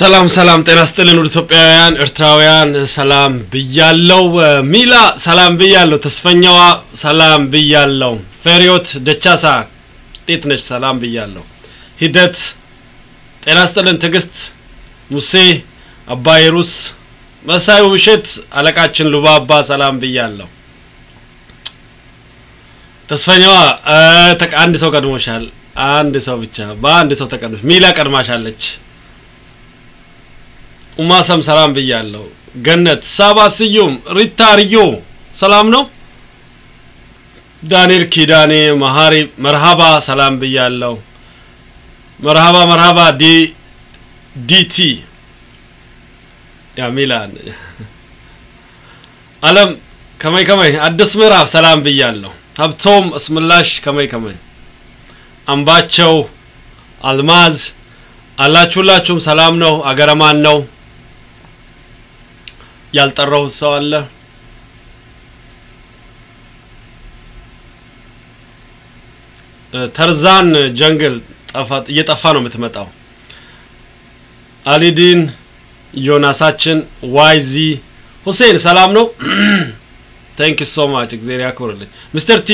ሰላም ሰላም፣ ጤና ስጥልን ውድ ኢትዮጵያውያን ኤርትራውያን፣ ሰላም ብያለው። ሚላ ሰላም ብያለው። ተስፈኛዋ ሰላም ብያለው። ፌሪዮት ደቻሳ እንዴት ነች? ሰላም ብያለው። ሂደት ጤና ስጥልን። ትዕግስት ሙሴ፣ አባይ ሩስ፣ መሳዩ ውብሸት፣ አለቃችን ሉባባ ሰላም ብያለው። ተስፈኛዋ አንድ ሰው ቀድሞሻል። አንድ ሰው ብቻ በአንድ ሰው ተቀድሞሽ። ሚላ ቀድማሻለች። ኡማሰም ሰላም ብያለሁ። ገነት ሳባ ስዩም ሪታ ርዮ ሰላም ነው። ዳንኤል ኪዳኔ መሀሪ መርሃባ ሰላም ብያለሁ። መርሃባ መርሃባ ዲ ዲቲ ያ ሚላን አለም ከመይ ከመይ አዲስ ምዕራፍ ሰላም ብያለሁ። ሀብቶም እስምላሽ ከመይ ከመይ አምባቸው አልማዝ አላችሁላችሁም ሰላም ነው። አገረማን ነው ያልጠራሁት ሰው አለ? ተርዛን ጀንግል እየጠፋ ነው የምትመጣው። አሊዲን ዮናሳችን፣ ዋይዚ ሁሴን ሰላም ነው። ታንክ ዩ ሶ ማች እግዚአብሔር ያክብርልኝ። ሚስተር ቲ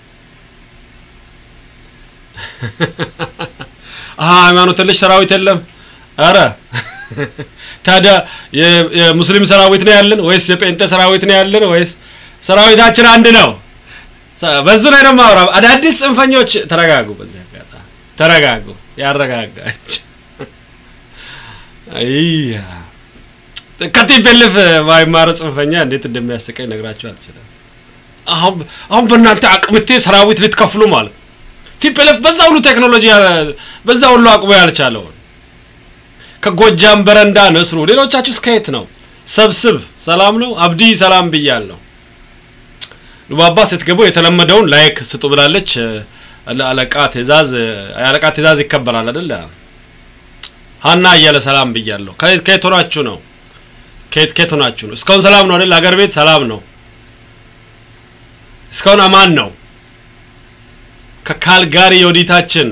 ሃይማኖት ልጅ ሰራዊት የለም። አረ ታዲያ የሙስሊም ሰራዊት ነው ያለን ወይስ የጴንጤ ሰራዊት ነው ያለን ወይስ ሰራዊታችን አንድ ነው? በዙ ላይ ደግሞ አውራ አዳዲስ ጽንፈኞች ተረጋጉ። በዚህ አጋጣሚ ተረጋጉ። ያረጋጋች አይያ ከቲፔልፍ ማይማረ ጽንፈኛ እንዴት እንደሚያስቀኝ ነግራችሁ አልችልም። አሁን አሁን በእናንተ አቅምቴ ሰራዊት ልትከፍሉ ማለት ቲፔልፍ በዛ ሁሉ ቴክኖሎጂ በዛ ሁሉ አቅሙ ያልቻለውን ከጎጃም በረንዳ ነስሩ፣ ሌሎቻችሁ እስከ የት ነው? ሰብስብ ሰላም ነው። አብዲ ሰላም ብያለሁ። ሉባባ ስትገቡ የተለመደውን ላይክ ስጡ ብላለች። አለቃ ትእዛዝ የአለቃ ትእዛዝ ይከበራል አይደል? ሀና እያለ ሰላም ብያለሁ። ከየት ሆናችሁ ነው? ከየት ከየት ሆናችሁ ነው? እስካሁን ሰላም ነው አይደል? አገር ቤት ሰላም ነው። እስካሁን አማን ነው። ከካልጋሪ የወዲታችን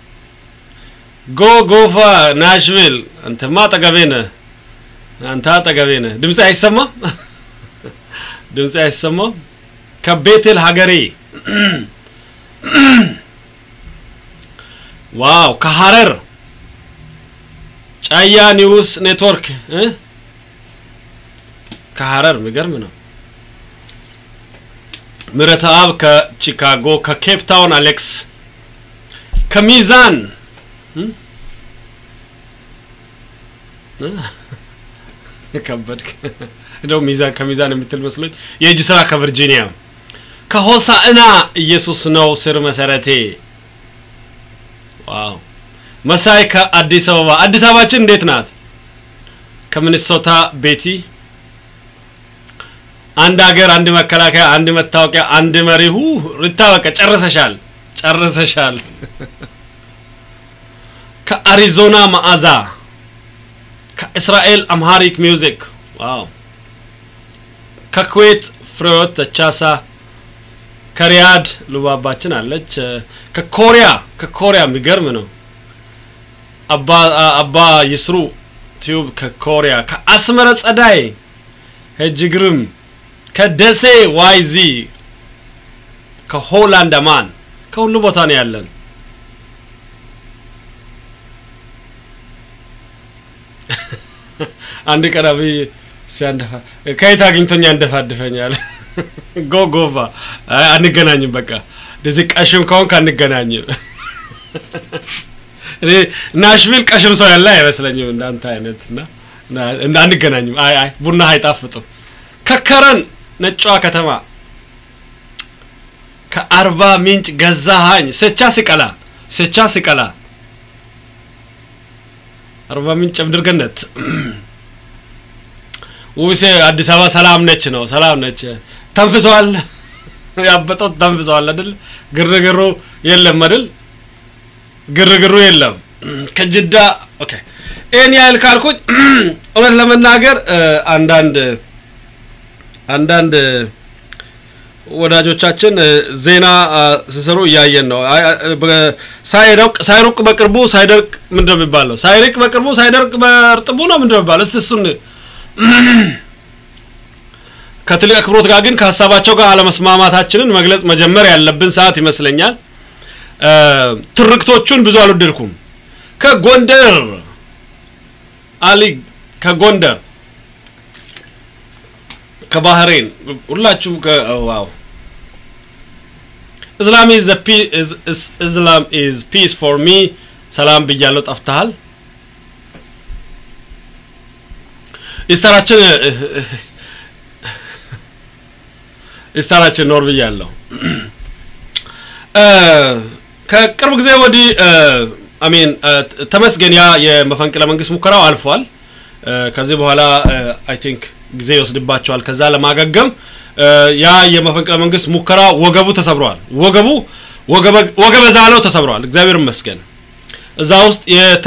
ጎ ጎፋ ናሽቪል አንተማ አጠገቤ ነህ። አንተ አጠገቤ ነህ። ድምጽ አይሰማም? ድምጽ አይሰማም? ከቤቴል ሀገሬ ዋው! ከሀረር ጫያ ኒውስ ኔትወርክ ከሀረር የሚገርም ነው። ምረተ አብ ከቺካጎ፣ ከኬፕ ታውን አሌክስ፣ ከሚዛን ከበድ እንደው ሚዛን ከሚዛን የምትል መስሎኝ የእጅ ስራ ከቨርጂኒያ ከሆሳዕና ኢየሱስ ነው ስር መሰረቴ። ዋው መሳይ ከአዲስ አበባ አዲስ አበባችን እንዴት ናት? ከሚኒሶታ ቤቲ አንድ ሀገር፣ አንድ መከላከያ፣ አንድ መታወቂያ፣ አንድ መሪ። ሁ ሪታ በቃ ጨርሰሻል፣ ጨርሰሻል። ከአሪዞና መዓዛ ከእስራኤል አምሃሪክ ሚውዚክ ዋው ከኩዌት ፍሬዎት ተቻሳ ከሪያድ ሉባባችን አለች ከኮሪያ ከኮሪያ የሚገርም ነው አባ አባ ይስሩ ቲዩብ ከኮሪያ ከአስመረ ጸዳይ ሄጅግርም ከደሴ ዋይዚ ከሆላንድ አማን ከሁሉ ቦታ ነው ያለን አንድ ቀን አብይ ሲያንደፋ ከየት አግኝቶኛ እንደፋድፈኛል። ጎጎቫ አንገናኝም። በቃ እንደዚህ ቀሽም ከሆንክ አንገናኝም። እኔ ናሽቪል ቀሽም ሰው ያለ አይመስለኝም እንዳንተ አይነት እና አንገናኝም። አይ አይ ቡና አይጣፍጥም። ከከረን ነጯ ከተማ ከአርባ ምንጭ ገዛሃኝ ሴቻ ሲቀላ ሴቻ ሲቀላ አርባ ምንጭ ምድር ገነት ውብሴ አዲስ አበባ ሰላም ነች ነው ሰላም ነች። ተንፍሰዋል፣ ያበጠው ተንፍሰዋል አይደል? ግርግሩ የለም አይደል? ግርግሩ የለም። ከጅዳ ኦኬ። ይህን ያህል ካልኩኝ እውነት ለመናገር አንዳንድ አንዳንድ ወዳጆቻችን ዜና ሲሰሩ እያየን ነው። ሳይደርቅ ሳይሩቅ በቅርቡ ሳይደርቅ ምንድን ነው የሚባለው? ሳይርቅ በቅርቡ ሳይደርቅ በእርጥቡ ነው ምንድን ነው የሚባለው? እስቲ እሱን ከትልቅ አክብሮት ጋር ግን ከሀሳባቸው ጋር አለመስማማታችንን መግለጽ መጀመር ያለብን ሰዓት ይመስለኛል። ትርክቶቹን ብዙ አልወደድኩም። ከጎንደር አሊ ከጎንደር ከባህሬን ሁላችሁም ዋው እስላም ኢዝ እስላም ኢዝ ፒስ ፎር ሚ ሰላም ብያለሁ። ጠፍተሃል። ኢስታራችን ኢስታራችን ኖር ብያለሁ። ከቅርብ ጊዜ ወዲህ አሜን ተመስገን ያ የመፈንቅለ መንግስት ሙከራው አልፏል። ከዚህ በኋላ አይ ቲንክ ጊዜ ይወስድባቸዋል ከዛ ለማገገም። ያ የመፈንቅለ መንግስት ሙከራ ወገቡ ተሰብረዋል። ወገቡ ወገበ ዛለው ተሰብረዋል። እግዚአብሔር ይመስገን። እዛ ውስጥ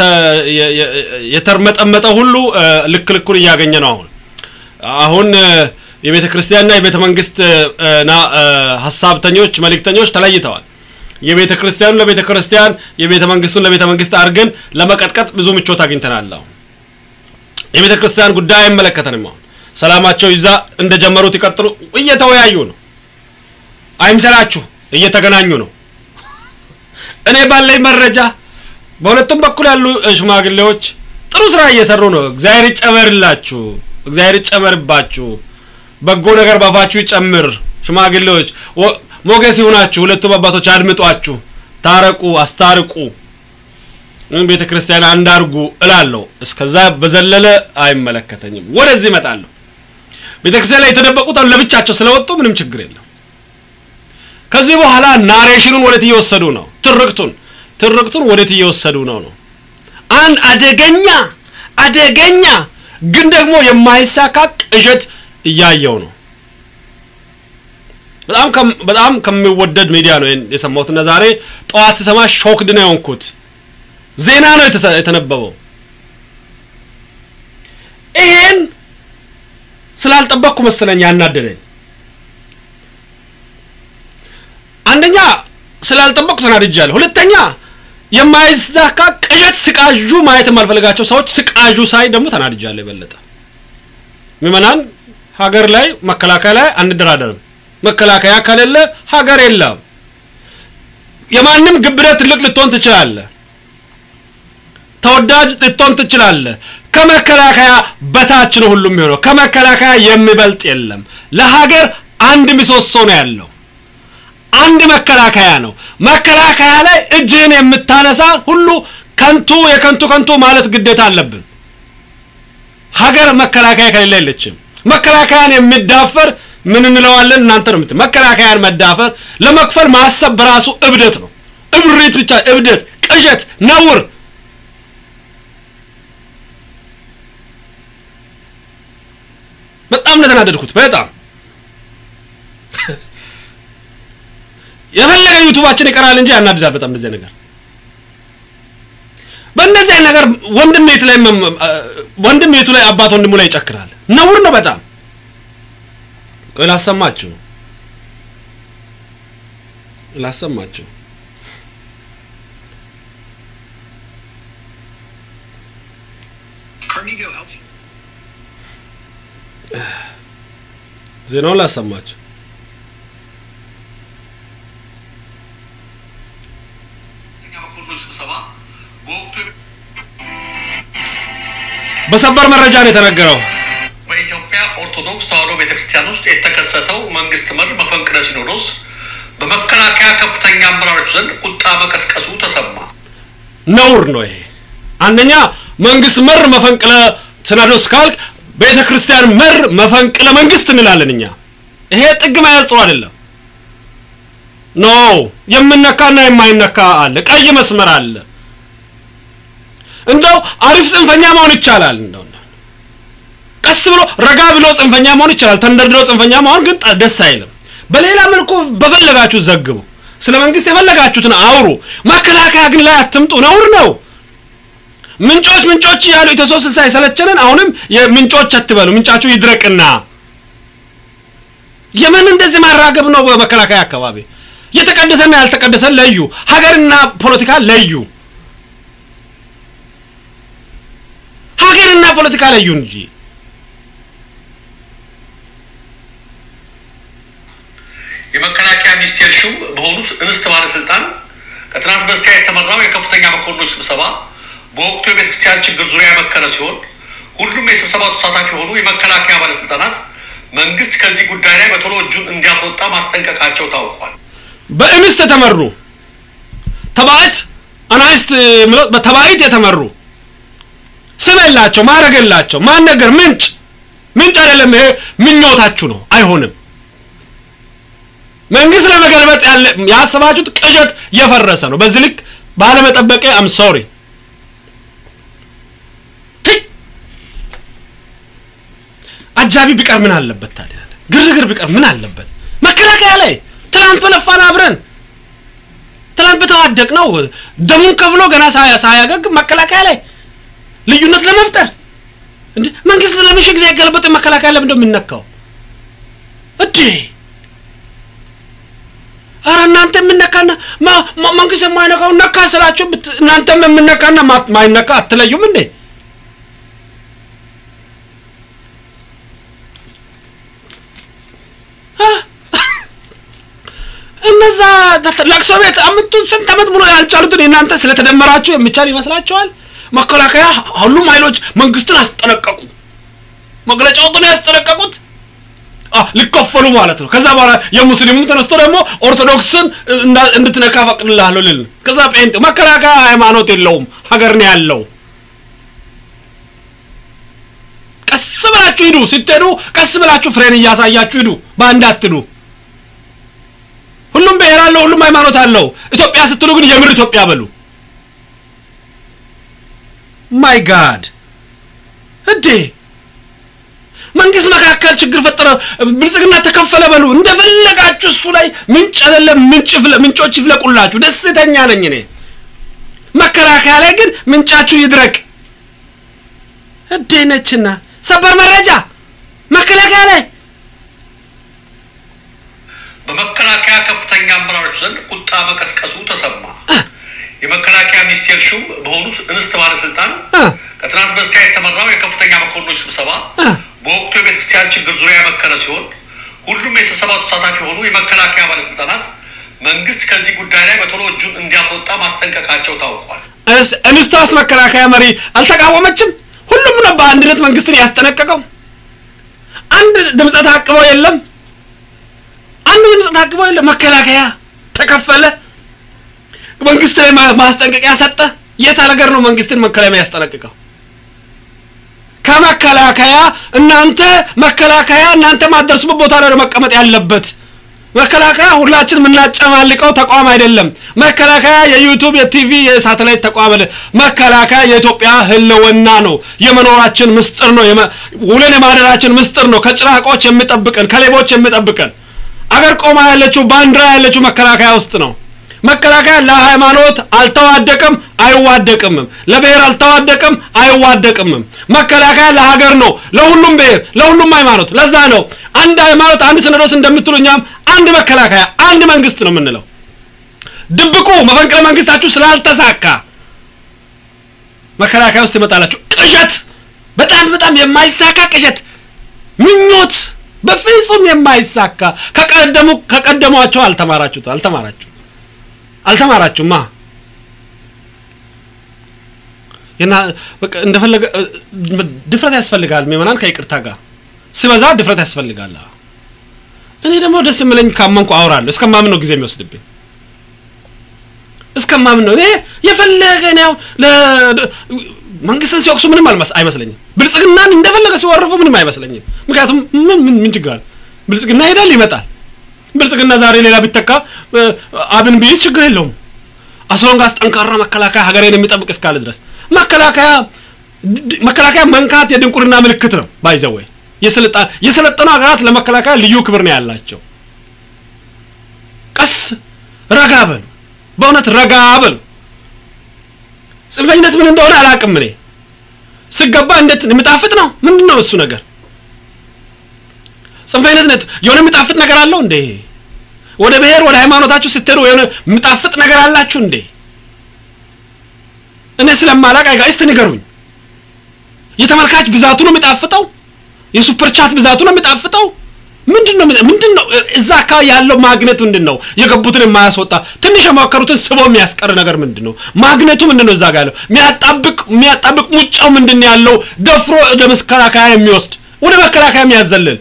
የተርመጠመጠ ሁሉ ልክ ልኩን እያገኘ ነው። አሁን አሁን የቤተ ክርስቲያንና የቤተ መንግስት ሀሳብተኞች መልእክተኞች ተለይተዋል። የቤተ ክርስቲያኑ ለቤተ ክርስቲያን የቤተ መንግስቱን ለቤተ መንግስት አድርገን ለመቀጥቀጥ ብዙ ምቾት አግኝተናል። አሁን የቤተ ክርስቲያን ጉዳይ አይመለከተንም። አሁን ሰላማቸው ይብዛ፣ እንደጀመሩት ይቀጥሉ። እየተወያዩ ነው። አይምሰላችሁ፣ እየተገናኙ ነው። እኔ ባለኝ መረጃ በሁለቱም በኩል ያሉ ሽማግሌዎች ጥሩ ስራ እየሰሩ ነው። እግዚአብሔር ይጨመርላችሁ፣ እግዚአብሔር ይጨመርባችሁ፣ በጎ ነገር ባፋችሁ ይጨምር። ሽማግሌዎች ሞገስ ይሁናችሁ። ሁለቱም አባቶች አድምጧችሁ፣ ታረቁ፣ አስታርቁ፣ ቤተ ክርስቲያን አንድ አድርጉ እላለሁ። እስከዛ በዘለለ አይመለከተኝም። ወደዚህ እመጣለሁ። ቤተ ክርስቲያን ላይ የተደበቁት ለብቻቸው ስለወጡ ምንም ችግር የለም። ከዚህ በኋላ ናሬሽኑን ወዴት እየወሰዱ ነው? ትርክቱን ትርክቱን ወዴት እየወሰዱ ነው ነው አንድ አደገኛ አደገኛ ግን ደግሞ የማይሳካ ቅዠት እያየው ነው። በጣም በጣም ከሚወደድ ሚዲያ ነው የሰማሁት እና ዛሬ ጠዋት ስሰማ ሾክድ ነው የሆንኩት። ዜና ነው የተነበበው። ይሄን ስላልጠበቅኩ መሰለኝ ያናደደኝ። አንደኛ ስላልጠበቅኩ ተናድጃለሁ። ሁለተኛ የማይዛካ ቅዠት ስቃዡ ማየት የማልፈልጋቸው ሰዎች ስቃዡ ሳይ ደግሞ ተናድጃለሁ የበለጠ። ምዕመናን ሀገር ላይ መከላከያ ላይ አንደራደርም። መከላከያ ከሌለ ሀገር የለም። የማንም ግብረት ትልቅ ልትሆን ትችላለህ። ተወዳጅ ልትሆን ትችላለህ። ከመከላከያ በታች ነው ሁሉም የሚሆነው። ከመከላከያ የሚበልጥ የለም። ለሀገር አንድ ምሰሶ ነው ያለው። አንድ መከላከያ ነው። መከላከያ ላይ እጅህን የምታነሳ ሁሉ ከንቱ የከንቱ ከንቱ ማለት ግዴታ አለብን። ሀገር መከላከያ ከሌለ የለችም። መከላከያን የሚዳፈር ምን እንለዋለን? እናንተ ነው የምት መከላከያን መዳፈር ለመክፈል ማሰብ በራሱ እብደት ነው። እብሪት ብቻ እብደት፣ ቅዠት፣ ነውር በጣም ነው የተናደድኩት። በጣም የፈለገ ዩቱባችን ይቀራል እንጂ ያናድዳል በጣም እንደዚህ ነገር በእንደዚህ አይነት ነገር ወንድም ቤት ላይ ወንድም ቤቱ ላይ አባት ወንድሙ ላይ ይጨክራል። ነውር ነው በጣም ቆይ ላሰማችሁ ላሰማችሁ ዜናውን ላሰማችሁ በሰበር መረጃ ነው የተነገረው። በኢትዮጵያ ኦርቶዶክስ ተዋሕዶ ቤተክርስቲያን ውስጥ የተከሰተው መንግስት መር መፈንቅለ ሲኖዶስ በመከላከያ ከፍተኛ አመራሮች ዘንድ ቁጣ መቀስቀሱ ተሰማ። ነውር ነው ይሄ። አንደኛ መንግስት መር መፈንቅለ ሲኖዶስ ካልክ ቤተ ክርስቲያን መር መፈንቅለ መንግስት እንላለን እኛ። ይሄ ጥግ መያዝ ጥሩ አይደለም። ኖ የምነካና የማይነካ አለ፣ ቀይ መስመር አለ። እንደው አሪፍ ጽንፈኛ መሆን ይቻላል። እንደው ቀስ ብሎ ረጋ ብሎ ጽንፈኛ መሆን ይቻላል። ተንደርድሮ ጽንፈኛ መሆን ግን ደስ አይልም። በሌላ መልኩ በፈለጋችሁ ዘግቡ፣ ስለ መንግስት የፈለጋችሁትን አውሩ። መከላከያ ግን ላይ አትምጡ፣ ነውር ነው። ምንጮች ምንጮች እያሉ ኢትዮ ሶስት ስልሳ የሰለቸንን አሁንም ምንጮች አትበሉ። ምንጫችሁ ይድረቅና የምን እንደዚህ ማራገብ ነው? በመከላከያ አካባቢ የተቀደሰና ያልተቀደሰ ለዩ። ሀገርና ፖለቲካ ለዩ። ሀገርና ፖለቲካ ለዩ እንጂ የመከላከያ ሚኒስቴር ሹም በሆኑት እንስት ባለስልጣን ከትናንት በስቲያ የተመራው የከፍተኛ መኮንኖች ስብሰባ በወቅቱ የቤተክርስቲያን ችግር ዙሪያ የመከረ ሲሆን ሁሉም የስብሰባው ተሳታፊ የሆኑ የመከላከያ ባለስልጣናት መንግስት ከዚህ ጉዳይ ላይ በቶሎ እጁን እንዲያስወጣ ማስጠንቀቃቸው ታውቋል። በእንስት የተመሩ ተባዕት አናይስት ምሎ- በተባዕት የተመሩ ስም የላቸው ማድረግ የላቸው ማን ነገር ምንጭ ምንጭ አይደለም። ይሄ ምኞታችሁ ነው። አይሆንም። መንግስት ለመገልበጥ ያለ ያሰባችሁት ቅዠት የፈረሰ ነው። በዚህ ልክ ባለመጠበቄ አም ሶሪ። አጃቢ ቢቀር ምን አለበት ታዲያ? ግርግር ቢቀር ምን አለበት? መከላከያ ላይ ትናንት በለፋን አብረን ትናንት በተዋደቅ ነው ደሙን ከፍሎ ገና ሳያ ሳያገግ መከላከያ ላይ ልዩነት ለመፍጠር እንዴ መንግስት ለምን ሺህ ጊዜ ያገለበጠ መከላከያ ለምን እንደሚነካው እዴ አረ እናንተ የምነካና ማ- ማ- መንግስት የማይነካው ነካ ስላችሁ ብት- እናንተም የምነካና ማ- ማይነካ አትለዩም እንዴ? አ? እነዛ ተ- ለቅሶ ቤት አምጡን ስንት ዓመት ሙሉ ያልቻሉትን የእናንተ ስለተደመራችሁ የሚቻል ይመስላችኋል? መከላከያ ሁሉም ኃይሎች መንግስትን አስጠነቀቁ። መግለጫ ወጡ ነው ያስጠነቀቁት። አ ሊከፈሉ ማለት ነው። ከዛ በኋላ የሙስሊሙም ተነስቶ ደግሞ ኦርቶዶክስን እንዳ- እንድትነካ ፈቅድልሃለሁ ልል ነው። ከዛ ጴንጤ መከላከያ ሃይማኖት የለውም ሀገር ነው ያለው። ቀስ ብላችሁ ሂዱ። ስትሄዱ ቀስ ብላችሁ ፍሬን እያሳያችሁ ሂዱ። በአንድ አትዱ። ሁሉም ብሔር አለው፣ ሁሉም ሃይማኖት አለው። ኢትዮጵያ ስትሉ ግን የምር ኢትዮጵያ በሉ። ማይ ጋድ እንዴ! መንግስት መካከል ችግር ፈጠረ፣ ብልጽግና ተከፈለ በሉ። እንደፈለጋችሁ እሱ ላይ ምንጭ አይደለም ምንጭ ይፍለ- ምንጮች ይፍለቁላችሁ። ደስተኛ ነኝ እኔ። መከላከያ ላይ ግን ምንጫችሁ ይድረቅ። እዴ ነችና ሰበር መረጃ መከላከያ ላይ በመከላከያ ከፍተኛ አመራሮች ዘንድ ቁጣ መቀስቀሱ ተሰማ። የመከላከያ ሚኒስቴር ሹም በሆኑት እንስት ባለስልጣን እ ከትናንት በስቲያ የተመራው የከፍተኛ መኮንኖች ስብሰባ እ በወቅቱ የቤተክርስቲያን ችግር ዙሪያ የመከረ ሲሆን ሁሉም የስብሰባው ተሳታፊ የሆኑ የመከላከያ ባለስልጣናት መንግስት ከዚህ ጉዳይ ላይ በቶሎ እጁን እንዲያስወጣ ማስጠንቀቃቸው ታውቋል። እስ- እንስቷስ መከላከያ መሪ አልተቃወመችም? ሁሉም ነው በአንድነት መንግስትን ያስጠነቀቀው። አንድ ድምፀ ታቅበው የለም። አንድ ድምፀ ታቅበው የለም። መከላከያ ተከፈለ፣ መንግስት ላይ ማ- ማስጠንቀቂያ ሰጠ። የት ሀገር ነው መንግስትን መከላከያ ያስጠነቅቀው? ከመከላከያ እናንተ መከላከያ እናንተ ማደርሱበት ቦታ ላይ ነው መቀመጥ ያለበት። መከላከያ ሁላችን የምናጨማልቀው ተቋም አይደለም። መከላከያ የዩቱብ የቲቪ የሳተላይት ተቋም አይደለም። መከላከያ የኢትዮጵያ ህልውና ነው። የመኖራችን ምስጢር ነው። የመ- ውለን የማደራችን ምስጢር ነው። ከጭራቆች የሚጠብቀን ከሌቦች የሚጠብቀን አገር ቆማ ያለችው ባንዲራ ያለችው መከላከያ ውስጥ ነው። መከላከያ ለሃይማኖት አልተዋደቅም አይዋደቅምም። ለብሔር አልተዋደቅም አይዋደቅምም። መከላከያ ለሀገር ነው፣ ለሁሉም ብሔር፣ ለሁሉም ሃይማኖት። ለዛ ነው አንድ ሃይማኖት አንድ ሲኖዶስ እንደምትሉ እኛም አንድ መከላከያ አንድ መንግስት ነው የምንለው። ድብቁ መፈንቅለ መንግስታችሁ ስላልተሳካ መከላከያ ውስጥ ይመጣላችሁ። ቅዠት፣ በጣም በጣም የማይሳካ ቅዠት፣ ምኞት፣ በፍጹም የማይሳካ ከቀደሙ ከቀደሟቸው አልተማራችሁት አልተማራችሁ አልተማራችሁማ እና በቃ እንደፈለገ እ- ድፍረት ያስፈልጋል። ምዕመናን ከይቅርታ ጋር ሲበዛ ድፍረት ያስፈልጋል። አዎ። እኔ ደግሞ ደስ የምለኝ ካመንኩ አወራለሁ። እስከማምን ነው ጊዜ የሚወስድብኝ። እስከማምን ነው እኔ የፈለገ ነው ለ- መንግስትን ሲወቅሱ ምንም አልመስ- አይመስለኝም። ብልጽግናን እንደፈለገ ሲወርፉ ምንም አይመስለኝም። ምክንያቱም ምን ምን ምን ችግር አለ? ብልጽግና ይሄዳል ይመጣል። ብልጽግና ዛሬ ሌላ ቢተካ እ፣ አብን ቢይዝ ችግር የለውም። አስሎንጋስ ጠንካራ መከላከያ ሀገሬን የሚጠብቅ እስካለ ድረስ መከላከያ ድ- መከላከያ መንካት የድንቁርና ምልክት ነው። ባይዘወይ የስልጣን የሰለጠኑ ሀገራት ለመከላከያ ልዩ ክብር ነው ያላቸው። ቀስ ረጋ በሉ፣ በእውነት ረጋ በሉ። ጽንፈኝነት ምን እንደሆነ አላውቅም እኔ ስገባ እንዴት የሚጣፍጥ ነው። ምንድን ነው እሱ ነገር? ጽንፈኝነት የሆነ የሚጣፍጥ ነገር አለው እንዴ? ወደ ብሔር ወደ ሃይማኖታችሁ ስትሄዱ የሆነ የሚጣፍጥ ነገር አላችሁ እንዴ? እኔ ስለማላቅ አይጋ እስቲ ንገሩኝ። የተመልካች ብዛቱ ነው የሚጣፍጠው? የሱፐር ቻት ብዛቱ ነው የሚጣፍጠው? ምንድን ነው ምንድን ነው እዛ አካባቢ ያለው ማግኔት ምንድን ነው? የገቡትን የማያስወጣ ትንሽ የሞከሩትን ስቦ የሚያስቀር ነገር ምንድን ነው? ማግኔቱ ምንድን ነው? እዛ ጋር ያለው የሚያጣብቅ የሚያጣብቅ ሙጫው ምንድን ነው ያለው? ደፍሮ ወደ መከላከያ የሚወስድ ወደ መከላከያ የሚያዘልል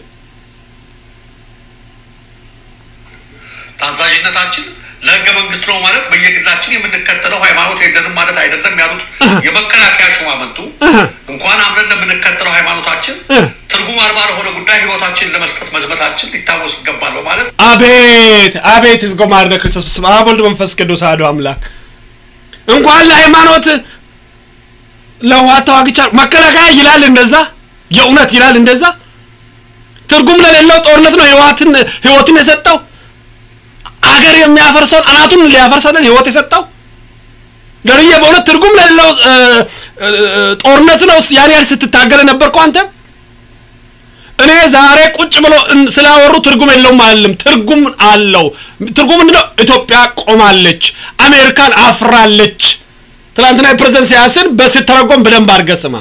ታዛዥነታችን ለህገ መንግስት ነው ማለት በየግላችን የምንከተለው ሃይማኖት የለንም ማለት አይደለም ያሉት የመከላከያ ሹማምንቱ እንኳን አምነን ለምንከተለው ሃይማኖታችን ትርጉም አልባ ለሆነ ጉዳይ ህይወታችንን ለመስጠት መዝመታችን ሊታወስ ይገባል በማለት አቤት አቤት ይዝጎ ማርነ ክርስቶስ በስመ አብ ወልድ መንፈስ ቅዱስ አሐዱ አምላክ እንኳን ለሃይማኖት ለህወሓት ተዋግቻ መከላከያ ይላል እንደዛ የእውነት ይላል እንደዛ ትርጉም ለሌለው ጦርነት ነው ህወሓትን ህይወትን የሰጠው አገር የሚያፈርሰውን አናቱን ሊያፈርሰልን ህይወት የሰጠው ደርዬ በእውነት ትርጉም ለሌለው ጦርነት ነው ያን ያህል ስትታገለ ነበርኩ አንተ እኔ ዛሬ ቁጭ ብሎ ስላወሩ ትርጉም የለውም አለም ትርጉም አለው ትርጉም ምንድነው ኢትዮጵያ ቆማለች አሜሪካን አፍራለች ትላንትና የፕሬዝደንት ሲያስን በስተረጎም በደንብ አድርገህ ስማ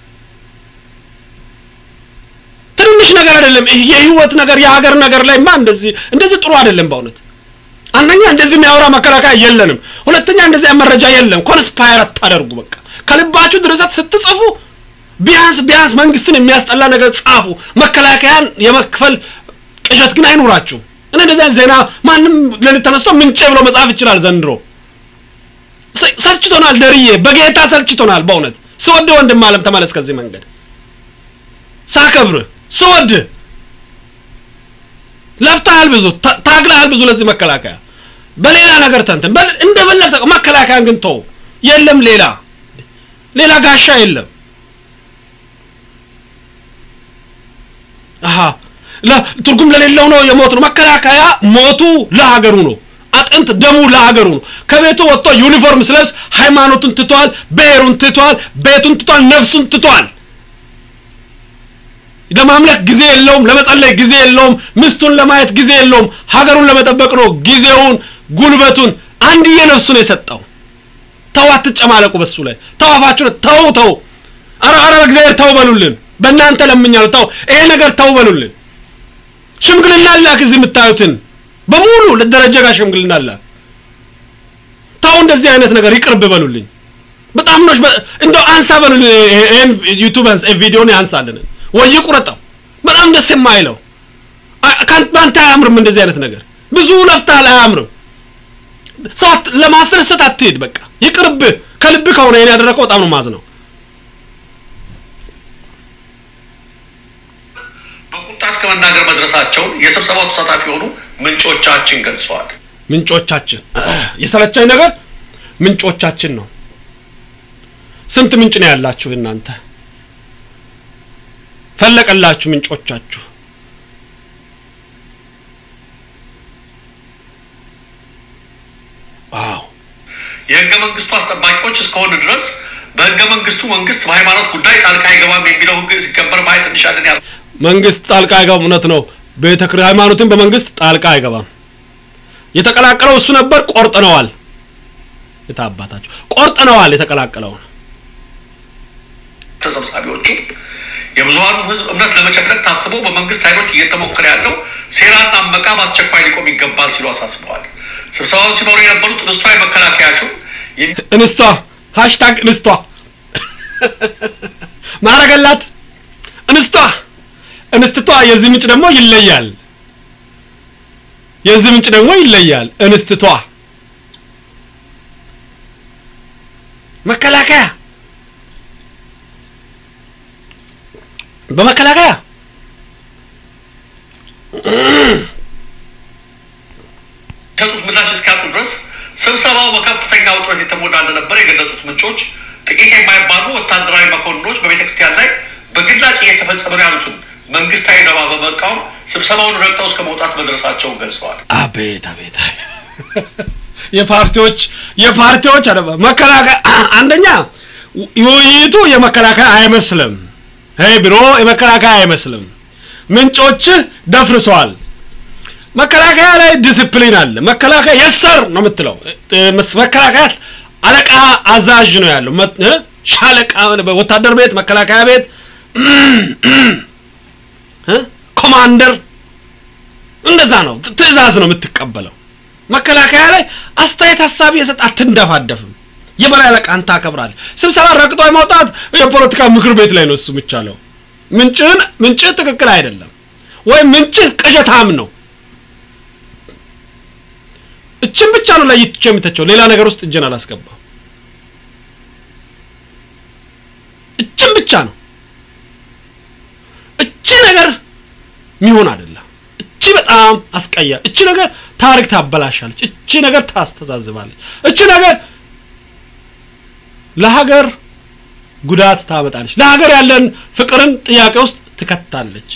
ትንንሽ ነገር አይደለም የህይወት ነገር የሀገር ነገር ላይማ እንደዚህ እንደዚህ ጥሩ አይደለም በእውነት አንደኛ እንደዚህ የሚያወራ መከላከያ የለንም ሁለተኛ እንደዚህ መረጃ የለም ኮንስፓየር አታደርጉ በቃ ከልባችሁ ድርሰት ስትጽፉ ቢያንስ ቢያንስ መንግስትን የሚያስጠላ ነገር ጻፉ መከላከያን የመክፈል ቅዠት ግን አይኑራችሁ እኔ እንደዚህ ዜና ማንም ለሊት ተነስቶ ምንጭ ብሎ መጻፍ ይችላል ዘንድሮ ሰልችቶናል ደርዬ በጌታ ሰልችቶናል በእውነት ስወድ ወንድም አለም ተመለስ ከዚህ መንገድ ሳከብር ስወድ ለፍተሃል ብዙ ታግለሃል ብዙ ለዚህ መከላከያ በሌላ ነገር ተንትን እንደበለግ መከላከያን ግን ተው የለም ሌላ ሌላ ጋሻ የለም አሀ ትርጉም ለሌለው ነው የሞት ነው መከላከያ ሞቱ ለሀገሩ ነው አጥንት ደሙ ለሀገሩ ነው ከቤቱ ወጥቶ ዩኒፎርም ስለብስ ሃይማኖቱን ትቷል ብሔሩን ትቷል ቤቱን ትቷል ነፍሱን ትቷል ለማምለክ ጊዜ የለውም ለመጸለይ ጊዜ የለውም ሚስቱን ለማየት ጊዜ የለውም ሀገሩን ለመጠበቅ ነው ጊዜውን ጉልበቱን አንድዬ ነፍሱን የሰጠው ተው አትጨማለቁ በሱ ላይ ተው አፋችሁን ተው ተው አረ አረ በእግዚአብሔር ተው በሉልን በእናንተ ለምኛለሁ ተው ይሄ ነገር ተው በሉልን ሽምግልና ላክ እዚህ የምታዩትን በሙሉ ለደረጀ ጋር ሽምግልና ላክ ተው እንደዚህ አይነት ነገር ይቅርብ በሉልኝ በጣም ነው እንደው አንሳ በሉልኝ ይሄን ዩቲዩብ ቪዲዮን ያንሳልን ወይ ቁረጠው በጣም ደስ የማይለው በአንተ አያምርም እንደዚህ አይነት ነገር ብዙ ለፍተሃል አያምርም ሰው ለማስደሰት አትሄድ በቃ ይቅርብ ከልብ ከሆነ ይሄን ያደረገው በጣም ነው ማዝ ነው በቁጣ እስከ መናገር መድረሳቸውን የስብሰባው ተሳታፊ የሆኑ ምንጮቻችን ገልጸዋል ምንጮቻችን የሰለቻኝ ነገር ምንጮቻችን ነው ስንት ምንጭ ነው ያላችሁ እናንተ ፈለቀላችሁ ምንጮቻችሁ ዋው የህገ መንግስቱ አስጠባቂዎች እስከሆኑ ድረስ በህገ መንግስቱ መንግስት በሃይማኖት ጉዳይ ጣልቃ አይገባም የሚለው ህግ ሲከበር ማየት እንሻለን ያሉ መንግስት ጣልቃ አይገባም እውነት ነው ቤተ ሃይማኖትን በመንግስት ጣልቃ አይገባም የተቀላቀለው እሱ ነበር ቆርጥነዋል የታባታቸው ቆርጥነዋል የተቀላቀለውን ተሰብሳቢዎቹ የብዙሀኑ ህዝብ እምነት ለመጨፍለቅ ታስቦ በመንግስት ኃይሎች እየተሞከረ ያለው ሴራና አመቃ በአስቸኳይ ሊቆም ይገባል ሲሉ አሳስበዋል። ስብሰባውን ሲመሩ የነበሩት እንስቷ የመከላከያ ሹም እንስቷ ሃሽታግ እንስቷ ማረገላት እንስቷ እንስትቷ የዚህ ምንጭ ደግሞ ይለያል። የዚህ ምንጭ ደግሞ ይለያል። እንስትቷ መከላከያ በመከላከያ የሰጡት ምላሽ እስኪያጡ ድረስ ስብሰባው በከፍተኛ ውጥረት የተሞላ እንደነበር የገለጹት ምንጮች ጥቂት የማይባሉ ወታደራዊ መኮንኖች በቤተ ክርስቲያን ላይ በግላጭ እየተፈጸመ ነው ያሉትን መንግስታዊ ደባ በመቃወም ስብሰባውን ረግጠው እስከ መውጣት መድረሳቸውን ገልጸዋል። አቤት አቤት የፓርቲዎች የፓርቲዎች አደባ መከላከያ አንደኛ ውይይቱ የመከላከያ አይመስልም። ይሄ ቢሮ የመከላከያ አይመስልም። ምንጮችህ ደፍርሰዋል። መከላከያ ላይ ዲስፕሊን አለ። መከላከያ የሰር ነው የምትለው። መከላከያ አለቃ አዛዥ ነው ያለው። ሻለቃ ወታደር ቤት፣ መከላከያ ቤት ኮማንደር እንደዛ ነው። ትዕዛዝ ነው የምትቀበለው። መከላከያ ላይ አስተያየት ሀሳብ የሰጥ አትንደፋደፍም። የበላይ አለቃህን ታከብራለህ። ስብሰባ ረግጦ የማውጣት የፖለቲካ ምክር ቤት ላይ ነው እሱ የሚቻለው። ምንጭህን ምንጭህ ትክክል አይደለም ወይም ምንጭህ ቅዠታም ነው። እችን ብቻ ነው ላይ ይትቼ የምተቸው ሌላ ነገር ውስጥ እጅን አላስገባም። እችን ብቻ ነው። እቺ ነገር ሚሆን አይደለም። እቺ በጣም አስቀያ። እቺ ነገር ታሪክ ታበላሻለች። እቺ ነገር ታስተዛዝባለች። እቺ ነገር ለሀገር ጉዳት ታመጣለች። ለሀገር ያለን ፍቅርን ጥያቄ ውስጥ ትከታለች።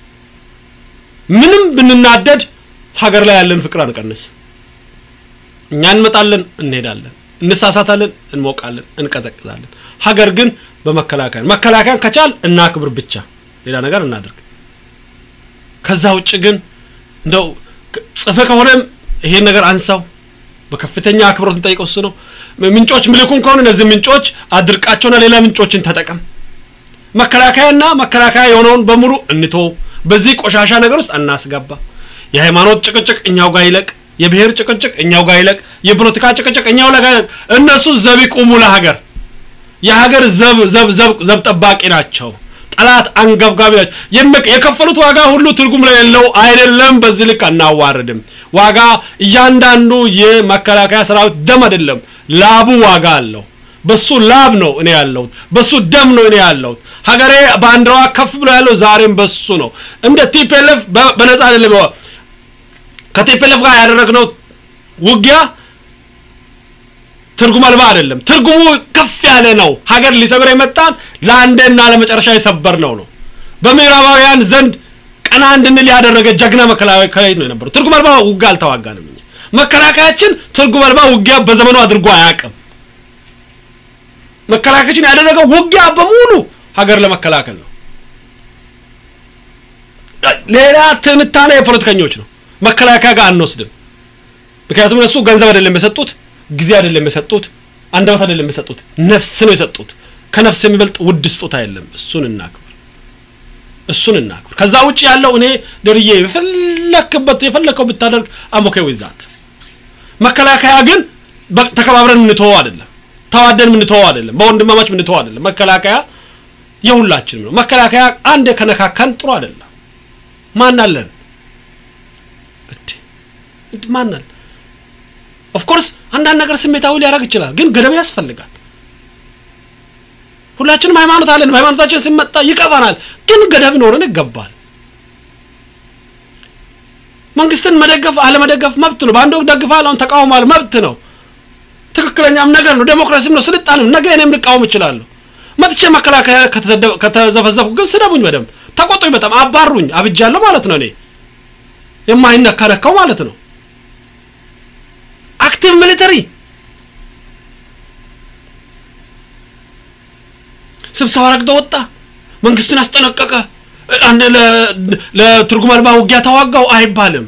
ምንም ብንናደድ ሀገር ላይ ያለን ፍቅር አንቀንስ። እኛ እንመጣለን፣ እንሄዳለን፣ እንሳሳታለን፣ እንሞቃለን፣ እንቀዘቅዛለን። ሀገር ግን በመከላከያ መከላከያን ከቻል እናክብር ብቻ ሌላ ነገር እናደርግ። ከዛ ውጭ ግን እንደው ጽፈ ከሆነም ይሄን ነገር አንሳው። በከፍተኛ አክብሮት እንጠይቀው እሱ ነው። ምንጮች ምልኩን ከሆነ እነዚህ ምንጮች አድርቃቸውና ሌላ ምንጮችን ተጠቀም። መከላከያና መከላከያ የሆነውን በሙሉ እንቶ በዚህ ቆሻሻ ነገር ውስጥ አናስገባ። የሃይማኖት ጭቅጭቅ እኛው ጋር ይለቅ። የብሔር ጭቅጭቅ እኛው ጋር ይለቅ። የፖለቲካ ጭቅጭቅ እኛው ጋር ይለቅ። እነሱ ዘብ ይቁሙ ለሀገር የሀገር ዘብ ዘብ ዘብ ዘብ ጠባቂ ናቸው። ጠላት አንገብጋቢ ናቸው። የከፈሉት ዋጋ ሁሉ ትርጉም የሌለው አይደለም። በዚህ ልክ አናዋርድም። ዋጋ እያንዳንዱ የመከላከያ ሰራዊት ደም አይደለም፣ ላቡ ዋጋ አለው። በሱ ላብ ነው እኔ ያለሁት፣ በሱ ደም ነው እኔ ያለሁት። ሀገሬ ባንዲራዋ ከፍ ብሎ ያለው ዛሬም በሱ ነው። እንደ ቲፒኤልኤፍ በነጻ አይደለም። ከቲፒኤልኤፍ ጋር ያደረግነው ውጊያ ትርጉም አልባ አይደለም። ትርጉሙ ከፍ ያለ ነው። ሀገር ሊሰብር የመጣን ለአንዴና ለመጨረሻ የሰበር ነው ነው በምዕራባውያን ዘንድ ቀና እንድንል ያደረገ ጀግና መከላከያ ነው የነበረው። ትርጉም አልባ ውጊያ አልተዋጋንም። እኛ መከላከያችን ትርጉም አልባ ውጊያ በዘመኑ አድርጎ አያውቅም። መከላከያችን ያደረገው ውጊያ በሙሉ ሀገር ለመከላከል ነው። ሌላ ትንታኔ የፖለቲከኞች ነው። መከላከያ ጋር አንወስድም። ምክንያቱም እነሱ ገንዘብ አይደለም የሰጡት ጊዜ አይደለም የሰጡት፣ አንደበት አይደለም የሰጡት፣ ነፍስ ነው የሰጡት። ከነፍስ የሚበልጥ ውድ ስጦታ የለም። እሱን እናክብር፣ እሱን እናክብር። ከዛ ውጭ ያለው እኔ ደርዬ የፈለክበት የፈለከው ብታደርግ አሞኬ ዊዛት መከላከያ ግን ተከባብረን እንተወው አይደለም፣ ተዋደን የምንተወው አይደለም፣ በወንድማማች የምንተወው አይደለም። መከላከያ የሁላችንም ነው። መከላከያ አንድ ከነካካን ጥሩ አይደለም። ማን አለን? ማን አለን? ኦፍኮርስ አንዳንድ ነገር ስሜታዊ ሊያደርግ ይችላል፣ ግን ገደብ ያስፈልጋል። ሁላችንም ሃይማኖት አለን። በሃይማኖታችን ሲመጣ ይቀባናል፣ ግን ገደብ ኖረን ይገባል። መንግስትን መደገፍ አለመደገፍ መብት ነው። በአንድ ወቅት ደግፋል፣ አሁን ተቃውሟል፣ መብት ነው። ትክክለኛም ነገር ነው። ዴሞክራሲም ነው፣ ስልጣንም። ነገ እኔም ልቃወም እችላለሁ። መጥቼ መከላከያ ከተዘፈዘፍኩ ግን ስደቡኝ፣ በደንብ ተቆጡኝ፣ በጣም አባሩኝ፣ አብጃለሁ ማለት ነው። እኔ የማይነካነካው ማለት ነው። አክቲቭ ሚሊተሪ ስብሰባ ረግጦ ወጣ፣ መንግስቱን አስጠነቀቀ፣ ለትርጉም አልባ ውጊያ ተዋጋው አይባልም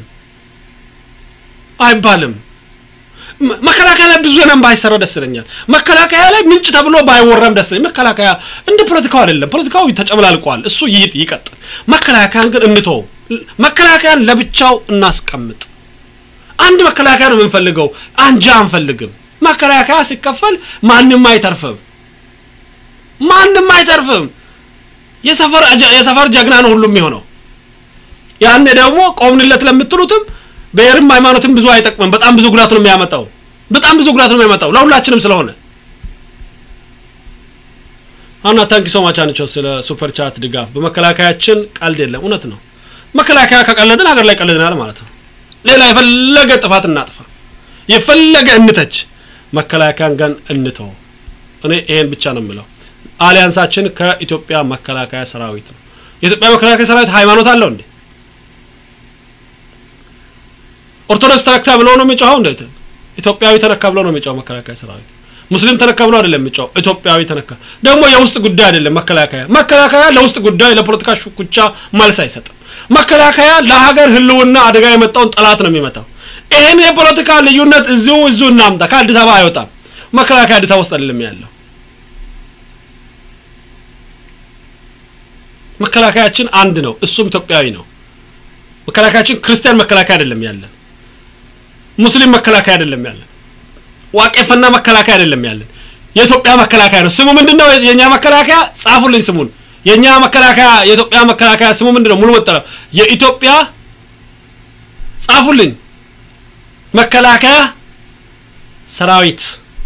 አይባልም። መከላከያ ላይ ብዙ ነን ባይሰራ ደስ ይለኛል። መከላከያ ላይ ምንጭ ተብሎ ባይወራም ደስ ይለኛል። መከላከያ እንደ ፖለቲካው አይደለም። ፖለቲካው ተጨመላልቋል። እሱ ይቀጥል። መከላከያን ግን እንተው። መከላከያን ለብቻው እናስቀምጥ። አንድ መከላከያ ነው የምንፈልገው፣ አንጃ አንፈልግም። መከላከያ ሲከፈል ማንም አይተርፍም፣ ማንም አይተርፍም። የሰፈር የሰፈር ጀግና ነው ሁሉም የሚሆነው። ያኔ ደግሞ ቆምንለት ለምትሉትም ብሔርም ሃይማኖትም ብዙ አይጠቅምም። በጣም ብዙ ጉዳት ነው የሚያመጣው። በጣም ብዙ ጉዳት ነው የሚያመጣው ለሁላችንም ስለሆነ አና ታንኪ ሶ ማች አንቾ ስለ ሱፐር ቻት ድጋፍ። በመከላከያችን ቀልድ የለም። እውነት ነው። መከላከያ ከቀለድን ሀገር ላይ ቀልድናል ማለት ነው። ሌላ የፈለገ ጥፋት እናጥፋ፣ የፈለገ እንተች፣ መከላከያን ግን እንተው። እኔ ይሄን ብቻ ነው የምለው። አሊያንሳችን ከኢትዮጵያ መከላከያ ሰራዊት ነው። የኢትዮጵያ መከላከያ ሰራዊት ሃይማኖት አለው እንዴ? ኦርቶዶክስ ተነካ ብሎ ነው የሚጮኸው? እንዴት ኢትዮጵያዊ ተነካ ብሎ ነው የሚጮኸው መከላከያ ሰራዊት? ሙስሊም ተነካ ብሎ አይደለም የሚጮኸው፣ ኢትዮጵያዊ ተነካ። ደግሞ የውስጥ ጉዳይ አይደለም መከላከያ። መከላከያ ለውስጥ ጉዳይ ለፖለቲካ ሽኩቻ መልስ አይሰጥም። መከላከያ ለሀገር ህልውና አደጋ የመጣውን ጠላት ነው የሚመታው። ይህን የፖለቲካ ልዩነት እዚሁ እዚሁ እናምጣ። ከአዲስ አበባ አይወጣም። መከላከያ አዲስ አበባ ውስጥ አይደለም ያለው። መከላከያችን አንድ ነው፣ እሱም ኢትዮጵያዊ ነው። መከላከያችን ክርስቲያን መከላከያ አይደለም ያለን፣ ሙስሊም መከላከያ አይደለም ያለን፣ ዋቄፈና መከላከያ አይደለም ያለን፣ የኢትዮጵያ መከላከያ ነው። ስሙ ምንድን ነው? የእኛ መከላከያ ጻፉልኝ ስሙን። የእኛ መከላከያ የኢትዮጵያ መከላከያ ስሙ ምንድን ነው? ሙሉ መጠሪያው የኢትዮጵያ ጻፉልኝ። መከላከያ ሰራዊት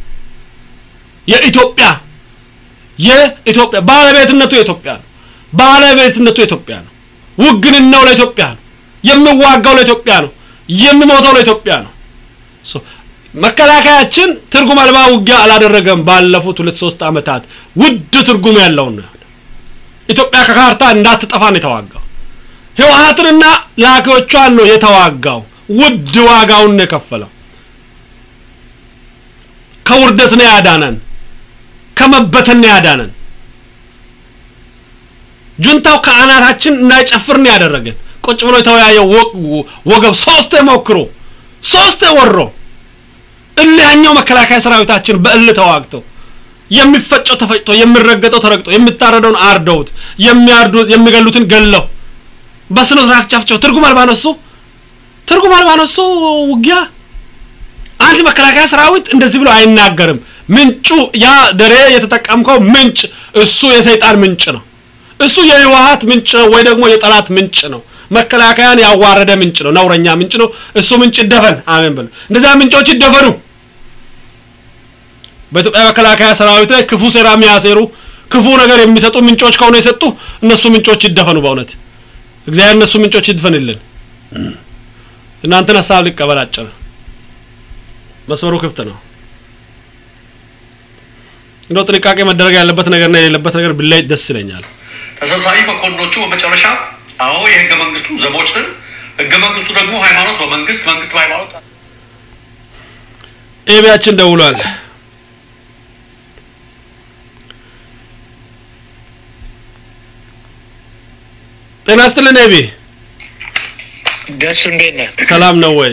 የኢትዮጵያ የኢትዮጵያ ባለቤትነቱ የኢትዮጵያ ነው። ባለቤትነቱ የኢትዮጵያ ነው። ውግንናው ለኢትዮጵያ ነው። የሚዋጋው ለኢትዮጵያ ነው። የሚሞተው ለኢትዮጵያ ነው። መከላከያችን ትርጉም አልባ ውጊያ አላደረገም። ባለፉት ሁለት ሶስት ዓመታት ውድ ትርጉም ያለውን ነው። ኢትዮጵያ ከካርታ እንዳትጠፋ ነው የተዋጋው። ህወሀትንና ላኪዎቿን ነው የተዋጋው። ውድ ዋጋውን ነው የከፈለው። ከውርደት ነው ያዳነን። ከመበተን ነው ያዳነን። ጁንታው ከአናታችን እንዳይጨፍር ነው ያደረገን። ቁጭ ብሎ የተወያየው ወገብ ሶስቴ ሞክሮ ሶስቴ ወሮ እልህኛው መከላከያ ሰራዊታችን በእልህ ተዋግተው የሚፈጨው ተፈጭቶ የሚረገጠው ተረግጦ የሚታረደውን አርደውት የሚያርዱት የሚገሉትን ገለው በስነ ስርዓት ጨፍጨው ትርጉም አልባ ነው እሱ ትርጉም አልባ ነው እሱ ውጊያ። አንድ መከላከያ ሰራዊት እንደዚህ ብሎ አይናገርም። ምንጩ ያ ደሬ የተጠቀምከው ምንጭ እሱ የሰይጣን ምንጭ ነው። እሱ የህወሀት ምንጭ ነው ወይ ደግሞ የጠላት ምንጭ ነው። መከላከያን ያዋረደ ምንጭ ነው፣ ነውረኛ ምንጭ ነው። እሱ ምንጭ ይደፈን። አሜን ብሎ እንደዚያ ምንጮች ይደፈኑ። በኢትዮጵያ መከላከያ ሰራዊት ላይ ክፉ ሴራ የሚያሴሩ ክፉ ነገር የሚሰጡ ምንጮች ከሆነ የሰጡ እነሱ ምንጮች ይደፈኑ። በእውነት እግዚአብሔር እነሱ ምንጮች ይድፈንልን። እናንተን ሀሳብ ሊቀበል አጭር መስመሩ ክፍት ነው። እንደው ጥንቃቄ መደረግ ያለበት ነገርና የሌለበት ነገር ብላይ ደስ ይለኛል። ተሰብሳቢ መኮንኖቹ በመጨረሻ አዎ የህገ መንግስቱ ዘቦች ነን፣ ህገ መንግስቱ ደግሞ ሃይማኖት በመንግስት መንግስት በሃይማኖት ኤቢያችን ደውሏል። ጤና ይስጥልን ኤቢ። ደሱ እንዴት ነህ? ሰላም ነው ወይ?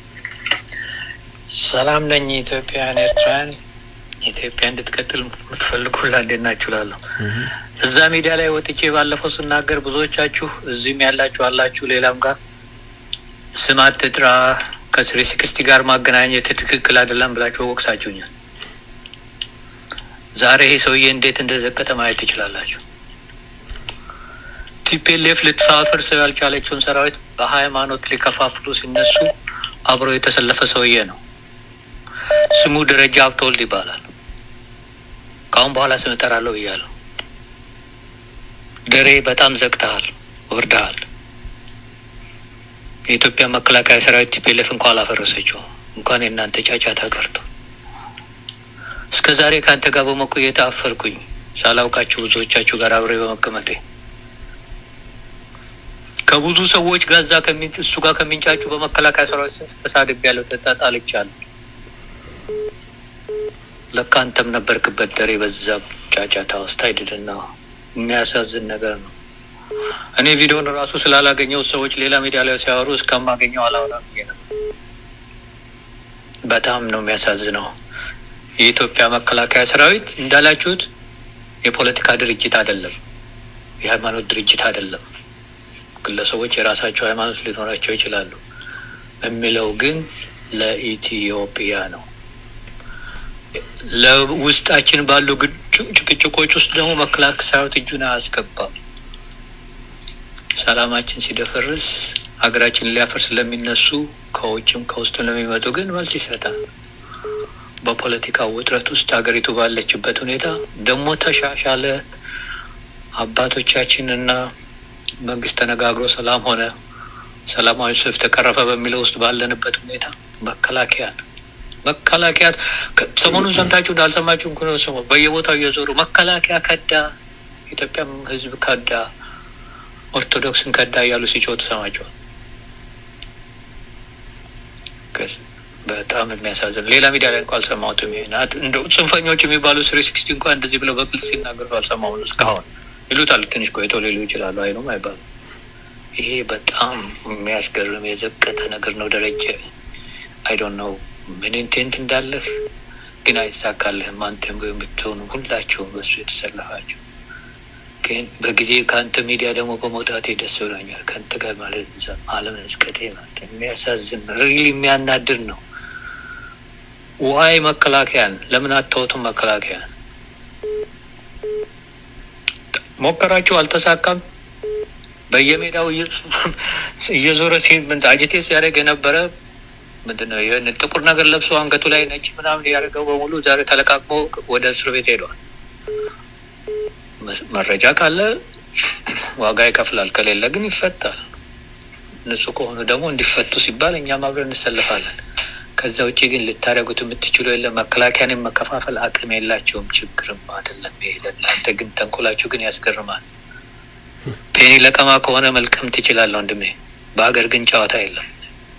ሰላም ነኝ። ኢትዮጵያውያን ኤርትራውያን ኢትዮጵያ እንድትቀጥል የምትፈልጉ ሁላ እንዴት ናችሁ እላለሁ። እዛ ሚዲያ ላይ ወጥቼ ባለፈው ስናገር ብዙዎቻችሁ እዚህም ያላችሁ አላችሁ፣ ሌላም ጋር ስም አትጥራ ከስሪ ሲክስቲ ጋር ማገናኘት ትክክል አይደለም ብላችሁ ወቅሳችሁኛል። ዛሬ ይሄ ሰውዬ እንዴት እንደዘቀጠ ማየት ትችላላችሁ። ቲፒኤልኤፍ ልትፋፈርሰው ያልቻለችውን ሰራዊት በሃይማኖት ሊከፋፍሉ ሲነሱ አብሮ የተሰለፈ ሰውዬ ነው። ስሙ ደረጃ ሀብተወልድ ይባላል። ከአሁን በኋላ ስም እጠራለሁ ብያለሁ። ደሬ በጣም ዘግተሃል፣ ወርደሃል። የኢትዮጵያ መከላከያ ሰራዊት ቲፒኤልኤፍ እንኳን አላፈረሰችው እንኳን የእናንተ ጫጫታ ቀርቶ እስከ ዛሬ ከአንተ ጋር በመቆየት አፈርኩኝ ሳላውቃችሁ ብዙዎቻችሁ ጋር አብሬ በመቀመጤ ከብዙ ሰዎች ጋር እዛ እሱ ጋር ከሚንጫጩ በመከላከያ ሰራዊት ስንት ተሳድቤያለሁ፣ ተጣልቻለሁ። ለካ አንተም ነበርክበት ደሬ በዛ ጫጫታ ውስጥ አይድልና የሚያሳዝን ነገር ነው። እኔ ቪዲዮን ራሱ ስላላገኘው ሰዎች ሌላ ሚዲያ ላይ ሲያወሩ እስከማገኘው አላወራም ብዬ ነበር። በጣም ነው የሚያሳዝነው። የኢትዮጵያ መከላከያ ሰራዊት እንዳላችሁት የፖለቲካ ድርጅት አይደለም፣ የሃይማኖት ድርጅት አይደለም። ግለሰቦች የራሳቸው ሃይማኖት ሊኖራቸው ይችላሉ። የሚለው ግን ለኢትዮጵያ ነው። ለውስጣችን ባሉ ጭቅጭቆች ውስጥ ደግሞ መከላከያ ሰራዊት እጁን አያስገባም። ሰላማችን ሲደፈርስ ሀገራችን ሊያፈርስ ለሚነሱ ከውጭም ከውስጥም ለሚመጡ ግን መልስ ይሰጣል። በፖለቲካ ውጥረት ውስጥ ሀገሪቱ ባለችበት ሁኔታ ደግሞ ተሻሻለ አባቶቻችን እና መንግስት ተነጋግሮ ሰላም ሆነ፣ ሰላማዊ ሰልፍ ተቀረፈ በሚለው ውስጥ ባለንበት ሁኔታ መከላከያ መከላከያ ሰሞኑን ሰምታችሁ እንዳልሰማችሁ እንኳ ነው። ሰሞኑን በየቦታው እየዞሩ መከላከያ ከዳ፣ ኢትዮጵያም ህዝብ ከዳ፣ ኦርቶዶክስን ከዳ እያሉ ሲጮቱ ሰማቸዋል። በጣም የሚያሳዝን ሌላ ሚዲያ ላይ እንኳ አልሰማሁትም። እንደው ጽንፈኞች የሚባሉ ስሪ ሲክስቲ እንኳ እንደዚህ ብለው በግልጽ ሲናገሩ አልሰማሁም እስካሁን። ይሉታል ትንሽ ቆይተው ሊሉ ይችላሉ። አይኑም አይባሉ። ይሄ በጣም የሚያስገርም የዘቀጠ ነገር ነው። ደረጀ አይ ዶንት ኖው ምን ኢንቴንት እንዳለህ ግን አይሳካልህም። አንተም ወይም ብትሆኑ ሁላችሁም በሱ የተሰለፋችሁ ግን በጊዜ ከአንተ ሚዲያ ደግሞ በመውጣቴ ደስ ብሎኛል። ከአንተ ጋር ማለት አለመዝቀጤ ማለት የሚያሳዝን ሪሊ የሚያናድር ነው። ዋይ መከላከያን ለምን አታወቱም? መከላከያን ሞከራችሁ፣ አልተሳካም። በየሜዳው እየዞረ አጅቴ ሲያደርግ የነበረ ምንድን ነው ይህን ጥቁር ነገር ለብሶ አንገቱ ላይ ነጭ ምናምን ያደርገው በሙሉ ዛሬ ተለቃቅሞ ወደ እስር ቤት ሄዷል። መረጃ ካለ ዋጋ ይከፍላል፣ ከሌለ ግን ይፈታል። ንጹህ ከሆኑ ደግሞ እንዲፈቱ ሲባል እኛም አብረን እንሰልፋለን። ከዛ ውጭ ግን ልታደርጉት የምትችሉ የለም። መከላከያን መከፋፈል አቅም የላቸውም። ችግርም አይደለም ይሄ ለእናንተ ግን ተንኮላችሁ ግን ያስገርማል። ፔኒ ለቀማ ከሆነ መልቀም ትችላለህ ወንድሜ። በሀገር ግን ጨዋታ የለም።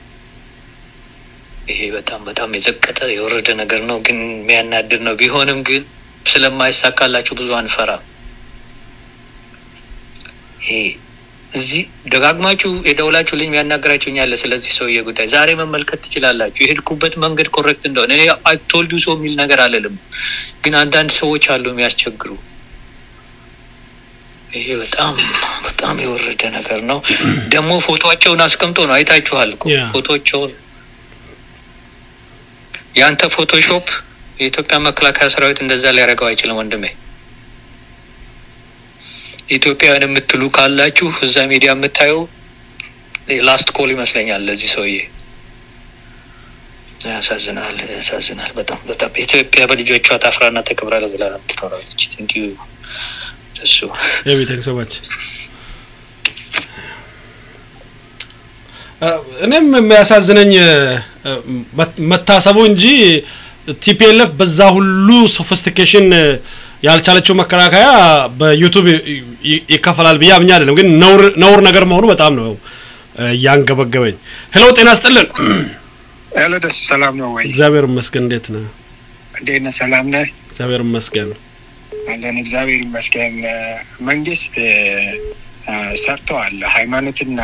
ይሄ በጣም በጣም የዘቀጠ የወረደ ነገር ነው፣ ግን የሚያናድር ነው። ቢሆንም ግን ስለማይሳካላችሁ ብዙ አንፈራም። ይሄ እዚህ ደጋግማችሁ የደውላችሁ ልኝ የሚያናገራችሁ እኛለ ስለዚህ ሰውዬ ጉዳይ ዛሬ መመልከት ትችላላችሁ። የሄድኩበት መንገድ ኮሬክት እንደሆነ እኔ አይቶልዱ ሰው የሚል ነገር አልልም፣ ግን አንዳንድ ሰዎች አሉ የሚያስቸግሩ። ይሄ በጣም በጣም የወረደ ነገር ነው። ደግሞ ፎቶቸውን አስቀምጦ ነው አይታችኋል እኮ ፎቶቸውን የአንተ ፎቶሾፕ የኢትዮጵያ መከላከያ ሰራዊት እንደዛ ሊያደርገው አይችልም ወንድሜ። ኢትዮጵያውያን የምትሉ ካላችሁ እዛ ሚዲያ የምታየው ላስት ኮል ይመስለኛል ለዚህ ሰውዬ። ያሳዝናል፣ ያሳዝናል በጣም በጣም። ኢትዮጵያ በልጆቿ ታፍራና ተከብራ ለዘላለም ትኖራለች። እንዲሁ እሱ ቴንክ ሶ ማች እኔም የሚያሳዝነኝ መታሰቡ እንጂ ቲፒኤልኤፍ በዛ ሁሉ ሶፊስቲኬሽን ያልቻለችው መከላከያ በዩቱብ ይከፈላል ብዬ አምኜ አይደለም፣ ግን ነውር ነገር መሆኑ በጣም ነው እያንገበገበኝ። ሄሎ ጤና ስጥልን። ሄሎ ደስ ሰላም ነው ወይ? እግዚአብሔር ይመስገን። እንዴት ነህ? እንዴት ነህ? ሰላም ነህ? እግዚአብሔር ይመስገን አለን። እግዚአብሔር ይመስገን። መንግስት ሰርተዋል። ሃይማኖትና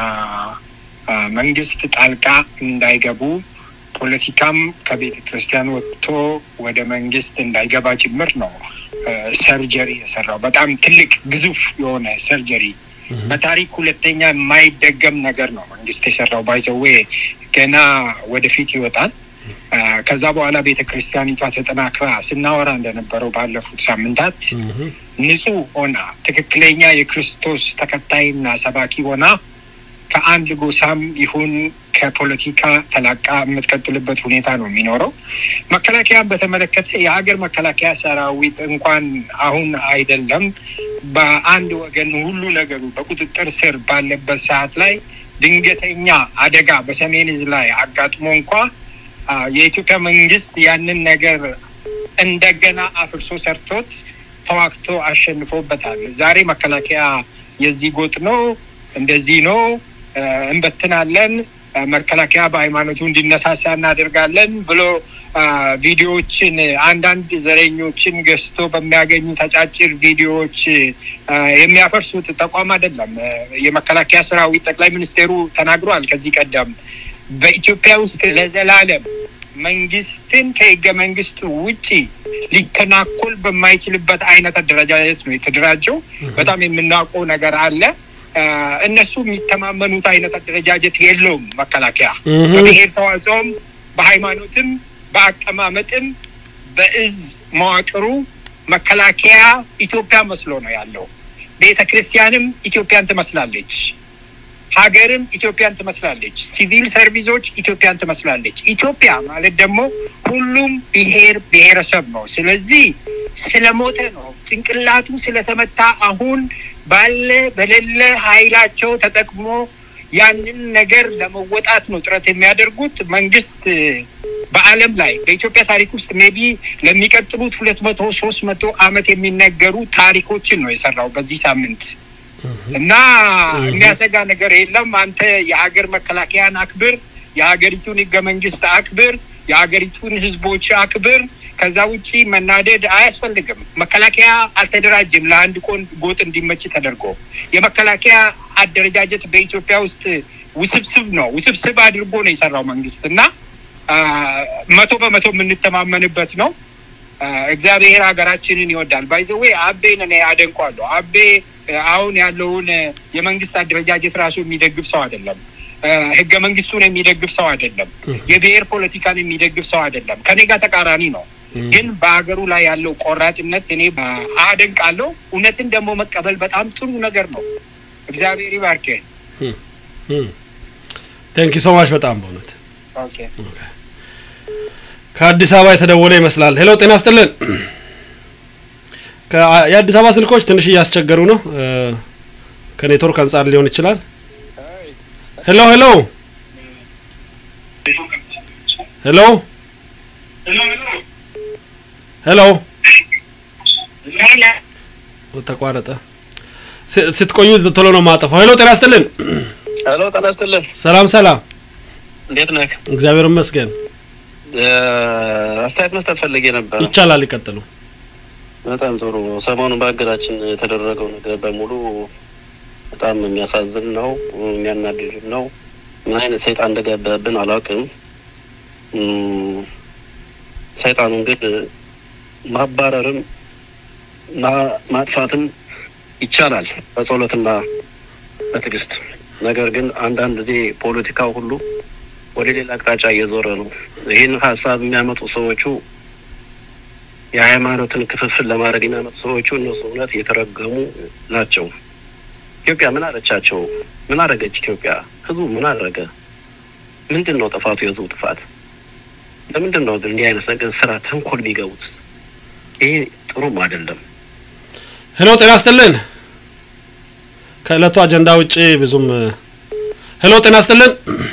መንግስት ጣልቃ እንዳይገቡ ፖለቲካም ከቤተ ክርስቲያን ወጥቶ ወደ መንግስት እንዳይገባ ጭምር ነው ሰርጀሪ የሰራው። በጣም ትልቅ ግዙፍ የሆነ ሰርጀሪ በታሪክ ሁለተኛ የማይደገም ነገር ነው መንግስት የሰራው። ባይዘዌ ገና ወደፊት ይወጣል። ከዛ በኋላ ቤተ ክርስቲያኒቷ ተጠናክራ ስናወራ እንደነበረው ባለፉት ሳምንታት ንጹህ ሆና ትክክለኛ የክርስቶስ ተከታይና ሰባኪ ሆና ከአንድ ጎሳም ይሁን ከፖለቲካ ተላቃ የምትቀጥልበት ሁኔታ ነው የሚኖረው። መከላከያን በተመለከተ የሀገር መከላከያ ሰራዊት እንኳን አሁን አይደለም በአንድ ወገን ሁሉ ነገሩ በቁጥጥር ስር ባለበት ሰዓት ላይ ድንገተኛ አደጋ በሰሜን እዝ ላይ አጋጥሞ እንኳ የኢትዮጵያ መንግስት ያንን ነገር እንደገና አፍርሶ ሰርቶት ተዋግቶ አሸንፎበታል። ዛሬ መከላከያ የዚህ ጎጥ ነው እንደዚህ ነው እንበትናለን፣ መከላከያ በሃይማኖቱ እንዲነሳሳ እናደርጋለን ብሎ ቪዲዮዎችን አንዳንድ ዘረኞችን ገዝቶ በሚያገኙ ተጫጭር ቪዲዮዎች የሚያፈርሱት ተቋም አይደለም። የመከላከያ ሰራዊት ጠቅላይ ሚኒስቴሩ ተናግሯል ከዚህ ቀደም በኢትዮጵያ ውስጥ ለዘላለም መንግስትን ከህገ መንግስቱ ውጪ ሊተናኮል በማይችልበት አይነት አደረጃጀት ነው የተደራጀው። በጣም የምናውቀው ነገር አለ። እነሱ የሚተማመኑት አይነት አደረጃጀት የለውም። መከላከያ በብሔር ተዋጽኦም፣ በሃይማኖትም፣ በአቀማመጥም፣ በእዝ መዋቅሩ መከላከያ ኢትዮጵያ መስሎ ነው ያለው። ቤተ ክርስቲያንም ኢትዮጵያን ትመስላለች። ሀገርም ኢትዮጵያን ትመስላለች። ሲቪል ሰርቪሶች ኢትዮጵያን ትመስላለች። ኢትዮጵያ ማለት ደግሞ ሁሉም ብሔር ብሔረሰብ ነው። ስለዚህ ስለሞተ ነው ጭንቅላቱ ስለተመታ አሁን ባለ በሌለ ኃይላቸው ተጠቅሞ ያንን ነገር ለመወጣት ነው ጥረት የሚያደርጉት። መንግስት በዓለም ላይ በኢትዮጵያ ታሪክ ውስጥ ሜቢ ለሚቀጥሉት ሁለት መቶ ሶስት መቶ አመት የሚነገሩ ታሪኮችን ነው የሰራው በዚህ ሳምንት እና የሚያሰጋ ነገር የለም። አንተ የሀገር መከላከያን አክብር፣ የሀገሪቱን ህገ መንግስት አክብር፣ የሀገሪቱን ህዝቦች አክብር፣ ከዛ ውጪ መናደድ አያስፈልግም። መከላከያ አልተደራጀም ለአንድ ቆን ጎጥ እንዲመች ተደርጎ የመከላከያ አደረጃጀት በኢትዮጵያ ውስጥ ውስብስብ ነው። ውስብስብ አድርጎ ነው የሰራው መንግስት እና አ፣ መቶ በመቶ የምንተማመንበት ነው። አ፣ እግዚአብሔር ሀገራችንን ይወዳል። ባይዘዌ አቤን እኔ አደንቋለሁ። አቤ አ፣ አሁን ያለውን አ፣ የመንግስት አደረጃጀት ራሱ የሚደግፍ ሰው አይደለም። አ፣ ህገ መንግስቱን የሚደግፍ ሰው አይደለም። የብሔር ፖለቲካን የሚደግፍ ሰው አይደለም። ከኔ ጋር ተቃራኒ ነው። ግን በሀገሩ ላይ ያለው ቆራጥነት እኔ አ፣ አደንቃለሁ። እውነትን ደግሞ መቀበል በጣም ጥሩ ነገር ነው። እግዚአብሔር ይባርክህ። ቴንክ ሶ ማች በጣም በእውነት ኦኬ ከአዲስ አበባ የተደወለ ይመስላል። ሄሎ ጤና ይስጥልን። ከ- የአዲስ አበባ ስልኮች ትንሽ እያስቸገሩ ነው። እ፣ ከኔትወርክ አንጻር ሊሆን ይችላል። ሄሎ ሄሎ ሄሎ ሄሎ ተቋረጠ። ስ- ስትቆዩ ቶሎ ነው ማጠፋው። ሄሎ ጤና ይስጥልን። ሄሎ ጤና ይስጥልን። ሰላም ሰላም፣ እንዴት ነህ? እግዚአብሔር ይመስገን። እ፣ አስተያየት መስጠት ፈልጌ ነበር። ይቻላል፣ ይቀጥሉ። በጣም ጥሩ። ሰሞኑን በሀገራችን የተደረገው ነገር በሙሉ በጣም የሚያሳዝን ነው፣ የሚያናድድ ነው። ምን አይነት ሰይጣን እንደገባብን አላውቅም። እም፣ ሰይጣኑን ግን ማባረርም ማ- ማጥፋትም ይቻላል በጸሎትና በትዕግስት። ነገር ግን አንዳንድ ጊዜ ፖለቲካው ሁሉ ወደ ሌላ አቅጣጫ እየዞረ ነው። ይህን ሀሳብ የሚያመጡ ሰዎቹ የሃይማኖትን ክፍፍል ለማድረግ የሚያመጡ ሰዎቹ እነሱ እውነት የተረገሙ ናቸው። ኢትዮጵያ ምን አለቻቸው? ምን አደረገች ኢትዮጵያ? ህዝቡ ምን አደረገ? ምንድን ነው ጥፋቱ? የህዝቡ ጥፋት ለምንድን ነው እንዲህ አይነት ነገር ስራ ተንኮል የሚገቡት? ይሄ ጥሩም አይደለም። ሄሎ ጤና ይስጥልን። ከእለቱ አጀንዳ ውጪ ብዙም ሄሎ ጤና ይስጥልን።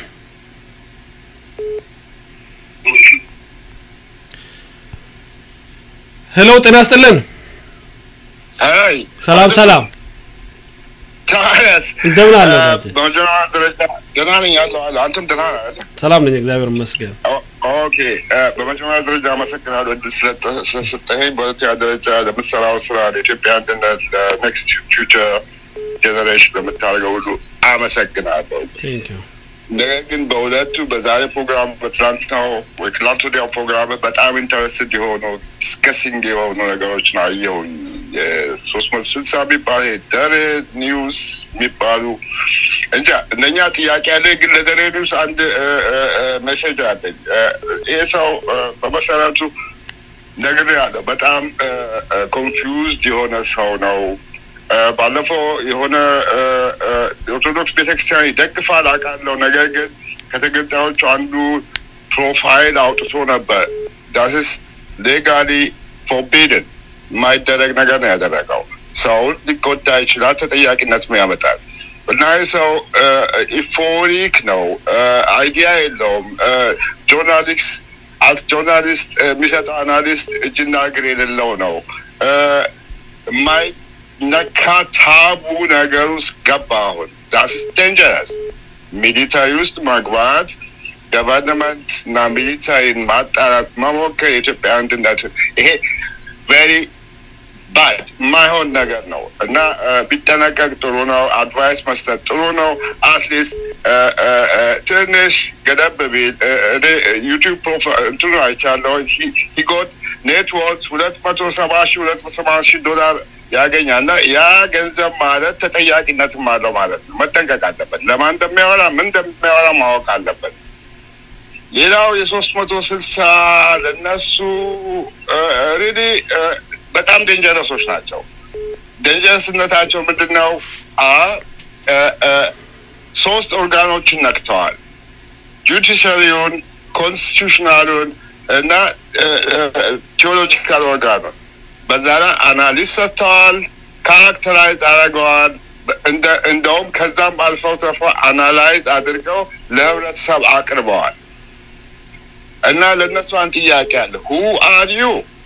ሄሎ ጤና ይስጥልን። አይ ሰላም ሰላም፣ ታዲያስ እንደምን አለ እ፣ ወዳጄ? በመጀመሪያ ደረጃ ደህና ነኝ ያለው አለ። አንተም ደህና ነህ አይደል? ሰላም ነኝ፣ እግዚአብሔር ይመስገን። ኦ- ኦኬ እ፣ በመጀመሪያ ደረጃ አመሰግናለሁ እድል ስለጠ- ስለሰጠኸኝ። በሁለተኛ ደረጃ ለምትሰራው ስራ ለኢትዮጵያ አንድነት ለኔክስት ፊውቸር ጄኔሬሽን ለምታደርገው ሁሉ አመሰግናለሁ። ቴንክ ዩ ነገር ግን በሁለቱ በዛሬ ፕሮግራም በትላንትናው ወይ ትላንት ወዲያው ፕሮግራም በጣም ኢንተረስትድ የሆኑ ዲስከሲንግ የሆኑ ነገሮችን አየሁኝ። የሶስት መቶ ስልሳ የሚባል ደሬ ኒውስ የሚባሉ እንጃ እነኛ ጥያቄ ያለ ግን ለደሬ ኒውስ አንድ ሜሴጅ አለኝ። እ፣ ይህ ሰው እ፣ በመሰረቱ ነግሬ ያለው በጣም ኮንፊውዝድ የሆነ ሰው ነው። እ፣ ባለፈው የሆነ እ፣ እ፣ የኦርቶዶክስ ቤተክርስቲያን ይደግፋል አውቃለሁ። ነገር ግን ከተገንጣዮቹ አንዱ ፕሮፋይል አውጥቶ ነበር። ዳስስ ሌጋሊ ፎርቢድን የማይደረግ ነገር ነው ያደረገው። ሰውን ሊጎዳ ይችላል፣ ተጠያቂነትም ያመጣል። እና ይህ ሰው ኢፎሪክ ነው፣ አይዲያ የለውም። ጆርናሊስት አስ ጆርናሊስት የሚሰጠው አናሊስት እጅና እግር የሌለው ነው። የማይነካ ታቡ ነገር ውስጥ ገባ። አሁን ዳስ ዴንጀረስ ሚሊታሪ ውስጥ መግባት ገቨርንመንት እና ሚሊታሪን ማጣራት መሞከር የኢትዮጵያ አንድነት ይሄ ቬሪ ባድ የማይሆን ነገር ነው እና ቢጠነቀቅ ጥሩ ነው። አድቫይስ መስጠት ጥሩ ነው። አትሊስት ትንሽ ገደብ ቢል እኔ ዩቲዩብ ፕሮፋይል እንትኑ አይቻለሁ። ሂጎት ኔትወርክ ሁለት መቶ ሰባ ሺ ሁለት መቶ ሰባ ሺ ዶላር ያገኛል እና ያ ገንዘብ ማለት ተጠያቂነትም አለው ማለት ነው። መጠንቀቅ አለበት። ለማን እንደሚያወራ ምን እንደሚያወራ ማወቅ አለበት። ሌላው የሶስት መቶ ስልሳ ለነሱ ሪሊ በጣም ዴንጀረሶች ናቸው። ዴንጀረስነታቸው ምንድን ነው? ሶስት ኦርጋኖችን ነክተዋል። ጁዲሻሪውን፣ ኮንስቲቱሽናሉን እና ቴዎሎጂካል ኦርጋኑን በዛ ላይ አናሊስ ሰጥተዋል። ካራክተራይዝ አድርገዋል። እንደውም ከዛም አልፈው ተርፎ አናላይዝ አድርገው ለህብረተሰብ አቅርበዋል። እና ለእነሱ አንድ ጥያቄ አለ። ሁ አር ዩ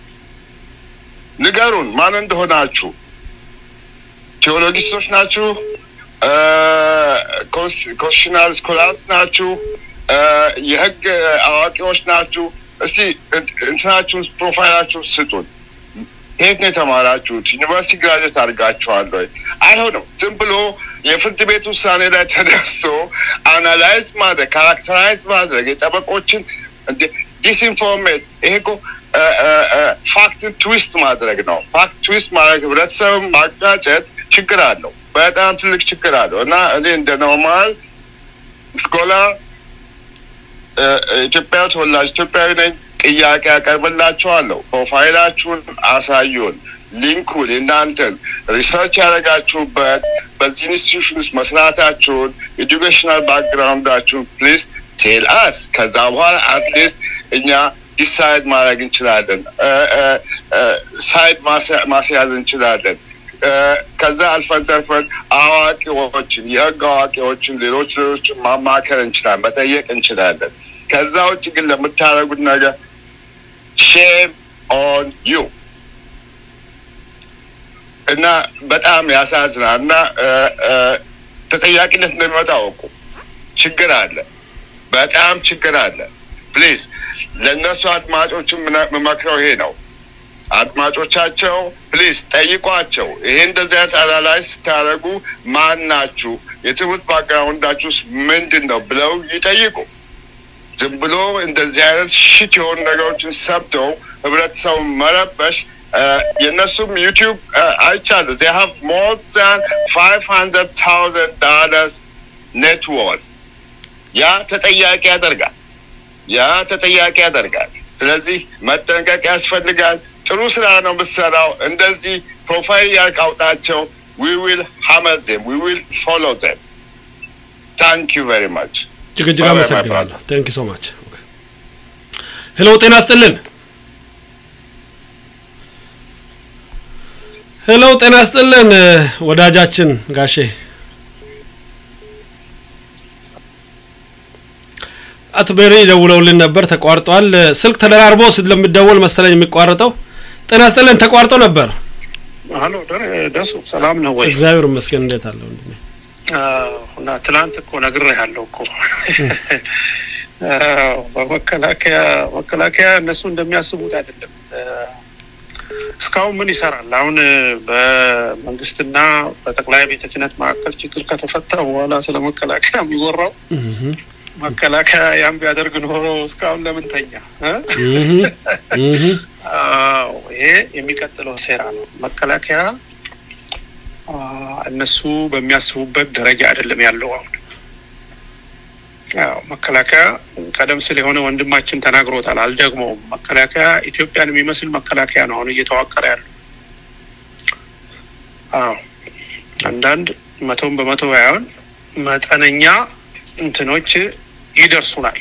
ንገሩን፣ ማን እንደሆናችሁ። ቴዎሎጊስቶች ናችሁ? ኮንስቲቱሽናል ስኮላርስ ናችሁ? የህግ አዋቂዎች ናችሁ? እስቲ እንትናችሁን ፕሮፋይላችሁን ስጡን። የት ነው የተማራችሁት? ዩኒቨርሲቲ ግራጁዌት አድርጋችኋል ወይ? አይሆንም። ዝም ብሎ የፍርድ ቤት ውሳኔ ላይ ተደርሶ አናላይዝ ማድረግ ካራክተራይዝ ማድረግ የጠበቆችን ዲስኢንፎርሜት ይሄ እኮ ፋክትን ትዊስት ማድረግ ነው። ፋክት ትዊስት ማድረግ ህብረተሰብን ማጋጨት ችግር አለው፣ በጣም ትልቅ ችግር አለው እና እኔ እንደ ኖርማል ስኮላር ኢትዮጵያ ተወላጅ ኢትዮጵያዊ ነኝ። ጥያቄ ያቀርብላችኋለሁ። ፕሮፋይላችሁን አሳዩን፣ ሊንኩን እናንተን ሪሰርች ያደረጋችሁበት በዚህ ኢንስቲትዩሽን ውስጥ መስራታችሁን ኤዱኬሽናል ባክግራውንዳችሁን ፕሊዝ ቴል አስ። ከዛ በኋላ አትሊስት እኛ ዲሳይድ ማድረግ እንችላለን፣ ሳይድ ማስያዝ እንችላለን። ከዛ አልፈን ተርፈን አዋቂዎችን የህግ አዋቂዎችን ሌሎች ሌሎችን ማማከር እንችላለን፣ መጠየቅ እንችላለን። ከዛ ውጭ ግን ለምታደርጉት ነገር ሼም ኦን ዩ እና በጣም ያሳዝናል። እና ተጠያቂነት እንደሚመጣ አወቁ። ችግር አለ፣ በጣም ችግር አለ። ፕሊዝ ለእነሱ አድማጮችን የምመክረው ይሄ ነው። አድማጮቻቸው ፕሊዝ ጠይቋቸው። ይሄ እንደዚህ አይነት አላላይ ስታደርጉ ማን ናችሁ፣ የትምህርት ባክግራውንዳችሁስ ምንድን ነው ብለው ይጠይቁ። ዝም ብሎ እንደዚህ አይነት ሽት የሆኑ ነገሮችን ሰብተው ህብረተሰቡን መረበሽ የእነሱም ዩቲዩብ አይቻሉ ዜ ሃቭ ሞር ዛን ፋይቭ ሀንድረድ ታውዘንድ ዳለርስ ኔትወርስ ያ ተጠያቂ ያደርጋል። ያ ተጠያቂ ያደርጋል። ስለዚህ መጠንቀቅ ያስፈልጋል። ጥሩ ስራ ነው የምትሰራው። እንደዚህ ፕሮፋይል ያቃውጣቸው። ዊ ዊል ሀመር ዜም ዊ ዊል ፎሎ ዜም ታንክ ዩ ቨሪ ማች እጅግ እጅግ አመሰግናለሁ። ቴንክ ሶ ማች። ሄሎ ጤና ስጥልን። ሄሎ ጤና ስጥልን ወዳጃችን ጋሼ አቶ ቤሪ ደውለውልን ነበር፣ ተቋርጧል። ስልክ ተደራርቦ ስለሚደወል መሰለኝ የሚቋረጠው። ጤና ስጥልን፣ ተቋርጦ ነበር። ሀሎ ደሱ ሰላም ነው ወይ? እግዚአብሔር ይመስገን። እንዴት አለ ወንድሜ? እና ትላንት እኮ ነግሬሃለሁ እኮ በመከላከያ መከላከያ እነሱ እንደሚያስቡት አይደለም። እስካሁን ምን ይሰራል? አሁን በመንግስትና በጠቅላይ ቤተ ክህነት መካከል ችግር ከተፈታ በኋላ ስለ መከላከያ የሚወራው መከላከያ ያን ቢያደርግ ኖሮ እስካሁን ለምን ተኛ? ይሄ የሚቀጥለው ሴራ ነው። መከላከያ እነሱ በሚያስቡበት ደረጃ አይደለም ያለው። አሁን ያው መከላከያ ቀደም ሲል የሆነ ወንድማችን ተናግሮታል፣ አልደግመውም። መከላከያ ኢትዮጵያን የሚመስል መከላከያ ነው አሁን እየተዋቀረ ያለው። አዎ አንዳንድ መቶም በመቶ ባይሆን መጠነኛ እንትኖች ይደርሱናል።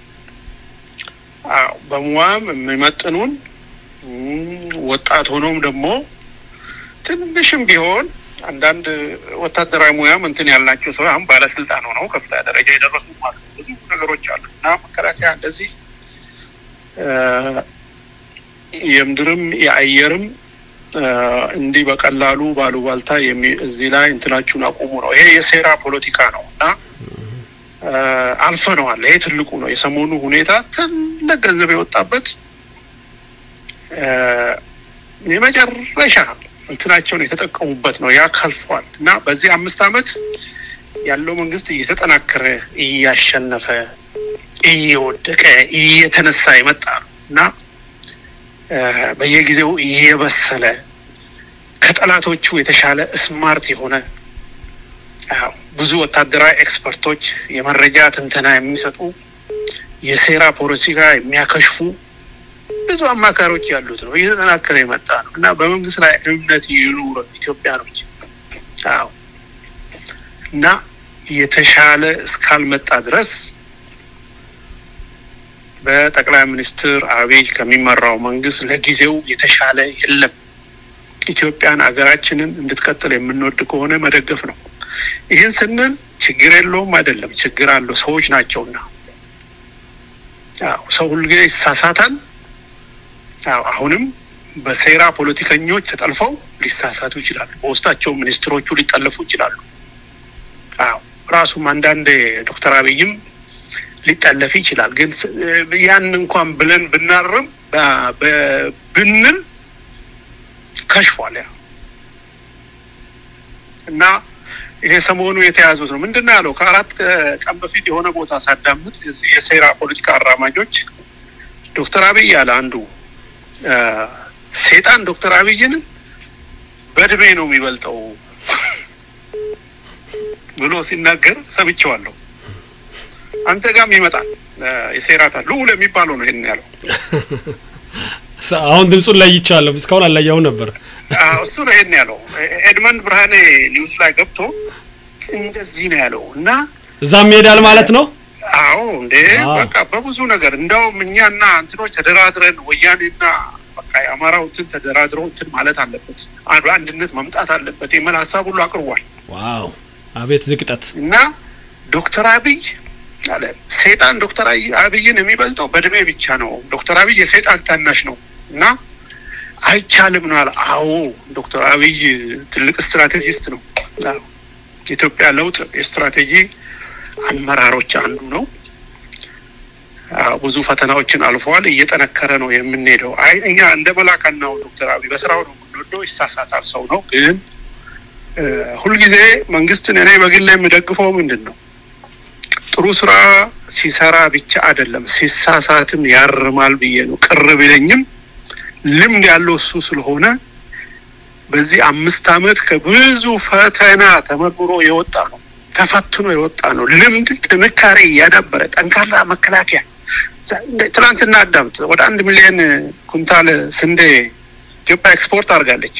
አዎ በሙያም የሚመጥኑን ወጣት ሆኖም ደግሞ ትንሽም ቢሆን አንዳንድ ወታደራዊ ሙያም እንትን ያልናቸው ሰው አሁን ባለስልጣን ሆነው ከፍተኛ ደረጃ የደረሱ ማለት ብዙ ነገሮች አሉ እና መከላከያ እንደዚህ የምድርም የአየርም እንዲህ በቀላሉ ባሉባልታ እዚህ ላይ እንትናችሁን አቁሙ ነው። ይሄ የሴራ ፖለቲካ ነው እና አልፈነዋል። ይሄ ትልቁ ነው። የሰሞኑ ሁኔታ ትልቅ ገንዘብ የወጣበት የመጨረሻ እንትናቸውን የተጠቀሙበት ነው። ያ ከልፏል እና በዚህ አምስት ዓመት ያለው መንግስት እየተጠናከረ እያሸነፈ እየወደቀ እየተነሳ የመጣ ነው እና በየጊዜው እየበሰለ ከጠላቶቹ የተሻለ ስማርት የሆነ ብዙ ወታደራዊ ኤክስፐርቶች የመረጃ ትንተና የሚሰጡ የሴራ ፖለቲካ የሚያከሽፉ ብዙ አማካሪዎች ያሉት ነው። እየተጠናከረ የመጣ ነው እና በመንግስት ላይ እምነት ይኑር ኢትዮጵያኖች። አዎ እና የተሻለ እስካልመጣ ድረስ በጠቅላይ ሚኒስትር አብይ ከሚመራው መንግስት ለጊዜው የተሻለ የለም። ኢትዮጵያን አገራችንን እንድትቀጥል የምንወድ ከሆነ መደገፍ ነው። ይህን ስንል ችግር የለውም አይደለም፣ ችግር አለው። ሰዎች ናቸውና ሰው ሁልጊዜ ይሳሳታል። አሁንም በሴራ ፖለቲከኞች ተጠልፈው ሊሳሳቱ ይችላሉ። በውስጣቸው ሚኒስትሮቹ ሊጠለፉ ይችላሉ። አዎ ራሱም አንዳንድ ዶክተር አብይም ሊጠለፍ ይችላል። ግን ስ- ያን እንኳን ብለን ብናርም ባ- በ- ብንል ከሽፏል ያ እና ይሄ ሰሞኑ የተያዙት ነው። ምንድን ነው ያለው? ከአራት ቀ- ቀን በፊት የሆነ ቦታ ሳዳምጥ የዚህ የሴራ ፖለቲካ አራማጆች ዶክተር አብይ ያለ አንዱ አ፣ ሴጣን ዶክተር አብይን በእድሜ ነው የሚበልጠው ብሎ ሲናገር ሰምቼዋለሁ። አንተ ጋም ይመጣል አ፣ የሴራታ ልዑል የሚባለው ነው ይሄን ያለው። ሳ- አሁን ድምፁን ለይቻለሁ። እስካሁን አልለየው ነበር። አዎ፣ እሱ ነው ይሄን ያለው። ኤድመንድ ብርሃኔ ኒውስ ላይ ገብቶ እንደዚህ ነው ያለው እና እዛም ይሄዳል ማለት ነው። አዎ እንዴ አዎ። በቃ በብዙ ነገር እንደውም እኛና እንትኖች ተደራድረን ወያኔና በቃ የአማራው እንትን ተደራድረው እንትን ማለት አለበት አንዱ አንድነት መምጣት አለበት የሚል ሀሳብ ሁሉ አቅርቧል ዋው አቤት ዝቅጠት! እና ዶክተር አብይ አለ ሴጣን ዶክተር አይ- አብይን የሚበልጠው በእድሜ ብቻ ነው። ዶክተር አብይ የሴጣን ታናሽ ነው እና አይቻልም ነው አለ። አዎ ዶክተር አብይ ትልቅ ስትራቴጂስት ነው። አዎ፣ የኢትዮጵያ ለውጥ የስትራቴጂ አመራሮች አንዱ ነው። አዎ፣ ብዙ ፈተናዎችን አልፈዋል። እየጠነከረ ነው የምንሄደው። አይ እኛ እንደ መላካናው ዶክተር አብይ በስራው ነው የምንወደው። ይሳሳታል፣ ሰው ነው። ግን እ፣ ሁልጊዜ መንግስትን እኔ በግል የምደግፈው ምንድን ነው ጥሩ ስራ ሲሰራ ብቻ አይደለም ሲሳሳትም ያርማል ብዬ ነው። ቅር ቢለኝም ልምድ ያለው እሱ ስለሆነ በዚህ አምስት ዓመት ከብዙ ፈተና ተመርምሮ የወጣ ነው። ተፈትኖ የወጣ ነው። ልምድ፣ ጥንካሬ እያዳበረ ጠንካራ መከላከያ ዛ- እንደ ትናንትና አዳምጥ ወደ አንድ ሚሊዮን ኩንታል ስንዴ ኢትዮጵያ ኤክስፖርት አድርጋለች።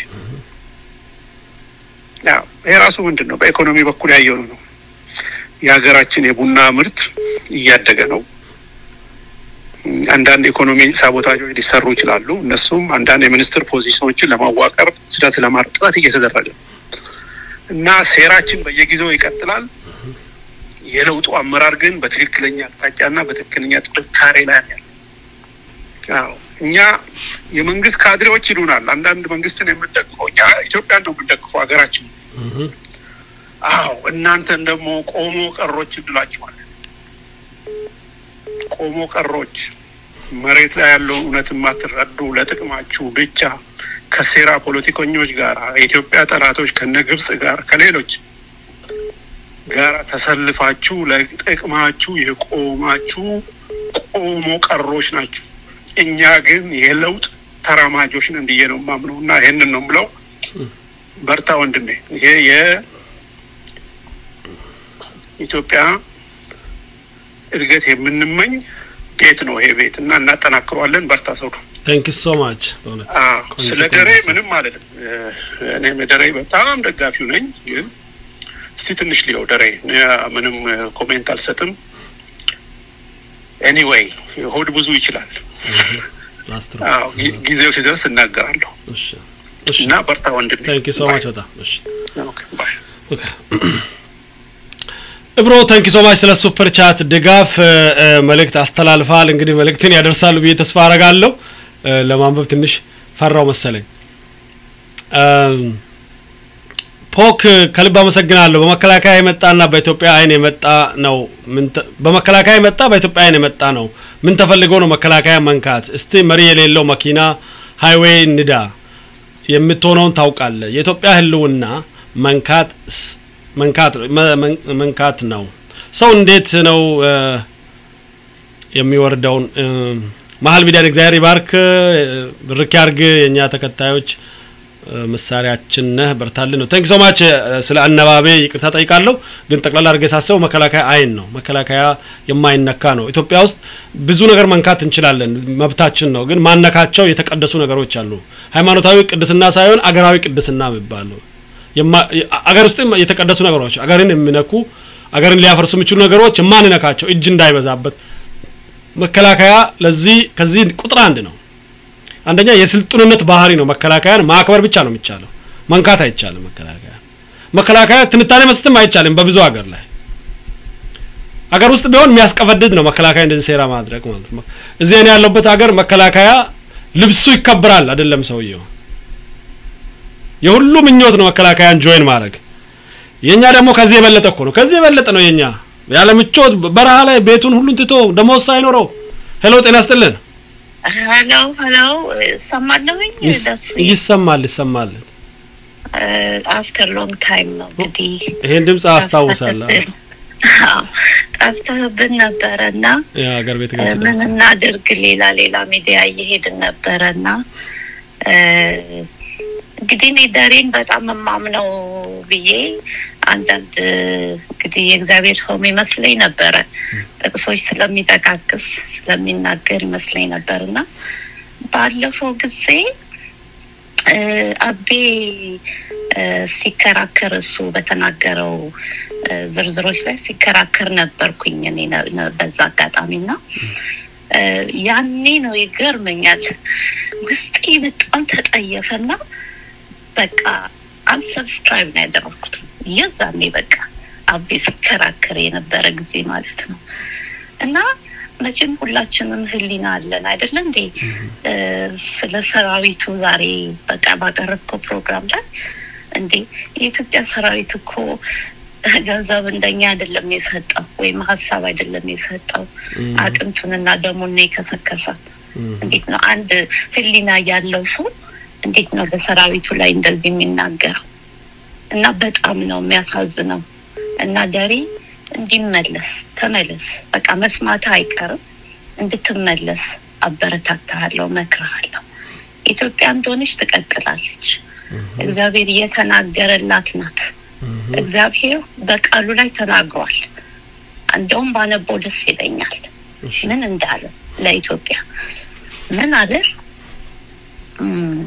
ያው ይሄ ራሱ ምንድን ነው በኢኮኖሚ በኩል ያየው ነው። የሀገራችን የቡና ምርት እያደገ ነው። አንዳንድ ኢኮኖሚ ሳቦታጆች ሊሰሩ ይችላሉ። እነሱም አንዳንድ የሚኒስትር ፖዚሽኖችን ለማዋቀር ስህተት ለማድረግ ጥረት እየተደረገ ነው እና ሴራችን በየጊዜው ይቀጥላል። የለውጡ አመራር ግን በትክክለኛ አቅጣጫና በትክክለኛ ጥንካሬ ላይ ነው ያለው። አዎ እኛ የመንግስት ካድሬዎች ይሉናል። አንዳንድ መንግስትን የምንደግፈው እኛ ኢትዮጵያን ነው የምንደግፈው ሀገራችን አዎ እናንተን ደግሞ ቆሞ ቀሮች እንላችኋለን። ቆሞ ቀሮች መሬት ላይ ያለውን እውነት የማትረዱ ለጥቅማችሁ ብቻ ከሴራ ፖለቲከኞች ጋር የኢትዮጵያ ጠላቶች ከነ ግብጽ ጋር ከሌሎች ጋር ተሰልፋችሁ ለጥቅማችሁ የቆማችሁ ቆሞ ቀሮች ናችሁ። እኛ ግን የለውጥ ተራማጆች ነን ብዬ ነው የማምነው እና ይህንን ነው የምለው። በርታ ወንድሜ። ይሄ የ ኢትዮጵያ እድገት የምንመኝ ቤት ነው ይሄ ቤት እና እናጠናክረዋለን። በርታ ሰው ቴንክ ዩ ሶ ማች በእውነት ቆንጆ ስለ ቆንጆ ደሬ ሀሳብ። ምንም አልልም። እኔም ደሬ በጣም ደጋፊው ነኝ። ግን እስቲ ትንሽ ሊየው ደሬ እኔ ምንም ኮሜንት አልሰጥም። ኤኒዌይ ሆድ ብዙ ይችላል። ላስትሮ አዎ፣ ጊ- ጊዜው ሲደርስ እናገራለሁ እሺ እሺ እና በርታ ወንድሜ። ቴንክ ዩ ሶ ባይ። ማች በጣም እሺ ኦኬ፣ ባይ። ኦኬ እብሮ ታንኪ ሶ ማች ስለ ሱፐር ቻት ድጋፍ እ፣ እ፣ መልእክት አስተላልፋል። እንግዲህ መልእክትን ያደርሳሉ ብዬ ተስፋ አረጋለሁ። እ፣ ለማንበብ ትንሽ ፈራው መሰለኝ። እም፣ ፖክ ከልብ አመሰግናለሁ። በመከላከያ የመጣና በኢትዮጵያ አይን የመጣ ነው። ምን ተ- በመከላከያ የመጣ በኢትዮጵያ አይን የመጣ ነው። ምን ተፈልገው ነው መከላከያ መንካት? እስቲ መሪ የሌለው መኪና ሃይዌይ ንዳ የምትሆነውን ታውቃለህ። የኢትዮጵያ ሕልውና መንካት ስ- መንካት መ- መን- መንካት ነው። ሰው እንዴት ነው እ፣ የሚወርደውን እ፣ መሀል ሚዲያን እግዚአብሔር ይባርክ እ፣ ብርክ ያርግ። የእኛ ተከታዮች እ፣ ምሳሌያችን ነህ፣ በርታልን ነው። ታንክ ሶ ማች ስለ አነባቤ ይቅርታ ጠይቃለሁ። ግን ጠቅላላ አድርጌ ሳስበው መከላከያ አይን ነው። መከላከያ የማይነካ ነው። ኢትዮጵያ ውስጥ ብዙ ነገር መንካት እንችላለን፣ መብታችን ነው። ግን ማነካቸው የተቀደሱ ነገሮች አሉ። ሃይማኖታዊ ቅድስና ሳይሆን አገራዊ ቅድስና የሚባለው የማ- አገር ውስጥ የተቀደሱ ነገሮች አገርን የሚነኩ አገርን ሊያፈርሱ የሚችሉ ነገሮች የማንነካቸው እጅ እንዳይበዛበት መከላከያ ለዚህ ከዚህ ቁጥር አንድ ነው። አንደኛ የስልጡንነት ባህሪ ነው። መከላከያን ማክበር ብቻ ነው የሚቻለው፣ መንካት አይቻልም። መከላከያ መከላከያ ትንታኔ መስጠትም አይቻልም። በብዙ ሀገር ላይ ሀገር ውስጥ ቢሆን የሚያስቀፈድድ ነው መከላከያ እንደዚህ ሴራ ማድረግ ማለት ነው። እዚህ እኔ ያለሁበት ሀገር መከላከያ ልብሱ ይከብራል አይደለም ሰውየው የሁሉ ምኞት ነው መከላከያን ጆይን ማድረግ። የኛ ደግሞ ከዚህ የበለጠ እኮ ነው። ከዚህ የበለጠ ነው የኛ ያለ ምቾት በረሃ ላይ ቤቱን ሁሉን ትቶ ደሞዝ ሳይኖረው ሄሎ ጤና ይስጥልን ሄሎ ሄሎ ሰማለሁኝ ይስ- ደስ ይሰማል ይሰማል አፍተር ሎንግ ታይም ነው እንግዲህ ይሄን ድምፅ አስታውሳለሁ አዎ፣ ጠፍተህብን ነበረ እና የሀገር ቤት እ፣ ጋር ምን እናድርግ ሌላ ሌላ ሚዲያ እየሄድን ነበረ እና እ፣ እንግዲህ እኔ ደሬን በጣም የማምነው ብዬ አንዳንድ እ፣ እንግዲህ የእግዚአብሔር ሰው ይመስለኝ ነበረ ጥቅሶች ስለሚጠቃቅስ ስለሚናገር ይመስለኝ ነበር እና ባለፈው ጊዜ እ፣ አቤ እ፣ ሲከራከር እሱ በተናገረው እ፣ ዝርዝሮች ላይ ሲከራከር ነበርኩኝ እኔ ነ- ነ- በዛ አጋጣሚ እና እ፣ ያኔ ነው ይገርመኛል ውስጤ በጣም ተጠየፈና በቃ አንሰብስክራይብ ነው ያደረኩት የዛኔ በቃ አቤ ሲከራከር የነበረ ጊዜ ማለት ነው እና መቼም ሁላችንም ህሊና አለን አይደለ እንዴ እ፣ ስለ ሰራዊቱ ዛሬ በቃ ባቀረብከው ፕሮግራም ላይ እንዴ የኢትዮጵያ ሰራዊት እኮ ገንዘብ እንደኛ አይደለም የሰጠው ወይም ሀሳብ አይደለም የሰጠው አጥንቱንና ደሙን ነው የከሰከሰ እንዴት ነው አንድ ህሊና ያለው ሰው እንዴት ነው በሰራዊቱ ላይ እንደዚህ የሚናገረው እና በጣም ነው የሚያሳዝነው እና ደሬ እንዲመለስ ተመለስ በቃ መስማት አይቀርም እንድትመለስ አበረታታሃለሁ መክርሃለሁ ኢትዮጵያ እንደሆነች ትቀጥላለች እግዚአብሔር እየተናገረላት ናት እግዚአብሔር በቃሉ ላይ ተናግሯል እንደውም ባነበው ደስ ይለኛል ምን እንዳለ ለኢትዮጵያ ምን አለ እም፣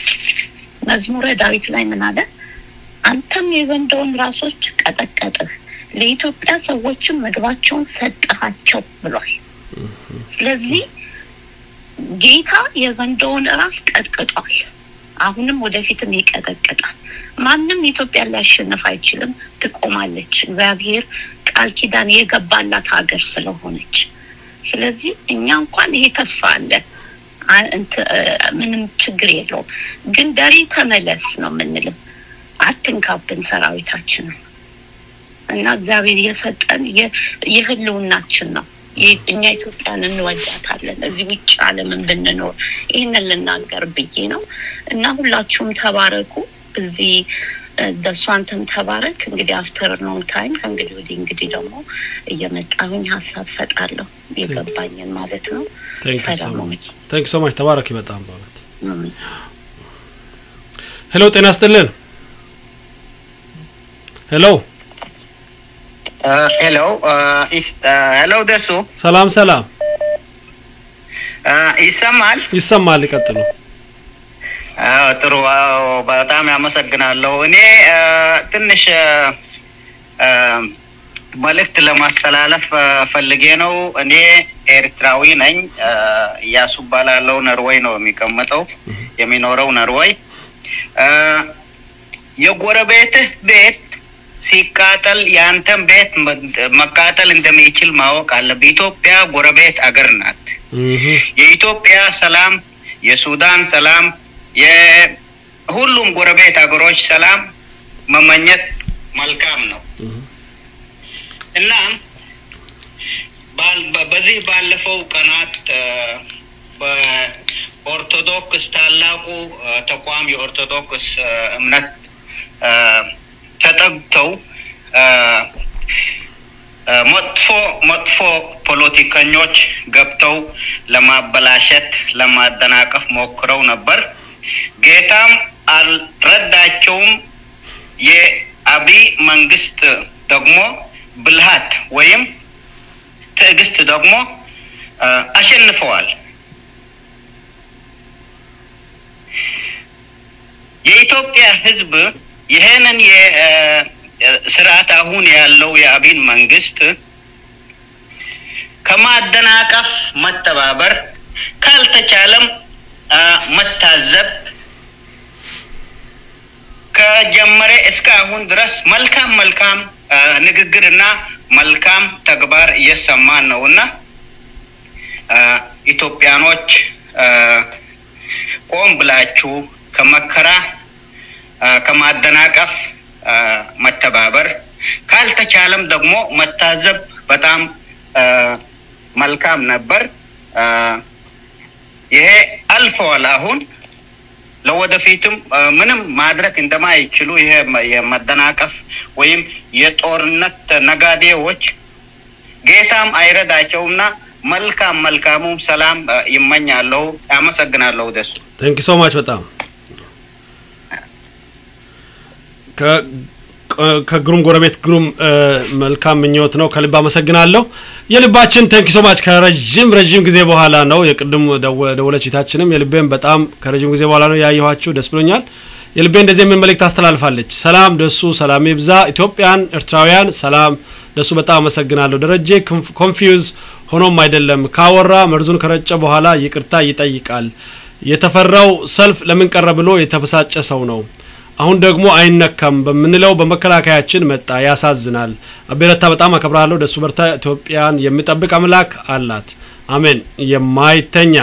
መዝሙረ ዳዊት ላይ ምን አለ አንተም የዘንዶውን ራሶች ቀጠቀጥህ ለኢትዮጵያ ሰዎችም ምግባቸውን ሰጠሃቸው ብሏል ስለዚህ ጌታ የዘንዶውን ራስ ቀጥቅጧል አሁንም ወደፊትም ይቀጠቅጣል ማንም ኢትዮጵያ ሊያሸንፍ አይችልም ትቆማለች እግዚአብሔር ቃል ኪዳን የገባላት ሀገር ስለሆነች ስለዚህ እኛ እንኳን ይሄ ተስፋ አለ አ- እንት- እ፣ ምንም ችግር የለውም ግን ደሬ ተመለስ ነው የምንልም አትንካብን ሰራዊታችንን እና እግዚአብሔር የሰጠን የ- የህልውናችን ነው የ- እኛ ኢትዮጵያን እንወዳታለን እዚህ ውጭ አለምን ብንኖር ይህንን ልናገር ብዬ ነው እና ሁላችሁም ተባረኩ እዚህ እ፣ ደሱ አንተም ተባረክ እንግዲህ አፍተር ነው ታይም ከእንግዲህ ወዲህ እንግዲህ ደግሞ እየመጣሁኝ ሀሳብ ሰጣለሁ የገባኝን ማለት ነው ቴንክ ሶ ሰላም ማች ቴንክ ሶ ማች ተባረክ በጣም በእውነት ሁኑ። ሄሎ ጤና ይስጥልን ሄሎ ሄሎ ሄሎ ደሱ ሰላም ሰላም ይሰማል? ይሰማል ይቀጥሉ አዎ፣ ጥሩ አዎ፣ በጣም ያመሰግናለሁ። እኔ አ፣ ትንሽ አ፣ አ፣ መልእክት ለማስተላለፍ አ፣ ፈልጌ ነው። እኔ ኤርትራዊ ነኝ። አ፣ እያሱ እባላለሁ። ነርዌይ ነው የሚቀመጠው የሚኖረው ነርዌይ። አ፣ የጎረቤትህ ቤት ሲቃጠል የአንተን ቤት መ- መቃጠል እንደሚችል ማወቅ አለብህ። ኢትዮጵያ ጎረቤት አገር ናት። የኢትዮጵያ ሰላም፣ የሱዳን ሰላም፣ የሁሉም ጎረቤት ሀገሮች ሰላም መመኘት መልካም ነው እና ባል- በ- በዚህ ባለፈው ቀናት አ፣ በኦርቶዶክስ ታላቁ አ፣ ተቋም የኦርቶዶክስ አ፣ እምነት አ፣ ተጠግተው አ፣ አ፣ መጥፎ መጥፎ ፖለቲከኞች ገብተው ለማበላሸት ለማደናቀፍ ሞክረው ነበር። ጌታም አልረዳቸውም። የአብይ መንግስት ደግሞ ብልሃት ወይም ትዕግስት ደግሞ አ፣ አሸንፈዋል። የኢትዮጵያ ሕዝብ ይህንን የስርዓት አሁን ያለው የአብን መንግስት ከማደናቀፍ መተባበር ካልተቻለም አ፣ መታዘብ ከጀመረ እስከ አሁን ድረስ መልካም መልካም አ፣ ንግግርና መልካም ተግባር እየሰማን ነው እና አ፣ ኢትዮጵያኖች አ፣ ቆም ብላችሁ ከመከራ አ፣ ከማደናቀፍ አ፣ መተባበር ካልተቻለም ደግሞ መታዘብ በጣም አ፣ መልካም ነበር። አ፣ ይሄ አልፈዋል። አሁን ለወደፊትም አ፣ ምንም ማድረግ እንደማይችሉ ይሄ መ- የመደናቀፍ ወይም የጦርነት ነጋዴዎች ጌታም አይረዳቸውምና መልካም መልካሙ ሰላም አ፣ ይመኛለሁ። አመሰግናለሁ ደሱ ቴንክ ሶ ማች በጣም ከ- ከ- ከግሩም ጎረቤት ግሩም እ፣ መልካም ምኞት ነው። ከልብ አመሰግናለሁ። የልባችን ቴንክ ሶ ማች ከረጅም ረጅም ጊዜ በኋላ ነው የቅድም ደወ- ደወለች እህታችንም የልቤን በጣም ከረጅም ጊዜ በኋላ ነው ያየኋችሁ። ደስ ብሎኛል። የልቤ እንደዚህ የሚል መልእክት አስተላልፋለች። ሰላም ደሱ፣ ሰላም ይብዛ። ኢትዮጵያን፣ ኤርትራውያን ሰላም ደሱ፣ በጣም አመሰግናለሁ። ደረጀ ኮንፊውዝ ሆኖም አይደለም ካወራ መርዙን ከረጨ በኋላ ይቅርታ ይጠይቃል። የተፈራው ሰልፍ ለምን ቀረ ብሎ የተበሳጨ ሰው ነው። አሁን ደግሞ አይነካም በምንለው በመከላከያችን መጣ። ያሳዝናል። አቤረታ በጣም አከብራለሁ። ደሱ በርታ። ኢትዮጵያን የሚጠብቅ አምላክ አላት። አሜን። የማይተኛ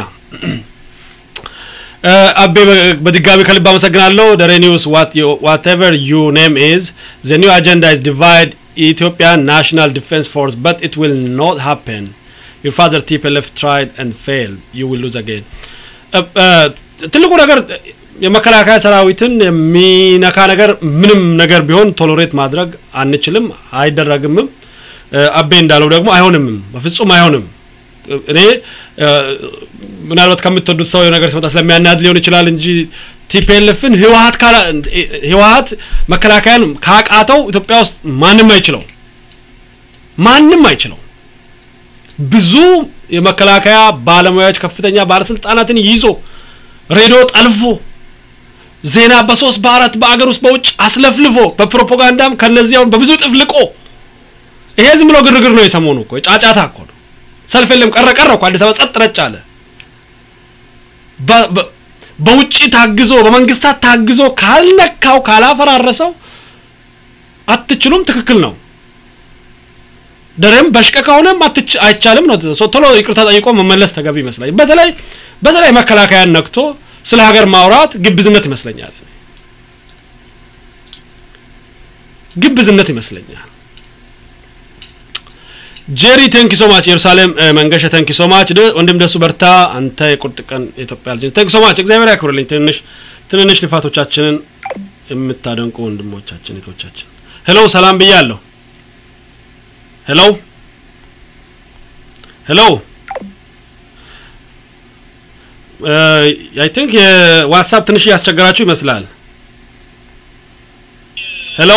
እ፣ አቤ በ- በድጋሚ ከልብ አመሰግናለሁ። ደሬ ኒውስ ዋትኤቨር ዩ ኔም ኢዝ ዘ ኒው አጀንዳ ኢዝ ዲቫይድ ኢትዮጵያን ናሽናል ዲፌንስ ፎርስ በት ኢት ዊል ኖት ሃፕን ዩር ፋዘር ቲፒኤልኤፍ ትራይድ ኤንድ ፌል ዩ ዊል ሉዝ አጌን ትልቁ ነገር የመከላከያ ሰራዊትን የሚነካ ነገር ምንም ነገር ቢሆን ቶሎሬት ማድረግ አንችልም፣ አይደረግምም። እ፣ አቤ እንዳለው ደግሞ አይሆንምም፣ በፍጹም አይሆንም። እኔ እ፣ ምናልባት ከምትወዱት ሰው የሆነ ነገር ሲመጣ ስለሚያናድ ሊሆን ይችላል እንጂ ቲፒኤልኤፍን ህወሀት ካላ ህወሀት መከላከያን ካቃተው ኢትዮጵያ ውስጥ ማንም አይችለው ማንም አይችለው። ብዙ የመከላከያ ባለሙያዎች ከፍተኛ ባለስልጣናትን ይዞ ሬዲዮ ጠልፎ ዜና በሶስት በአራት በአገር ውስጥ በውጭ አስለፍልፎ በፕሮፓጋንዳም ከነዚያውን በብዙ ጥፍ ልቆ ይሄ ዝም ብሎ ግርግር ነው። የሰሞኑ እኮ ጫጫታ እኮ ነው። ሰልፍ የለም ቀረ ቀረ እኮ አዲስ አበባ ጸጥ ረጭ አለ። በ- በ- በውጭ ታግዞ በመንግስታት ታግዞ ካልነካው ካላፈራረሰው አትችሉም። ትክክል ነው። ደረም በሽቀ ከሆነም አትች አይቻልም ነው። ሶ- ቶሎ ይቅርታ ጠይቆ መመለስ ተገቢ ይመስላል። በተለይ በተለይ መከላከያን ነክቶ ስለ ሀገር ማውራት ግብዝነት ይመስለኛል። ግብዝነት ይመስለኛል። ጄሪ ቴንኪ ሶ ማች ኢየሩሳሌም እ፣ መንገሻ ቴንኪ ሶ ማች ወንድም ደሱ በርታ። አንተ የቁርጥ ቀን የኢትዮጵያ ልጅ ቴንኪ ሶ ማች እግዚአብሔር ያክብርልኝ። ትንሽ ትንንሽ ልፋቶቻችንን የምታደንቁ ወንድሞቻችን እህቶቻችን፣ ሄሎ ሰላም ብያለሁ። ሄሎ ሄሎ አይ ቲንክ የዋትሳፕ ትንሽ እያስቸገራችሁ ይመስላል። ሄሎ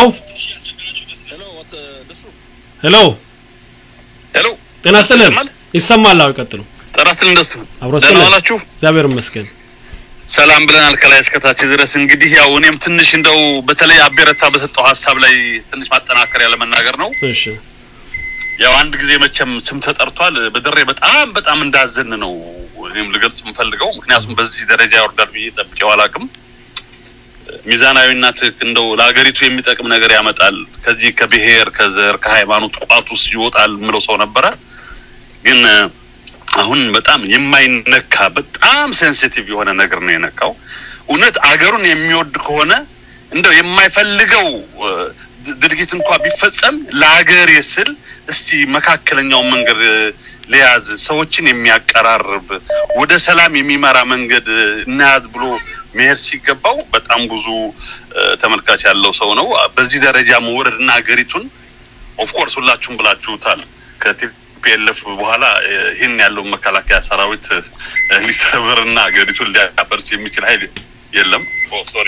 ሄሎ ሄሎ ጤና ይስጥልን። ይሰማል? ይሰማል? አዎ ይቀጥሉ። ጥራትን እንደሱ አብሮ ደህና ይስጥልን። ዋላችሁ? እግዚአብሔር ይመስገን። ሰላም ብለናል ከላይ እስከታች ድረስ። እንግዲህ ያው እኔም ትንሽ እንደው በተለይ አቤረታ በሰጠው ሀሳብ ላይ ትንሽ ማጠናከሪያ ለመናገር ነው። እሺ ያው አንድ ጊዜ መቼም ስም ተጠርቷል። በድሬ በጣም በጣም እንዳዘን ነው እኔም ልገልጽ የምፈልገው። ምክንያቱም በዚህ ደረጃ ይወርዳል ብዬ ጠብቄው አላውቅም። ሚዛናዊና ትክክል እንደው ለሀገሪቱ የሚጠቅም ነገር ያመጣል፣ ከዚህ ከብሔር ከዘር ከሃይማኖት ቋት ውስጥ ይወጣል የምለው ሰው ነበረ። ግን እ፣ አሁን በጣም የማይነካ በጣም ሴንሲቲቭ የሆነ ነገር ነው የነካው። እውነት አገሩን የሚወድ ከሆነ እንደው የማይፈልገው እ፣ ድ- ድርጊት እንኳ ቢፈጸም ለሀገሬ ስል እስቲ መካከለኛውን መንገድ እ፣ ሊያዝ ሰዎችን የሚያቀራርብ ወደ ሰላም የሚመራ መንገድ እ፣ እናያዝ ብሎ መሄድ ሲገባው በጣም ብዙ እ፣ ተመልካች ያለው ሰው ነው። በዚህ ደረጃ መውረድና ሀገሪቱን ኦፍኮርስ ሁላችሁም ብላችሁታል። ከቲፒኤልኤፍ በኋላ እ፣ ይህን ያለው መከላከያ ሰራዊት እ፣ ሊሰብርና ሀገሪቱን ሊያፈርስ የሚችል ኃይል የለም። ኦ ሶሪ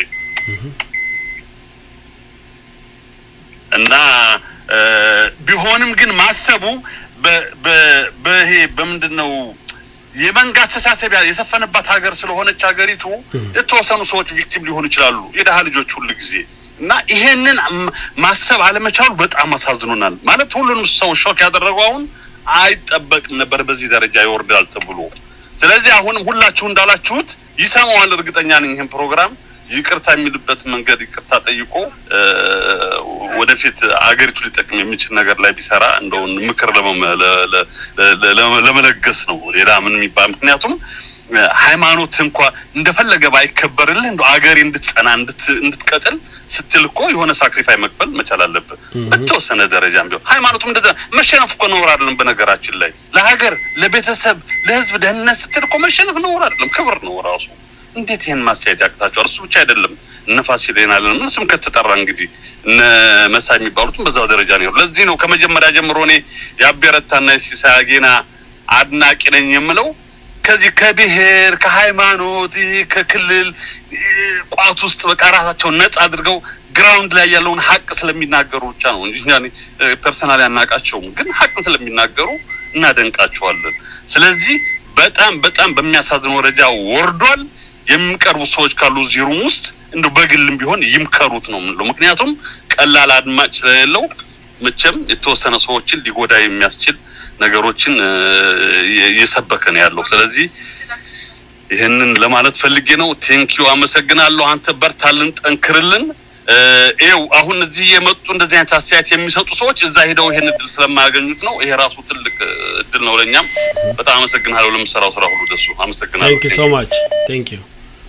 እና እ፣ ቢሆንም ግን ማሰቡ በ- በ- በይሄ በምንድን ነው የመንጋ አስተሳሰብ ያ- የሰፈነባት ሀገር ስለሆነች ሀገሪቱ የተወሰኑ ሰዎች ቪክቲም ሊሆኑ ይችላሉ፣ የደሃ ልጆች ሁሉ ጊዜ እና ይሄንን ም- ማሰብ አለመቻሉ በጣም አሳዝኖናል። ማለት ሁሉንም ሰው ሾክ ያደረገው አሁን አይጠበቅም ነበር በዚህ ደረጃ ይወርዳል ተብሎ። ስለዚህ አሁንም ሁላችሁ እንዳላችሁት ይሰማዋል፣ እርግጠኛ ነኝ ይህን ፕሮግራም ይቅርታ የሚልበት መንገድ ይቅርታ ጠይቆ እ፣ ወደፊት አገሪቱ ሊጠቅም የሚችል ነገር ላይ ቢሰራ እንደውን ምክር ለመመ- ለ- ለ- ለ- ለ- ለመለገስ ነው። ሌላ ምን የሚባል ምክንያቱም እ፣ ሃይማኖት እንኳ እንደፈለገ ባይከበርልህ እንደ አገሬ እንድትጸና እንድት- እንድትቀጥል ስትል እኮ የሆነ ሳክሪፋይ መክፈል መቻል አለብህ። በተወሰነ ደረጃም ቢሆን ሃይማኖቱም እንደዛ መሸነፍ እኮ ነውር አይደለም። በነገራችን ላይ ለሀገር፣ ለቤተሰብ፣ ለህዝብ ደህንነት ስትል እኮ መሸነፍ ነውር አይደለም፣ ክብር ነው ራሱ። እንዴት ይህን ማስተያየት ያቅታቸዋል? እሱ ብቻ አይደለም እነ ፋሲል ይናለን ምን ስም ከተጠራ እንግዲህ እነ መሳይ የሚባሉትም በዛው ደረጃ ነው። ለዚህ ነው ከመጀመሪያ ጀምሮ እኔ የአቤረታና የሲሳይ አጌና አድናቂ ነኝ የምለው ከዚህ ከብሔር ከሃይማኖት ይህ ከክልል ይህ ቋት ውስጥ በቃ ራሳቸውን ነጻ አድርገው ግራውንድ ላይ ያለውን ሀቅ ስለሚናገሩ ብቻ ነው እንጂ እኛ ፐርሰናል ያናቃቸውም፣ ግን ሀቅ ስለሚናገሩ እናደንቃቸዋለን። ስለዚህ በጣም በጣም በሚያሳዝን ደረጃ ወርዷል። የሚቀርቡ ሰዎች ካሉ እዚህ ሩም ውስጥ እንደ በግልም ቢሆን ይምከሩት ነው የምንለው። ምክንያቱም ቀላል አድማጭ ስለሌለው መቼም የተወሰነ ሰዎችን ሊጎዳ የሚያስችል ነገሮችን እ፣ እየሰበከ ነው ያለው። ስለዚህ ይህንን ለማለት ፈልጌ ነው። ቴንኪዩ አመሰግናለሁ። አንተ በርታልን፣ ጠንክርልን። እ፣ ይኸው አሁን እዚህ የመጡ እንደዚህ አይነት አስተያየት የሚሰጡ ሰዎች እዛ ሄደው ይሄን እድል ስለማያገኙት ነው። ይሄ ራሱ ትልቅ እ፣ እድል ነው ለእኛም። በጣም አመሰግናለሁ ለምሰራው ስራ ሁሉ ደሱ አመሰግናለሁ። ቴንክ ዩ ሶ ማች ቴንክ ዩ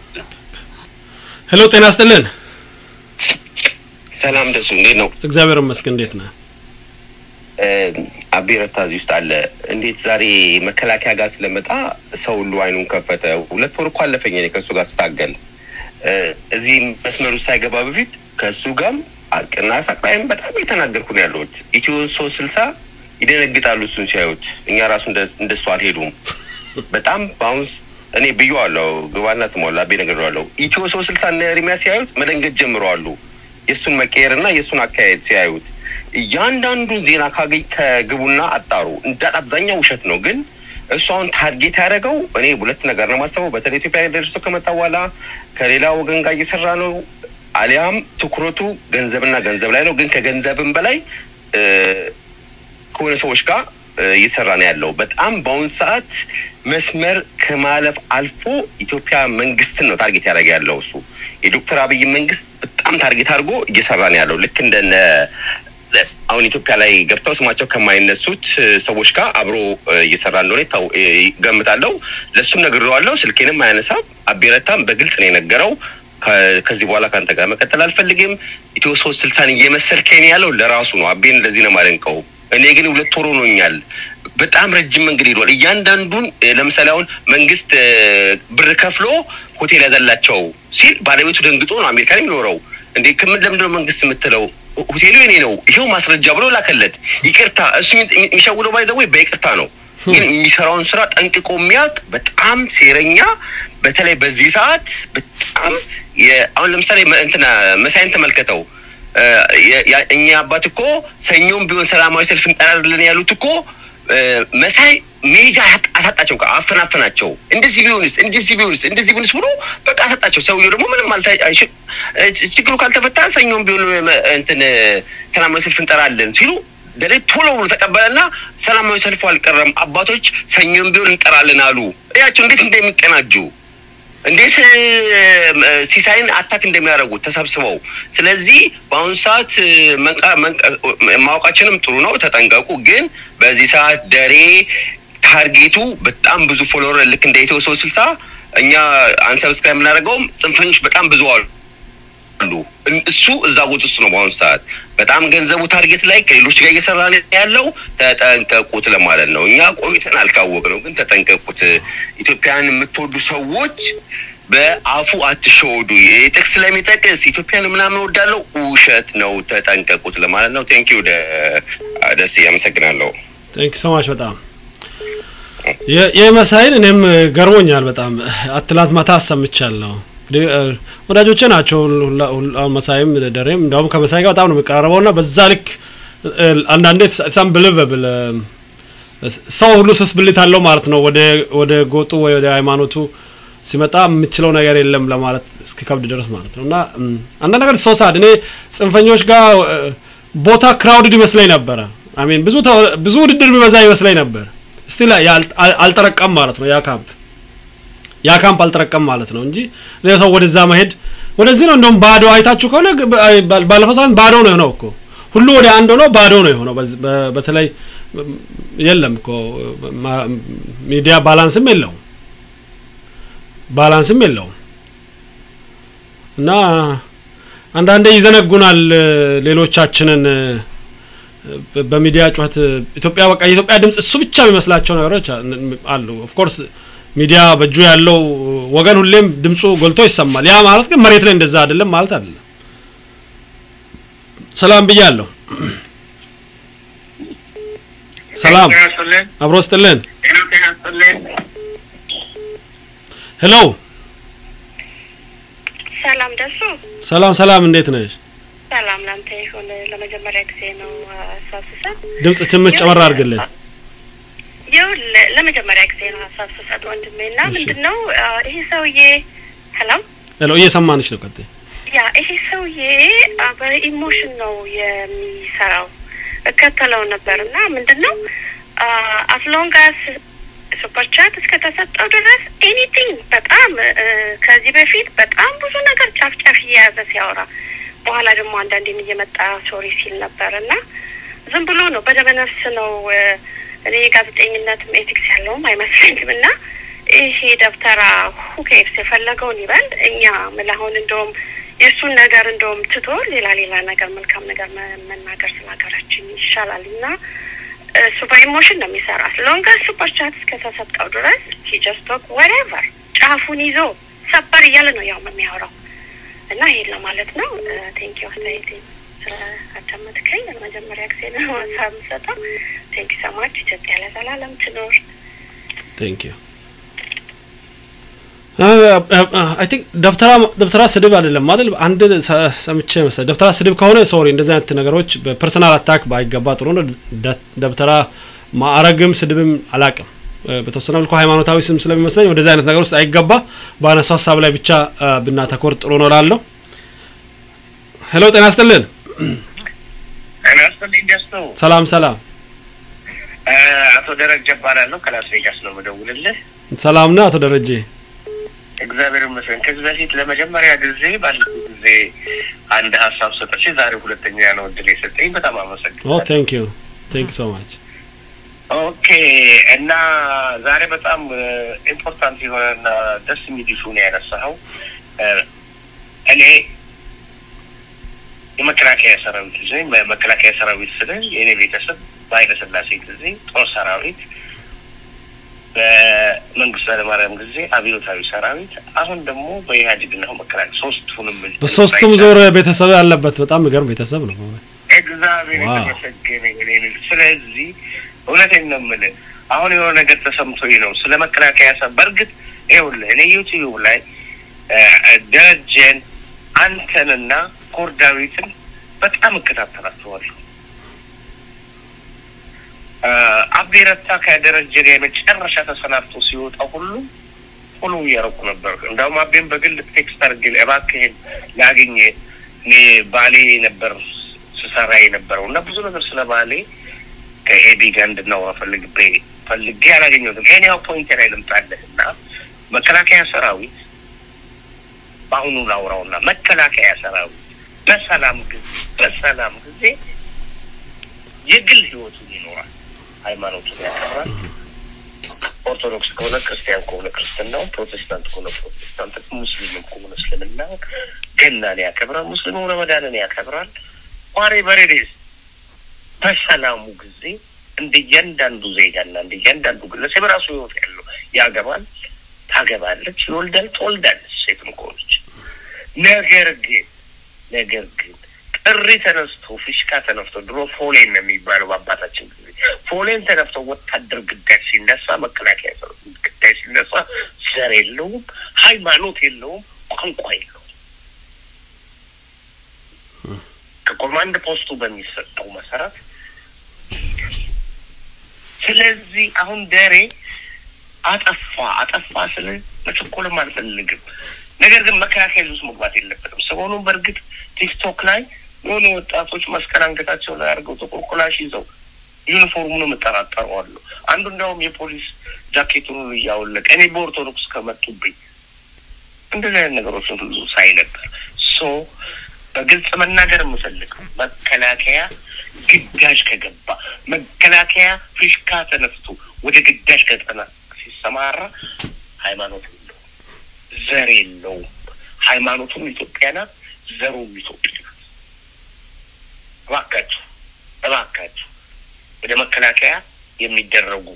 ሄሎ ጤና ይስጥልን ሰላም ደሱ እንዴት ነው? እግዚአብሔር ይመስገን እንዴት ነህ አቤ ረታ እዚህ ውስጥ አለ። እንዴት ዛሬ መከላከያ ጋር ስለመጣ ሰው ሁሉ አይኑን ከፈተ። ሁለት ወር እኮ አለፈኝ እኔ ከእሱ ጋር ስታገል እ፣ እዚህ መስመር ውስጥ ሳይገባ በፊት ከእሱ ጋርም አቅና ሳቅ ላይም በጣም የተናገርኩ ነው ያለሁት። ኢትዮ ሶስት ስልሳ ይደነግጣሉ እሱን ሲያዩት። እኛ ራሱ እንደ- እንደሱ አልሄዱም። በጣም በአሁን ስ- እኔ ብዬዋለሁ፣ ግባና ስሟል አቤ ነግሬዋለሁ። ኢትዮ ሶስት ስልሳ እነ ኤርሚያስ ሲያዩት መደንገጥ ጀምረዋሉ። የእሱን መቀየር እና የእሱን አካሄድ ሲያዩት እያንዳንዱን ዜና ካገኝ ከግቡና አጣሩ። እንዳል አብዛኛው ውሸት ነው፣ ግን እሱ አሁን ታርጌት ያደረገው እኔ ሁለት ነገር ነው የማስበው። በተለይ ኢትዮጵያ ደርሶ ከመጣ በኋላ ከሌላ ወገን ጋር እየሰራ ነው፣ አሊያም ትኩረቱ ገንዘብና ገንዘብ ላይ ነው። ግን ከገንዘብም በላይ እ፣ ከሆነ ሰዎች ጋር እ፣ እየሰራ ነው ያለው። በጣም በአሁኑ ሰዓት መስመር ከማለፍ አልፎ ኢትዮጵያ መንግስትን ነው ታርጌት ያደረገ ያለው እሱ የዶክተር አብይ መንግስት በጣም ታርጌት አድርጎ እየሰራ ነው ያለው ልክ እንደነ አሁን ኢትዮጵያ ላይ ገብተው ስማቸው ከማይነሱት እ፣ ሰዎች ጋር አብሮ እ፣ እየሰራ እንደሆነ ይታው- እ፣ ገምታለሁ። ለእሱም ነግሬዋለሁ። ስልኬንም አያነሳም። አቤረታም በግልጽ ነው የነገረው። ከ- ከዚህ በኋላ ከአንተ ጋር መቀጠል አልፈልግም። ኢትዮ ሶስት ስልሳን እየመሰልከኝ ያለው ለራሱ ነው። አቤን ለዚህ ነው የማደንቀው። እኔ ግን ሁለት ወር ሆኖኛል። በጣም ረጅም መንገድ ሄዷል። እያንዳንዱን እ፣ ለምሳሌ አሁን መንግስት እ፣ ብር ከፍሎ ሆቴል ያዘላቸው ሲል ባለቤቱ ደንግጦ ነው አሜሪካን የሚኖረው። እንዴ ከምን ለምንድነው መንግስት የምትለው? ሆቴሉ የኔ ነው ይሄው ማስረጃ ብሎ ላከለት። ይቅርታ እሱ የሚ- የሚሸውደው ባይዘወይ በይቅርታ ነው፣ ግን የሚሰራውን ስራ ጠንቅቆ የሚያውቅ በጣም ሴረኛ፣ በተለይ በዚህ ሰዓት በጣም የ- አሁን ለምሳሌ መ- እንትና መሳይን ተመልከተው። እ፣ የ- ያ- እኛ አባት እኮ ሰኞም ቢሆን ሰላማዊ ሰልፍ እንጠራለን ያሉት እኮ እ፣ መሳይ ሜጃ አሳጥ- አሳጣቸው፣ በቃ አፈናፈናቸው። እንደዚህ ቢሆንስ እንደዚህ ቢሆንስ እንደዚህ ቢሆንስ ብሎ በቃ አሳጣቸው። ሰውየው ደግሞ ምንም አልታ አይሽ- እ፣ ችግሩ ካልተፈታ ሰኞም ቢሆን እ፣ እንትን እ፣ ሰላማዊ ሰልፍ እንጠራለን ሲሉ ደሬ ቶሎ ብሎ ተቀበለና ሰላማዊ ሰልፉ አልቀረም፣ አባቶች ሰኞም ቢሆን እንጠራለን አሉ። እያቸው እንዴት እንደሚቀናጁ እንዴት እ፣ እ፣ ሲሳይን አታክ እንደሚያደርጉት ተሰብስበው። ስለዚህ በአሁኑ ሰዓት እ፣ መንቃ- መንቃ- ማወቃችንም ጥሩ ነው፣ ተጠንቀቁ። ግን በዚህ ሰዓት ደሬ ታርጌቱ በጣም ብዙ ፎሎወር ልክ እንደ ኢትዮ ሶስት ስልሳ እኛ አንሰብስክራይብ የምናደርገውም ጽንፈኞች በጣም ብዙ አሉ አሉ። እን- እሱ እዛ ቦታ ውስጥ ነው በአሁኑ ሰዓት በጣም ገንዘቡ ታርጌት ላይ ከሌሎች ጋር እየሰራ ነው ያለው። ተጠንቀቁት ለማለት ነው። እኛ ቆይተን አልካወቅ ነው፣ ግን ተጠንቀቁት። ኢትዮጵያን የምትወዱ ሰዎች በአፉ አትሸወዱ። ጥቅስ ስለሚጠቅስ ኢትዮጵያን ምናምን ወዳለው ውሸት ነው። ተጠንቀቁት ለማለት ነው። ቴንኪዩ ደስ አመሰግናለሁ። ቴንክ ሶ ማች በጣም የ- የመሳይን እኔም ገርሞኛል በጣም አትላንት ማታ አሰምቻለሁ። እንግዲህ እ፣ ወዳጆቼ ናቸው ሁላ- ሁላ- መሳይም ደሬም እንዲያውም ከመሳይ ጋር በጣም ነው የሚቀራረበው እና በዛ ልክ እ፣ አንዳንዴ ሳም ብልቨብል ሰው ሁሉ ስስ ብልት አለው ማለት ነው። ወደ ወደ ጎጡ ወይ ወደ ሃይማኖቱ ሲመጣ የምችለው ነገር የለም ለማለት እስኪከብድ ድረስ ማለት ነው እና እም፣ አንዳንድ ነገር ሰው ሳድ እኔ ጽንፈኞች ጋር እ፣ ቦታ ክራውድድ ይመስለኝ ነበረ። አሜን ብዙ ተው- ብዙ ውድድር ቢበዛ ይመስለኝ ነበር። ስቲል አልጠረቀም ማለት ነው ያ ካምፕ ያ ካምፕ አልጠረቀም ማለት ነው እንጂ እኔ ሰው ወደዛ መሄድ ወደዚህ ነው እንደውም ባዶ አይታችሁ ከሆነ ግ- በ- አይ- ባል- ባለፈው ሳምንት ባዶ ነው የሆነው እኮ ሁሉ ወደ አንድ ሆኖ ባዶ ነው የሆነው። በዚ- በ- በተለይ ም- የለም እኮ ማ- ሚዲያ ባላንስም የለውም ባላንስም የለውም እና አንዳንዴ ይዘነጉናል እ፣ ሌሎቻችንን እ፣ በ- በሚዲያ ጩኸት ኢትዮጵያ በቃ የኢትዮጵያ ድምጽ እሱ ብቻ የሚመስላቸው ነገሮች አ- አሉ። ኦፍኮርስ ሚዲያ በእጁ ያለው ወገን ሁሌም ድምፁ ጎልቶ ይሰማል። ያ ማለት ግን መሬት ላይ እንደዛ አይደለም ማለት አይደለም። ሰላም ብያለሁ። ሰላም አብሮ ስጥልን። ሄሎ ሰላም ደሱ ሰላም ሰላም፣ እንዴት ነሽ? ሰላም ላንተ ይሁን። ለመጀመሪያ ጊዜ ነው ሀሳብ ስሰጥ ድምጽ ትንሽ ጨመር አድርግልን። ይኸውልህ ለመጀመሪያ ጊዜ ነው ሀሳብ ስሰጥ ወንድሜ እና እሺ። ምንድን ነው አ፣ ይሄ ሰውዬ ሄሎ ሄሎ፣ እየሰማንሽ ነው። ቀጥይ። ያ ይሄ ሰውዬ አ፣ በኢሞሽን ነው የሚሰራው። እከተለው ነበር እና ምንድን ነው አስሎንጋስ ሱፐር ቻት እስከተሰጠው ድረስ ኤኒቲንግ በጣም እ፣ ከዚህ በፊት በጣም ብዙ ነገር ጫፍ ጫፍ እየያዘ ሲያወራ በኋላ ደግሞ አንዳንዴም እየመጣ ሶሪ ሲል ነበር እና ዝም ብሎ ነው በደመ ነፍስ ነው እ፣ እኔ ጋዜጠኝነትም ኤቲክስ ያለውም አይመስለኝም እና ይሄ ደብተራ ሁኬፕስ የፈለገውን ይበል። እኛ ምን አሁን እንደውም የእሱን ነገር እንደውም ትቶ ሌላ ሌላ ነገር መልካም ነገር መ- መናገር ስለ ሀገራችን ይሻላል እና እሱ በኢሞሽን ነው የሚሰራ ሎንገር ሱፐር ቻት እስከተሰጠው ድረስ ሂጀስቶክ ወሬቨር ጫፉን ይዞ ሰበር እያለ ነው ያው የሚያወራው እና ይሄን ለማለት ነው። ቴንኪ አስተያየቴ አዳመጥከኝ። ለመጀመሪያ ጊዜ ነው ሀሳብ የምሰጠው። ቴንኪ ሰማች። ኢትዮጵያ ለዘላለም ትኖር። ቴንክ ዩ አይ ቲንክ ደብተራ ደብተራ ስድብ አይደለም አይደል? አንድ ሰ- ሰምቼ መሰለኝ ደብተራ ስድብ ከሆነ ሶሪ፣ እንደዚህ አይነት ነገሮች በፐርሰናል አታክ ባይገባ ጥሩ ነው። ደ- ደብተራ ማዕረግም ስድብም አላቅም። በተወሰነ መልኩ ሃይማኖታዊ ስም ስለሚመስለኝ ወደዚህ አይነት ነገር ውስጥ አይገባ። በአነሳው ሀሳብ ላይ ብቻ አ፣ ብናተኮር ጥሩ ነው ላለው። ሄሎ ጤና ይስጥልን። ጤና ይስጥልኝ ደስቱ። ሰላም ሰላም እ፣ አቶ ደረጀ እባላለሁ ከላስ ቬጋስ ነው የምደውልልህ። ሰላም ነህ አቶ ደረጀ? እግዚአብሔር ይመስገን። ከዚህ በፊት ለመጀመሪያ ጊዜ ባለፈው ጊዜ አንድ ሀሳብ ሰጠች፣ ዛሬ ሁለተኛ ነው እድል የሰጠኝ። በጣም ኦ አመሰግናለሁ። ቴንክ ዩ ቴንክ ዩ ሶ ማች ኦኬ እና ዛሬ በጣም ኢምፖርታንት የሆነና ደስ የሚል ኢሹ ነው ያነሳኸው። እ፣ እኔ የመከላከያ ሰራዊት ጊዜ መከላከያ ሰራዊት ስለ የእኔ ቤተሰብ በኃይለ ሥላሴ ጊዜ ጦር ሰራዊት፣ በመንግስቱ ኃይለማርያም ጊዜ አብዮታዊ ሰራዊት፣ አሁን ደግሞ በኢህአዴግ ነው መከላከያ ሶስቱንም በሶስቱም ዞር ቤተሰብ ያለበት በጣም የሚገርም ቤተሰብ ነው። እግዚአብሔር ዋው። የተመሰገነ ይሁን። ስለዚህ እውነቴን ነው የምልህ አሁን የሆነ ነገር ተሰምቶኝ ነው ስለ መከላከያ ሰ በእርግጥ ይኸውልህ እኔ ዩቲዩብ ላይ እ፣ ደረጀን አንተንና ኮር ዳዊትን በጣም እከታተላቸዋለሁ። እ፣ አቤ ረታ ከደረጀን የመጨረሻ ተሰናብቶ ሲወጣ ሁሉ ፎሎ እያደረኩ ነበር። እንዳውም አቤን በግል ቴክስት አድርጌ እባክህን ላግኝ እኔ ባሌ ነበር ስሰራ የነበረው እና ብዙ ነገር ስለ ባሌ ከኤቢ ጋር እንድናወራ ፈልግቤ ፈልጌ አላገኘሁትም። ኤኒያው ፖይንት ላይ ልምጣለህ እና መከላከያ ሰራዊት በአሁኑ ላውራውና መከላከያ ሰራዊት በሰላም ጊዜ በሰላም ጊዜ የግል ህይወቱን ይኖራል፣ ሃይማኖቱን ያከብራል። ኦርቶዶክስ ከሆነ ክርስቲያን ከሆነ ክርስትናው፣ ፕሮቴስታንት ከሆነ ፕሮቴስታንት፣ ሙስሊምም ከሆነ እስልምናው ገናን ያከብራል፣ ሙስሊሙ ረመዳንን ያከብራል። ቋሬ በሬዴስ በሰላሙ ጊዜ እንደ እያንዳንዱ ዜጋና እንደ እያንዳንዱ ግለሰብ የራሱ ህይወት ያለው ያገባል፣ ታገባለች፣ ይወልዳል፣ ትወልዳለች ሴትም ከሆነች። ነገር ግን ነገር ግን ጥሪ ተነስቶ ፊሽካ ተነፍቶ ድሮ ፎሌን ነው የሚባለው በአባታችን ጊዜ ፎሌን ተነፍቶ ወታደር ግዳጅ ሲነሳ መከላከያ ሰራዊት ግዳጅ ሲነሳ ዘር የለውም፣ ሃይማኖት የለውም፣ ቋንቋ የለውም። ከኮማንድ ፖስቱ በሚሰጠው መሰረት ስለዚህ አሁን ደሬ አጠፋ አጠፋ ስለ መቸኮልም አልፈልግም። ነገር ግን መከላከያ ይዞ ውስጥ መግባት የለበትም። ሰሞኑን በእርግጥ ቲክቶክ ላይ የሆኑ ወጣቶች መስቀል አንገታቸው ላይ አድርገው ጥቁር ኩላሽ ይዘው ዩኒፎርሙን እጠራጠረዋለሁ። አንዱ እንዲያውም የፖሊስ ጃኬቱን ሁሉ እያወለቀ እኔ በኦርቶዶክስ ከመጡብኝ እንደዚህ አይነት ነገሮችን ሁሉ ሳይ ነበር። ሶ በግልጽ መናገር የምፈልገው መከላከያ ግዳጅ ከገባ መከላከያ ፊሽካ ተነስቶ ወደ ግዳጅ ቀጠና ሲሰማራ ሃይማኖት የለውም፣ ዘር የለውም። ሃይማኖቱም ኢትዮጵያ ናት፣ ዘሩም ኢትዮጵያ ናት። እባካችሁ እባካችሁ በመከላከያ የሚደረጉ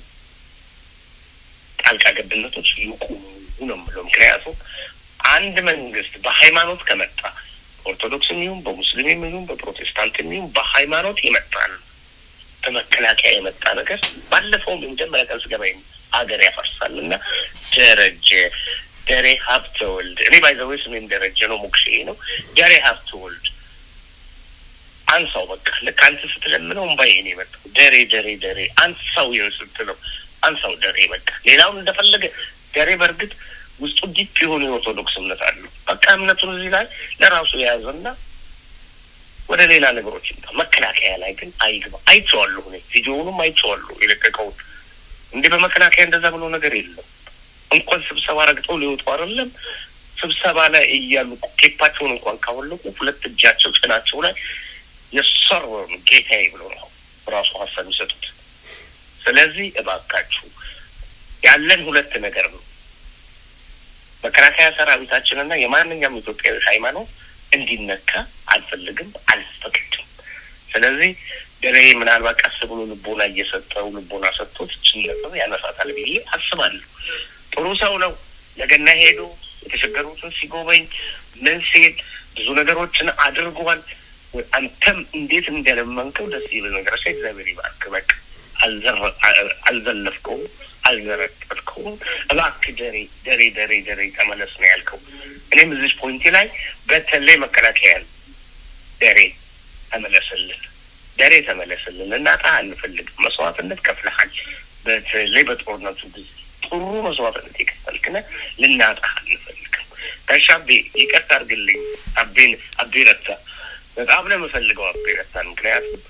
ጣልቃ ገብነቶች ይቁሙ ነው የምለው። ምክንያቱም አንድ መንግስት በሃይማኖት ከመጣ ኦርቶዶክስም ይሁን በሙስሊምም ይሁን በፕሮቴስታንትም ይሁን በሃይማኖት የመጣ ነው በመከላከያ የመጣ ነገር ባለፈውም የመጀመሪያ ቀን ስገባ ሀገር ያፈርሳል እና ደረጀ ደሬ ሀብተ ወልድ እኔ ባይዘዌ ስሜም ደረጀ ነው ሞክሼ ነው ደሬ ሀብተ ወልድ አንሳው በቃ ልክ አንተ ስትለምነው እምባዬ ነው የመጣው ደሬ ደሬ ደሬ አንሳው ይኸው ስትለው አንሳው ደሬ በቃ ሌላውን እንደፈለገ ደሬ በእርግጥ ውስጡ ዲፕ የሆነ የኦርቶዶክስ እምነት አለው በቃ እምነቱን እዚህ ላይ ለራሱ የያዘና ወደ ሌላ ነገሮች ይምጣ። መከላከያ ላይ ግን አይግባ። አይቼዋለሁ፣ እኔ ቪዲዮውንም አይቼዋለሁ የለቀቀውን። እንዲህ በመከላከያ እንደዛ ብሎ ነገር የለም። እንኳን ስብሰባ ረግጠው ሊወጡ አይደለም ስብሰባ ላይ እያሉ ኬፓቸውን እንኳን ካወለቁ ሁለት እጃቸው ጭናቸው ላይ የሰርወን ጌታዬ ብሎ ነው ራሱ ሀሳብ የሚሰጡት። ስለዚህ እባካችሁ ያለን ሁለት ነገር ነው። መከላከያ ሰራዊታችንና የማንኛውም ኢትዮጵያዊ ሃይማኖት እንዲነካ አልፈልግም፣ አልፈቅድም። ስለዚህ ደሬ ምናልባት ቀስ ብሎ ልቦና እየሰጠው ልቦና ሰጥቶት ችነጥብ ያነሳታል ብዬ አስባለሁ። ጥሩ ሰው ነው። ለገና ሄዶ የተቸገሩትን ሲጎበኝ ምን ሲል ብዙ ነገሮችን አድርጓል። አንተም እንዴት እንደለመንከው ደስ ይል ነገር ሳ እግዚአብሔር ይባርክ። በቃ አልዘለፍከውም፣ አልዘረጠጥከውም። እባክህ ደሬ ደሬ ደሬ ደሬ ተመለስ ነው ያልከው። እኔም እዚች ፖይንቴ ላይ በተለይ መከላከያን ደሬ ተመለስልን፣ ደሬ ተመለስልን። እናጣ አንፈልግም። መስዋዕትነት ከፍለሃል። በተለይ በጦርነቱ ጊዜ ጥሩ መስዋዕትነት የከፈልክነ ልናጣ አንፈልግም። ጋሻቤ ይቅርታ አድርግልኝ። አቤን አቤ ረታ በጣም ነው የምፈልገው አቤ ረታን። ምክንያቱም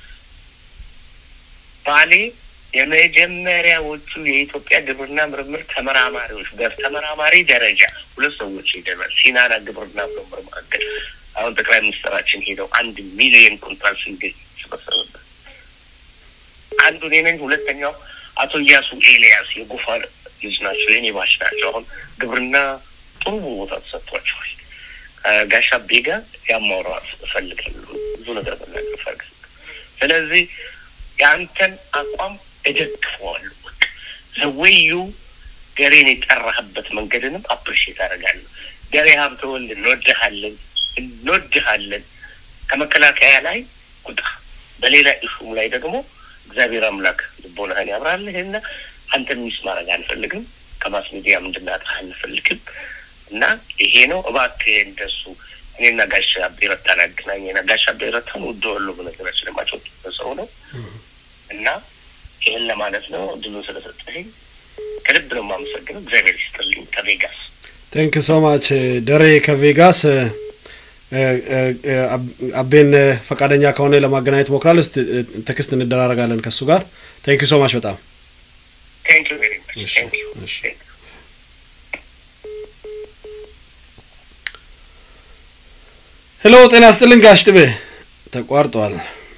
ባሌ የመጀመሪያዎቹ የኢትዮጵያ ግብርና ምርምር ተመራማሪዎች በተመራማሪ ደረጃ ሁለት ሰዎች ሄደናል። ሲናና ግብርና ምርምር ማዕከል አሁን ጠቅላይ ሚኒስትራችን ሄደው አንድ ሚሊዮን ኩንታል ስንዴ ሰበሰበበት። አንዱ እኔ ነኝ። ሁለተኛው አቶ እያሱ ኤልያስ የጎፋ ልጅ ናቸው፣ የኔ ባች ናቸው። አሁን ግብርና ጥሩ ቦታ ተሰጥቷቸዋል። ጋሻ ቤጋ ያማውራት እፈልጋለሁ ብዙ ነገር መናገር እፈልጋለሁ። ስለዚህ የአንተን አቋም እደግፈዋለሁ። በቃ ዘወዩ ገሬን የጠራህበት መንገድንም አፕሪሼት አደርጋለሁ። ገሬ ሀብተ ወልድ እንወድሃለን እንወድሃለን። ከመከላከያ ላይ ቁጣ፣ በሌላ ኢሹም ላይ ደግሞ እግዚአብሔር አምላክ ልቦናህን ያብራልህና አንተ ሚስ ማድረግ አንፈልግም። ከማስ ሚዲያም እንድናጣህ አንፈልግም እና ይሄ ነው። እባክህ እንደሱ እኔና ጋሽ አቤ ረታን አገናኘና ጋሽ አቤ ረታን ወደዋለሁ በነገራችን ለማቸው ሰው ነው እና ይህን ለማለት ነው። እድሉን ስለሰጠኝ ከልብ ነው የማመሰግነው። እግዚአብሔር ይስጥልኝ። ከቬጋስ ቴንክ ሶ ማች ደሬ ከቬጋስ አቤን ፈቃደኛ ከሆነ ለማገናኘት ሞክራል። ስ ቴክስት እንደራረጋለን ከእሱ ጋር። ቴንክ ሶ ማች በጣም ቴንክ ዩ ቬሪ ማች ቴንክ ዩ ሄሎ፣ ጤና ስጥልን ጋሽ ጥቤ። ተቋርጧል።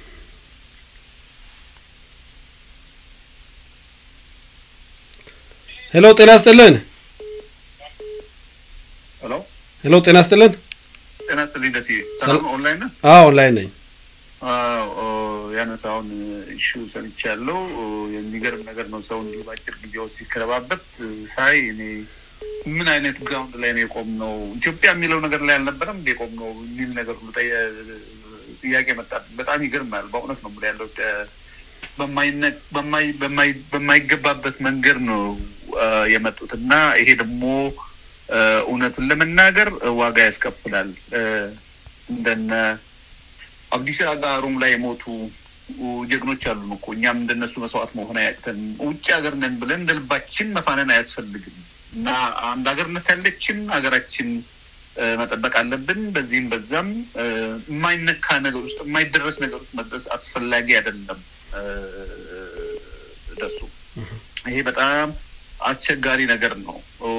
ሄሎ፣ ጤና ስጥልን። ሄሎ ሄሎ፣ ጤና ስጥልን። ጤና ይስጥልኝ ደስ ሰላም ኦንላይን ነህ? አዎ ኦንላይን ነኝ። አዎ ያነሳውን ኢሹ ሰምቻለሁ። የሚገርም ነገር ነው። ሰው እንዲህ በአጭር ጊዜ ውስጥ ሲከረባበት ሳይ እኔ ምን አይነት ግራውንድ ላይ ነው የቆም ነው ኢትዮጵያ የሚለው ነገር ላይ አልነበረም እንደ የቆም ነው የሚል ነገር ሁሉ ጥያቄ መጣ። በጣም ይገርማል። በእውነት ነው የምልህ ያለው በማይገባበት መንገድ ነው የመጡት እና ይሄ ደግሞ እውነቱን ለመናገር ዋጋ ያስከፍላል። እንደነ አብዲስ አጋ ሮም ላይ የሞቱ ጀግኖች አሉን እኮ እኛም እንደነሱ መስዋዕት መሆን አያቅተን። ውጭ ሀገር ነን ብለን እንደ ልባችን መፋነን አያስፈልግም እና አንድ ሀገርነት ያለችን ሀገራችን መጠበቅ አለብን። በዚህም በዛም የማይነካ ነገር ውስጥ የማይደረስ ነገር ውስጥ መድረስ አስፈላጊ አይደለም። ደሱ ይሄ በጣም አስቸጋሪ ነገር ነው።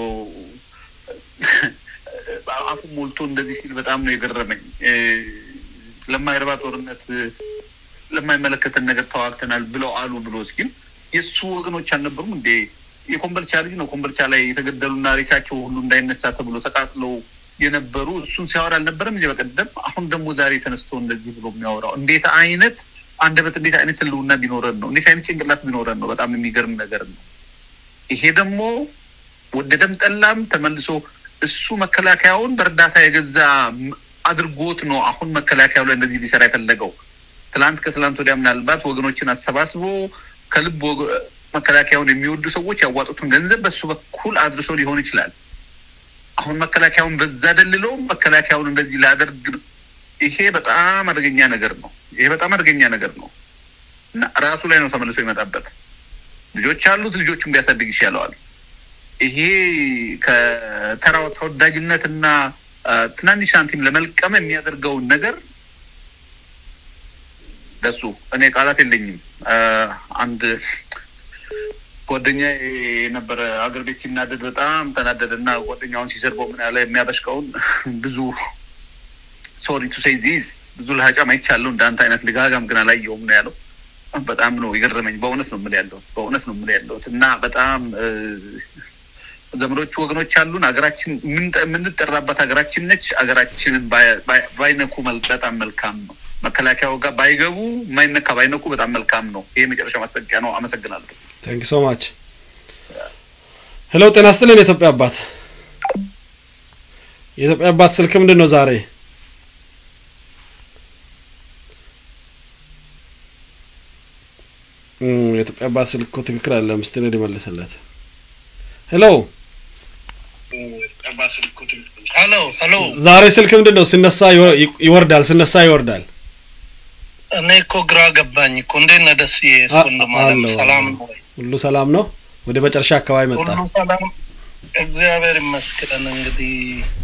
አፉ ሞልቶ እንደዚህ ሲል በጣም ነው የገረመኝ። ለማይረባ ጦርነት ለማይመለከተን ነገር ተዋግተናል ብለው አሉ ብሎ ሲል የእሱ ወገኖች አልነበሩም እንዴ? የኮምበልቻ ልጅ ነው። ኮምበልቻ ላይ የተገደሉና ሬሳቸው ሁሉ እንዳይነሳ ተብሎ ተቃጥለው የነበሩ እሱን ሲያወራ አልነበረም እንጂ በቀደም። አሁን ደግሞ ዛሬ ተነስቶ እንደዚህ ብሎ የሚያወራው እንዴት አይነት አንደበት እንዴት አይነት ህልውና ቢኖረን ነው? እንዴት አይነት ጭንቅላት ቢኖረን ነው? በጣም የሚገርም ነገር ነው። ይሄ ደግሞ ወደደም ጠላም ተመልሶ እሱ መከላከያውን በእርዳታ የገዛ ም- አድርጎት ነው አሁን መከላከያው ላይ እንደዚህ ሊሰራ የፈለገው። ትላንት ከትላንት ወዲያ ምናልባት ወገኖችን አሰባስቦ ከልብ ወገ- መከላከያውን የሚወዱ ሰዎች ያዋጡትን ገንዘብ በሱ በኩል አድርሶ ሊሆን ይችላል። አሁን መከላከያውን በዛ ደልሎ መከላከያውን እንደዚህ ላደርግ ነው። ይሄ በጣም አደገኛ ነገር ነው። ይሄ በጣም አደገኛ ነገር ነው እና ራሱ ላይ ነው ተመልሶ ይመጣበት። ልጆች አሉት፣ ልጆቹን ቢያሳድግ ይሻለዋል። ይሄ ከተራው ተወዳጅነት እና አ፣ ትናንሽ ሳንቲም ለመልቀም የሚያደርገውን ነገር ለሱ እኔ ቃላት የለኝም። አ፣ አንድ ጓደኛ የነበረ አገር ቤት ሲናደድ በጣም ተናደደ እና ጓደኛውን ሲሰርበው ምን ያለ የሚያበሽቀውን ብዙ ሶሪ ቱ ሴይ ዚስ ብዙ ለሀጫም አይቻለሁ እንዳንተ አይነት ልጋጋም ግን አላየውም ነው ያለው። በጣም ነው የገረመኝ። በእውነት ነው የምልህ ያለሁት በእውነት ነው የምልህ ያለሁት እና በጣም እ፣ ዘመዶቹ ወገኖች አሉን። ሀገራችን የምንጠ- የምንጠራባት ሀገራችን ነች። ሀገራችንን ባይ- ባይ- ባይነኩ መል- በጣም መልካም ነው። መከላከያው ጋር ባይገቡ የማይነካ ባይነኩ በጣም መልካም ነው። ይሄ የመጨረሻ ማስጠንቀቂያ ነው። አመሰግናለሁ። ታንክ ሶ ማች ሄሎ ጤና ስጥልን የኢትዮጵያ አባት የኢትዮጵያ አባት ስልክ ምንድን ነው ዛሬ እም፣ የኢትዮጵያ አባት ስልክ እኮ ትክክል አለ ምስት ነው ሊመልስለት ሄሎ ሄሎ ሄሎ ዛሬ ስልክ ምንድን ነው ሲነሳ ይወ- ይወርዳል ሲነሳ ይወርዳል እኔ እኮ ግራ ገባኝ እኮ እንዴት ነህ ደስዬ አ- ወንድም አለም አለሁ፣ ሰላም አለሁ። ነው ወይ? ሁሉ ሰላም ነው ወደ መጨረሻ አካባቢ መጣ ሁሉ ሰላም እግዚአብሔር ይመስገን እንግዲህ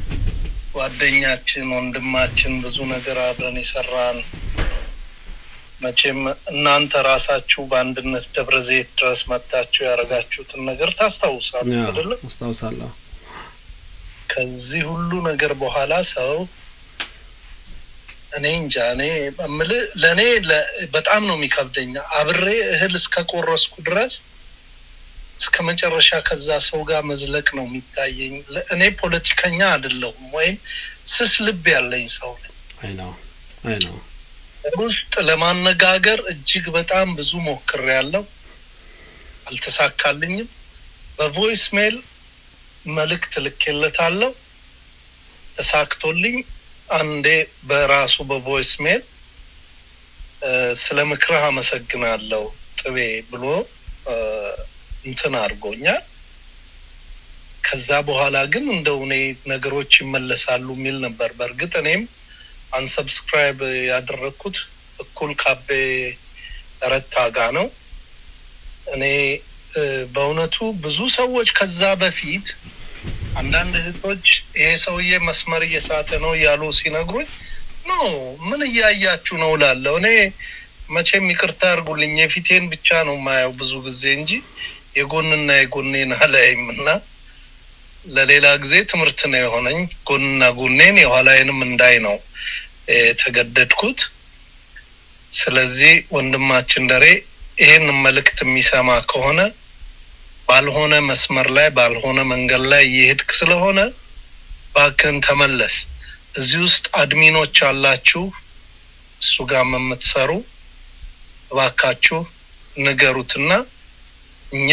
ጓደኛችን ወንድማችን ብዙ ነገር አብረን የሰራን መቼም እናንተ ራሳችሁ በአንድነት ደብረ ዘይት ድረስ መጥታችሁ ያደረጋችሁትን ነገር ታስታውሳሉ ያ፣ አይደለም አስታውሳለሁ ከዚህ ሁሉ ነገር በኋላ ሰው እኔ እንጃ እኔ እምልህ ለእኔ ለ- በጣም ነው የሚከብደኝ አብሬ እህል እስከ ቆረስኩ ድረስ እስከ መጨረሻ ከዛ ሰው ጋር መዝለቅ ነው የሚታየኝ ለ- እኔ ፖለቲከኛ አይደለሁም ወይም ስስ ልብ ያለኝ ሰው ነኝ አይ ነው አይ ነው ውስጥ ለማነጋገር እጅግ በጣም ብዙ ሞክሬያለሁ አልተሳካልኝም በቮይስ ሜል መልእክት ልኬለታለሁ ተሳክቶልኝ አንዴ በራሱ በቮይስ ሜል እ፣ ስለ ምክርህ አመሰግናለሁ ጥቤ ብሎ እ፣ እንትን አድርጎኛል ከዛ በኋላ ግን እንደው እኔ ነገሮች ይመለሳሉ የሚል ነበር በእርግጥ እኔም አንሰብስክራይብ ያደረግኩት እኩል ካቤ ረታ ጋ ነው እኔ እ፣ በእውነቱ ብዙ ሰዎች ከዛ በፊት አንዳንድ እህቶች ይሄ ሰውዬ መስመር እየሳተ ነው እያሉ ሲነግሩኝ ኖ ምን እያያችሁ ነው ላለው እኔ መቼም ይቅርታ አድርጉልኝ የፊቴን ብቻ ነው ማየው ብዙ ጊዜ እንጂ የጎንና የጎኔን አላይም እና ለሌላ ጊዜ ትምህርት ነው የሆነኝ ጎንና ጎኔን የኋላዬንም እንዳይ ነው የተገደድኩት ስለዚህ ወንድማችን ደሬ ይህን መልእክት የሚሰማ ከሆነ ባልሆነ መስመር ላይ ባልሆነ መንገድ ላይ እየሄድክ ስለሆነ ባክን ተመለስ እዚህ ውስጥ አድሚኖች አላችሁ እሱ ጋር የምትሰሩ እባካችሁ ንገሩትና እኛ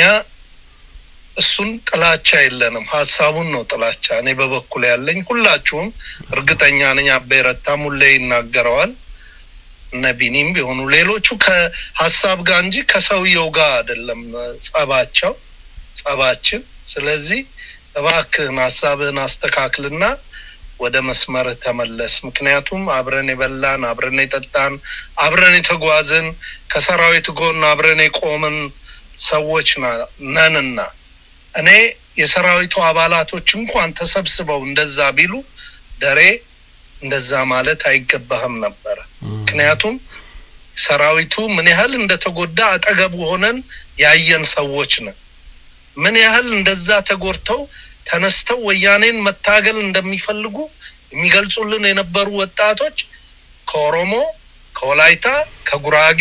እሱን ጥላቻ የለንም ሀሳቡን ነው ጥላቻ እኔ በበኩል ያለኝ ሁላችሁም እርግጠኛ ነኝ አቤ ረታም ሁሌ ይናገረዋል እነ ቢኒም ቢሆኑ ሌሎቹ ከሀሳብ ጋር እንጂ ከሰውየው ጋር አይደለም ጸባቸው ጸባችን ስለዚህ እባክህን ሀሳብህን አስተካክልና ወደ መስመርህ ተመለስ ምክንያቱም አብረን የበላን አብረን የጠጣን አብረን የተጓዝን ከሰራዊት ጎን አብረን የቆምን ሰዎች ና- ነንና እኔ የሰራዊቱ አባላቶች እንኳን ተሰብስበው እንደዛ ቢሉ ደሬ እንደዛ ማለት አይገባህም ነበረ ምክንያቱም ሰራዊቱ ምን ያህል እንደተጎዳ አጠገቡ ሆነን ያየን ሰዎች ነን ምን ያህል እንደዛ ተጎድተው ተነስተው ወያኔን መታገል እንደሚፈልጉ የሚገልጹልን የነበሩ ወጣቶች ከኦሮሞ ከወላይታ ከጉራጌ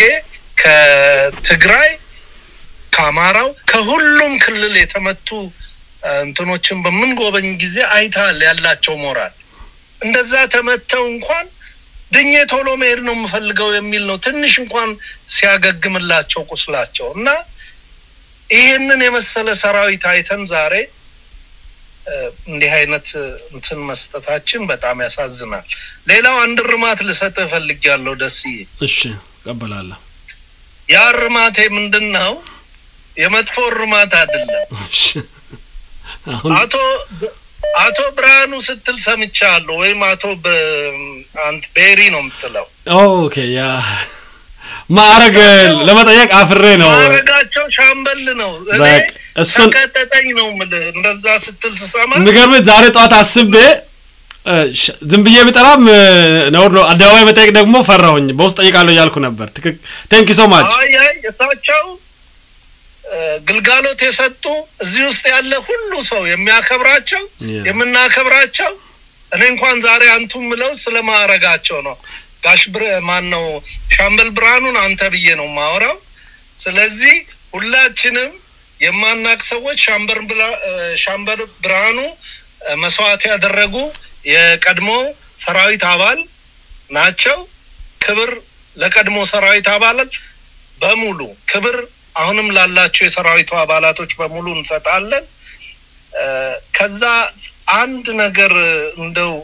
ከትግራይ ከአማራው ከሁሉም ክልል የተመቱ እ፣ እንትኖችን በምንጎበኝ ጊዜ አይተሃል ያላቸው ሞራል እንደዛ ተመተው እንኳን ድኜ ቶሎ መሄድ ነው የምፈልገው የሚል ነው። ትንሽ እንኳን ሲያገግምላቸው ቁስላቸው እና ይህንን የመሰለ ሰራዊት አይተን ዛሬ እ፣ እንዲህ አይነት እንትን መስጠታችን በጣም ያሳዝናል። ሌላው አንድ እርማት ልሰጥህ እፈልጋለሁ ደስዬ። እሺ እቀበላለሁ። ያ እርማቴ ምንድን ነው? የመጥፎ እርማት አይደለም። እሺ አሁን አቶ አቶ ብርሃኑ ስትል ሰምቻለሁ፣ ወይም አቶ በ- አንት ቤሪ ነው የምትለው። ኦኬ ያ ማዕረግ ለመጠየቅ አፍሬ ነው። ማዕረጋቸው ሻምበል ነው። እኔ በቃ እሱን ተቀጠጠኝ ነው የምልህ። እንደዛ ስትል ስሰማ የሚገርምህ ዛሬ ጠዋት አስቤ እ፣ ሽ- ዝም ብዬ ብጠራም እ፣ ነውር ነው። አደባባይ መጠየቅ ደግሞ ፈራሁኝ። በውስጥ ጠይቃለሁ እያልኩ ነበር። ትክክ ቴንክ ሶ ማች አይ አይ እሳቸው እ፣ ግልጋሎት የሰጡ እዚህ ውስጥ ያለ ሁሉ ሰው የሚያከብራቸው Yeah. የምናከብራቸው እኔ እንኳን ዛሬ አንቱ ምለው ስለ ማዕረጋቸው ነው። ጋሽ ብር ማን ነው ሻምበል ብርሃኑን አንተ ብዬ ነው ማወራው። ስለዚህ ሁላችንም የማናቅ ሰዎች ሻምበል ብላ- እ፣ ሻምበል ብርሃኑ እ፣ መስዋዕት ያደረጉ የቀድሞ ሰራዊት አባል ናቸው። ክብር ለቀድሞ ሰራዊት አባላት በሙሉ ክብር አሁንም ላላቸው የሰራዊቱ አባላቶች በሙሉ እንሰጣለን። እ፣ ከዛ አንድ ነገር እንደው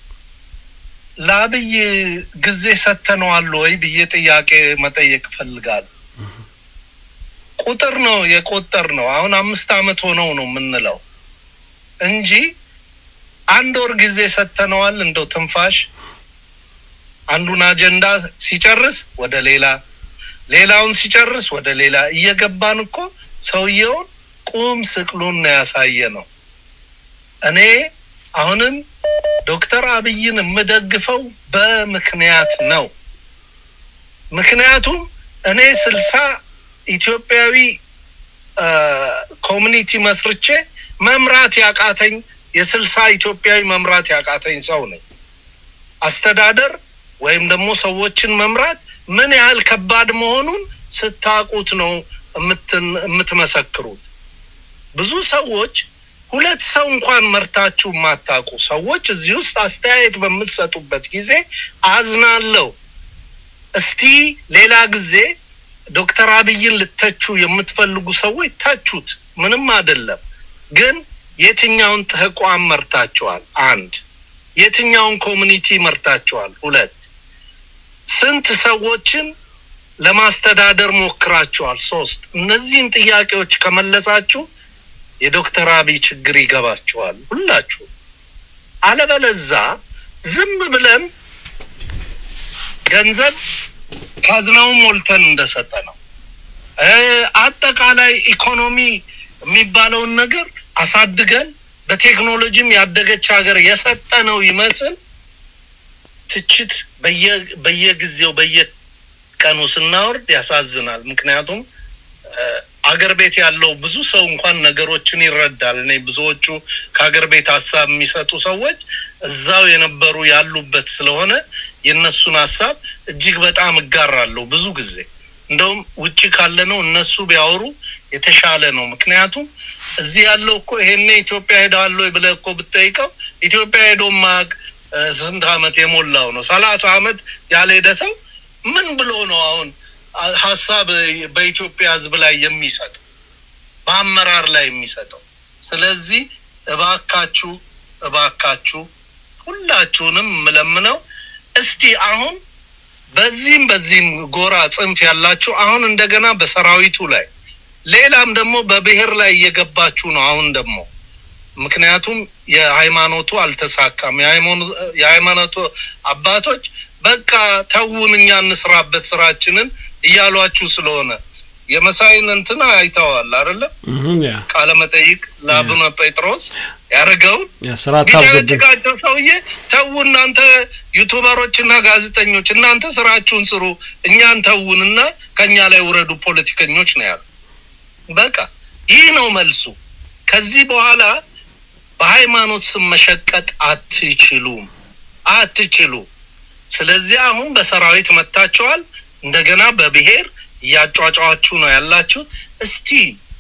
ለአብይ ጊዜ ሰጥተነዋል ወይ ብዬ ጥያቄ መጠየቅ እፈልጋለሁ። ቁጥር ነው የቆጠር ነው። አሁን አምስት አመት ሆነው ነው የምንለው እንጂ አንድ ወር ጊዜ ሰጥተነዋል። እንደው ትንፋሽ አንዱን አጀንዳ ሲጨርስ ወደ ሌላ ሌላውን ሲጨርስ ወደ ሌላ እየገባን እኮ ሰውየውን ቁም ስቅሉን ነው ያሳየ ነው። እኔ አሁንም ዶክተር አብይን የምደግፈው በምክንያት ነው። ምክንያቱም እኔ ስልሳ ኢትዮጵያዊ አ፣ ኮሚኒቲ መስርቼ መምራት ያቃተኝ የስልሳ ኢትዮጵያዊ መምራት ያቃተኝ ሰው ነኝ። አስተዳደር ወይም ደግሞ ሰዎችን መምራት ምን ያህል ከባድ መሆኑን ስታቁት ነው የምትን- የምትመሰክሩት። ብዙ ሰዎች ሁለት ሰው እንኳን መርታችሁ የማታውቁ ሰዎች እዚህ ውስጥ አስተያየት በምትሰጡበት ጊዜ አዝናለሁ። እስቲ ሌላ ጊዜ ዶክተር አብይን ልተቹ የምትፈልጉ ሰዎች ተቹት፣ ምንም አይደለም። ግን የትኛውን ተቋም መርታችኋል? አንድ የትኛውን ኮሚኒቲ መርታችኋል? ሁለት ስንት ሰዎችን ለማስተዳደር ሞክራችኋል? ሶስት እነዚህን ጥያቄዎች ከመለሳችሁ የዶክተር አብይ ችግር ይገባችኋል ሁላችሁ። አለበለዛ ዝም ብለን ገንዘብ ካዝናውን ሞልተን እንደሰጠ ነው እ፣ አጠቃላይ ኢኮኖሚ የሚባለውን ነገር አሳድገን በቴክኖሎጂም ያደገች ሀገር የሰጠ ነው ይመስል ትችት በየ- በየጊዜው በየቀኑ ስናወርድ ያሳዝናል። ምክንያቱም እ፣ አገር ቤት ያለው ብዙ ሰው እንኳን ነገሮችን ይረዳል። እኔ ብዙዎቹ ከሀገር ቤት ሀሳብ የሚሰጡ ሰዎች እዛው የነበሩ ያሉበት ስለሆነ የእነሱን ሀሳብ እጅግ በጣም እጋራለሁ ብዙ ጊዜ እንደውም ውጭ ካለ ነው እነሱ ቢያወሩ የተሻለ ነው። ምክንያቱም እዚህ ያለው እኮ ይሄኔ ኢትዮጵያ ሄደዋል ወይ ብለህ እኮ ብትጠይቀው ኢትዮጵያ ሄዶ ማቅ ስንት አመት የሞላው ነው? ሰላሳ አመት ያልሄደ ሰው ምን ብሎ ነው አሁን አ- ሀሳብ በኢትዮጵያ ሕዝብ ላይ የሚሰጠው በአመራር ላይ የሚሰጠው? ስለዚህ እባካችሁ እባካችሁ ሁላችሁንም የምለምነው እስቲ አሁን በዚህም በዚህም ጎራ ጽንፍ ያላችሁ አሁን እንደገና በሰራዊቱ ላይ ሌላም ደግሞ በብሔር ላይ እየገባችሁ ነው። አሁን ደግሞ ምክንያቱም የሃይማኖቱ አልተሳካም። የሃይማኖ- የሃይማኖቱ አባቶች በቃ ተውን፣ እኛ እንስራበት ስራችንን እያሏችሁ ስለሆነ የመሳይን እንትን አይተዋል አይደለም? እህም፣ ያ ቃለ መጠይቅ ለአቡነ ጴጥሮስ ያደረገውን ያ ስራ ታብዘብን ቢጨቀጭቃቸው ሰውዬ ተዉ እናንተ ዩቱበሮች እና ጋዜጠኞች እናንተ ስራችሁን ስሩ፣ እኛን ተዉንና ከኛ ላይ ውረዱ ፖለቲከኞች ነው ያሉ። በቃ ይህ ነው መልሱ። ከዚህ በኋላ በሃይማኖት ስም መሸቀጥ አትችሉም፣ አትችሉ። ስለዚህ አሁን በሰራዊት መታችኋል፣ እንደገና በብሔር እያጫጫዋችሁ ነው ያላችሁ። እስቲ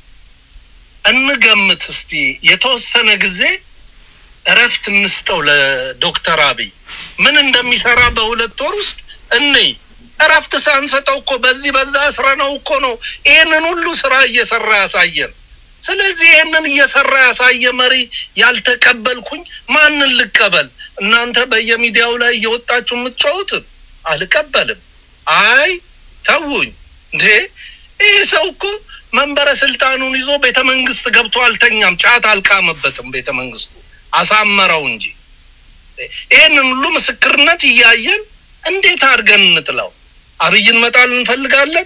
እንገምት፣ እስቲ የተወሰነ ጊዜ እረፍት እንስጠው ለዶክተር አብይ ምን እንደሚሰራ በሁለት ወር ውስጥ እንይ። እረፍት ሳንሰጠው እኮ በዚህ በዛ ስራ ነው እኮ ነው ይህንን ሁሉ ስራ እየሰራ ያሳየን። ስለዚህ ይህንን እየሰራ ያሳየ መሪ ያልተቀበልኩኝ ማንን ልቀበል? እናንተ በየሚዲያው ላይ እየወጣችሁ የምትጫወትን አልቀበልም። አይ ተውኝ እንዴ! ይህ ሰው እኮ መንበረ ስልጣኑን ይዞ ቤተ መንግስት ገብቶ አልተኛም፣ ጫት አልቃመበትም። ቤተ መንግስቱ አሳመረው እንጂ ይህንን ሁሉ ምስክርነት እያየን እንዴት አድርገን እንጥለው? አብይን መጣል እንፈልጋለን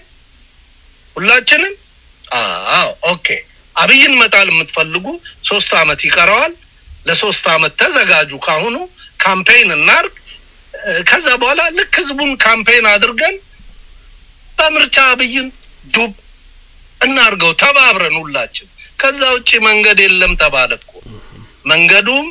ሁላችንም። አዎ ኦኬ። አብይን መጣል የምትፈልጉ ሶስት አመት ይቀረዋል። ለሶስት አመት ተዘጋጁ። ካሁኑ ካምፔይን እናርግ። ከዛ በኋላ ልክ ህዝቡን ካምፔይን አድርገን በምርጫ አብይን ዱብ እናርገው ተባብረን ሁላችን። ከዛ ውጭ መንገድ የለም ተባለ እኮ። መንገዱም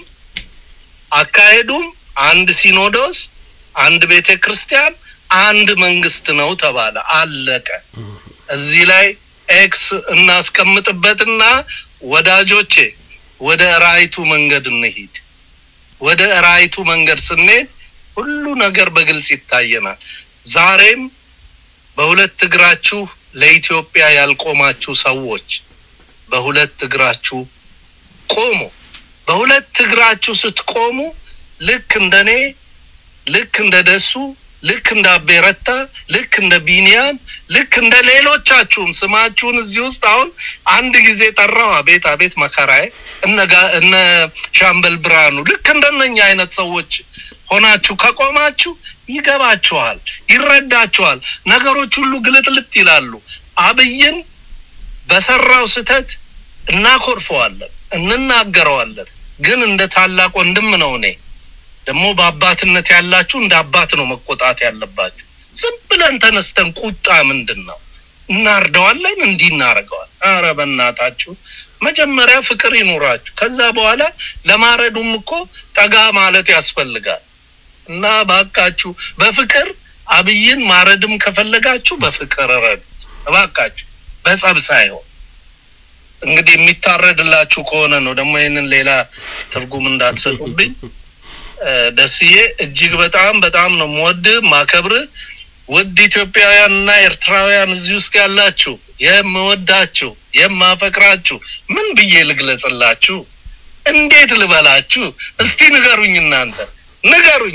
አካሄዱም አንድ ሲኖዶስ፣ አንድ ቤተ ክርስቲያን፣ አንድ መንግስት ነው ተባለ። አለቀ። እዚህ ላይ ኤክስ እናስቀምጥበትና ወዳጆቼ ወደ ራይቱ መንገድ እንሂድ። ወደ ራይቱ መንገድ ስንሄድ ሁሉ ነገር በግልጽ ይታየናል። ዛሬም በሁለት እግራችሁ ለኢትዮጵያ ያልቆማችሁ ሰዎች በሁለት እግራችሁ ቆሙ። በሁለት እግራችሁ ስትቆሙ ልክ እንደኔ ልክ እንደ ደሱ ልክ እንደ አቤረታ ልክ እንደ ቢኒያም ልክ እንደ ሌሎቻችሁም ስማችሁን እዚህ ውስጥ አሁን አንድ ጊዜ ጠራው። አቤት አቤት መከራዬ። እነ ጋ- እነ ሻምበል ብርሃኑ ልክ እንደነኛ አይነት ሰዎች ሆናችሁ ከቆማችሁ ይገባችኋል፣ ይረዳችኋል። ነገሮች ሁሉ ግልጥልጥ ይላሉ። አብይን በሰራው ስህተት እናኮርፈዋለን፣ እንናገረዋለን። ግን እንደ ታላቅ ወንድም ነው እኔ ደግሞ በአባትነት ያላችሁ እንደ አባት ነው መቆጣት ያለባችሁ። ዝም ብለን ተነስተን ቁጣ ምንድን ነው? እናርደዋለን፣ እንዲህ እናደርገዋል። አረ በእናታችሁ መጀመሪያ ፍቅር ይኑራችሁ። ከዛ በኋላ ለማረዱም እኮ ጠጋ ማለት ያስፈልጋል። እና ባካችሁ በፍቅር አብይን ማረድም ከፈለጋችሁ በፍቅር ረዱት እባካችሁ፣ በጸብ ሳይሆን እንግዲህ የሚታረድላችሁ ከሆነ ነው። ደግሞ ይህንን ሌላ ትርጉም እንዳትሰጡብኝ። እ፣ ደስዬ እጅግ በጣም በጣም ነው የምወድህ ማከብርህ። ውድ ኢትዮጵያውያን እና ኤርትራውያን እዚህ ውስጥ ያላችሁ የምወዳችሁ የማፈቅራችሁ ምን ብዬ ልግለጽላችሁ? እንዴት ልበላችሁ? እስቲ ንገሩኝ እናንተ ንገሩኝ።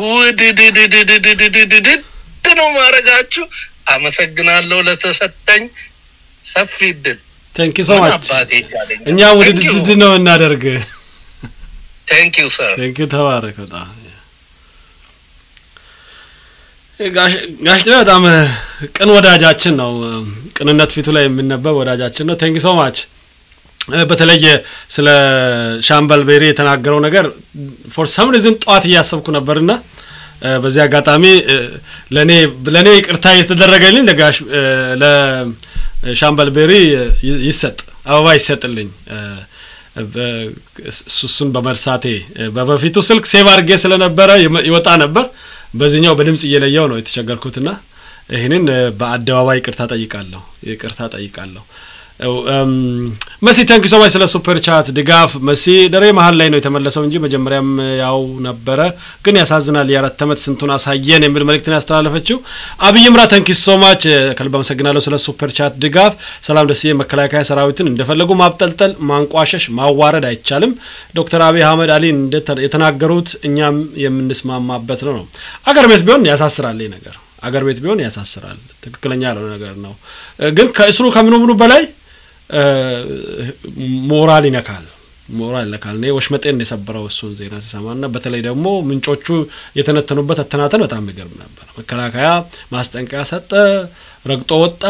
ውድድድድድድድድድድ ነው ማድረጋችሁ። አመሰግናለሁ ለተሰጠኝ ሰፊ እድል። ቴንክ ዩ ሶ ምን ማች። አባቴ ይቻለኛል? እኛ ውድድድ ነው እናደርግ። ቴንክ ዩ ሰር። ቴንክ ዩ ተባረክ። በጣም ጋሽ ጋሽ ጥላ በጣም ቅን ወዳጃችን ነው። ቅንነት ፊቱ ላይ የሚነበብ ወዳጃችን ነው። ቴንክ ዩ ሶ ማች። በተለየ ስለ ሻምበል ቤሪ የተናገረው ነገር ፎር ሰም ሪዝን ጠዋት እያሰብኩ ነበርና እ፣ በዚህ አጋጣሚ እ፣ ለኔ ለኔ ይቅርታ የተደረገልኝ ለጋሽ እ፣ ለሻምበል ቤሪ ይ- ይሰጥ አበባ ይሰጥልኝ እ፣ በ- እሱ- እሱን በመርሳቴ እ፣ በበፊቱ ስልክ ሴቭ አድርጌ ስለነበረ ይመ- ይወጣ ነበር። በዚህኛው በድምጽ እየለየው ነው የተቸገርኩትና ይህንን እ፣ በአደባባይ ይቅርታ ጠይቃለሁ ይቅርታ ጠይቃለሁ። እው፣ እም፣ መሲ ተንክ ሶማች ስለ ሱፐር ቻት ድጋፍ መሲ ደሬ መሀል ላይ ነው የተመለሰው እንጂ መጀመሪያም ያው ነበረ። ግን ያሳዝናል። የአራት ዓመት ስንቱን አሳየን የሚል መልእክትን ያስተላለፈችው አብይ ምራ ተንክ ሶማች ከልብ አመሰግናለሁ ስለ ሱፐር ቻት ድጋፍ። ሰላም ደስዬ መከላከያ ሰራዊትን እንደፈለጉ ማብጠልጠል፣ ማንቋሸሽ፣ ማዋረድ አይቻልም። ዶክተር አብይ አህመድ አሊ እንደተ- የተናገሩት እኛም የምንስማማበት ነው ነው አገር ቤት ቢሆን ያሳስራል ይህ ነገር አገር ቤት ቢሆን ያሳስራል። ትክክለኛ ያልሆነ ነገር ነው። እ፣ ግን ከእስሩ ከምኑ ምኑ በላይ እ፣ ሞራል ይነካል ሞራል ይነካል። እኔ ወሽመጤን ነው የሰበረው እሱን ዜና ሲሰማ እና በተለይ ደግሞ ምንጮቹ የተነተኑበት አተናተን በጣም የሚገርም ነበር። መከላከያ ማስጠንቀቂያ ሰጠ፣ ረግጦ ወጣ፣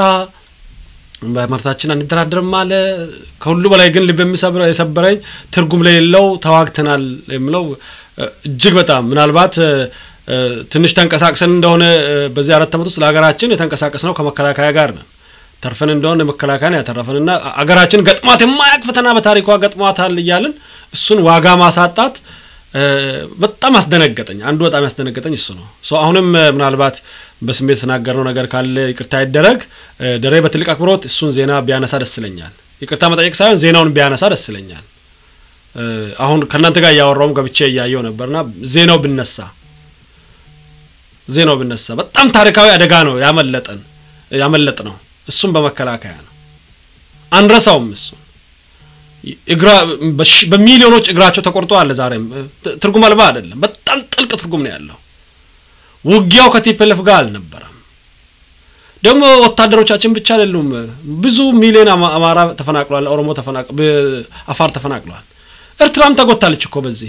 በመርታችን አንደራደርም አለ። ከሁሉ በላይ ግን ልብ የሚሰብረ የሰበረኝ ትርጉም ለሌለው ተዋግተናል የሚለው እ፣ እጅግ በጣም ምናልባት እ፣ እ፣ ትንሽ ተንቀሳቅሰን እንደሆነ እ፣ በዚህ አራት ዓመት ውስጥ ለሀገራችን የተንቀሳቀስ ነው ከመከላከያ ጋር ነን ተርፈን እንደሆነ መከላከያን ያተረፈንና አገራችን ገጥሟት የማያቅ ፈተና በታሪኳ ገጥሟታል እያልን እሱን ዋጋ ማሳጣት እ፣ በጣም አስደነገጠኝ። አንዱ በጣም ያስደነገጠኝ እሱ ነው። ሶ አሁንም እ፣ ምናልባት በስሜት የተናገርነው ነገር ካለ ይቅርታ ይደረግ። እ፣ ደሬ በትልቅ አክብሮት እሱን ዜና ቢያነሳ ደስ ይለኛል። ይቅርታ መጠየቅ ሳይሆን ዜናውን ቢያነሳ ደስ ይለኛል። እ፣ አሁን ከእናንተ ጋር እያወራውም ገብቼ እያየው ነበርና ዜናው ብነሳ ዜናው ቢነሳ በጣም ታሪካዊ አደጋ ነው ያመለጠን ያመለጥ ነው። እሱም በመከላከያ ነው። አንረሳውም። እሱ እግራ በሺ- በሚሊዮኖች እግራቸው ተቆርጦ አለ። ዛሬም ት- ትርጉም አልባ አይደለም። በጣም ጥልቅ ትርጉም ነው ያለው። ውጊያው ከቲፒኤልኤፍ ጋር አልነበረም። ደግሞ ወታደሮቻችን ብቻ አይደሉም። ብዙ ሚሊዮን አማ- አማራ ተፈናቅሏል፣ ኦሮሞ ተፈናቅ በ- አፋር ተፈናቅሏል። ኤርትራም ተጎታለች እኮ በዚህ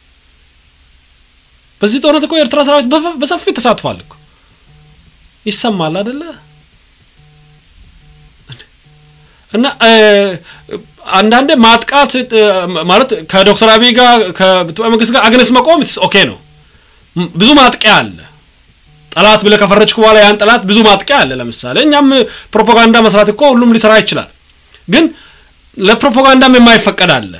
በዚህ ጦርነት እኮ የኤርትራ ሰራዊት በፈ- በሰፊው ተሳትፏል እኮ ይሰማል አይደለ? እና እ፣ አንዳንዴ ማጥቃት እ፣ ማለት ከዶክተር አብይ ጋር ከኢትዮጵያ መንግስት ጋር አግነስ መቆም ኦኬ ነው። ም- ብዙ ማጥቂያ አለ። ጠላት ብለህ ከፈረጅክ በኋላ ያን ጠላት ብዙ ማጥቂያ አለ። ለምሳሌ እኛም ፕሮፓጋንዳ መስራት እኮ ሁሉም ሊሰራ ይችላል። ግን ለፕሮፓጋንዳም የማይፈቀድ አለ።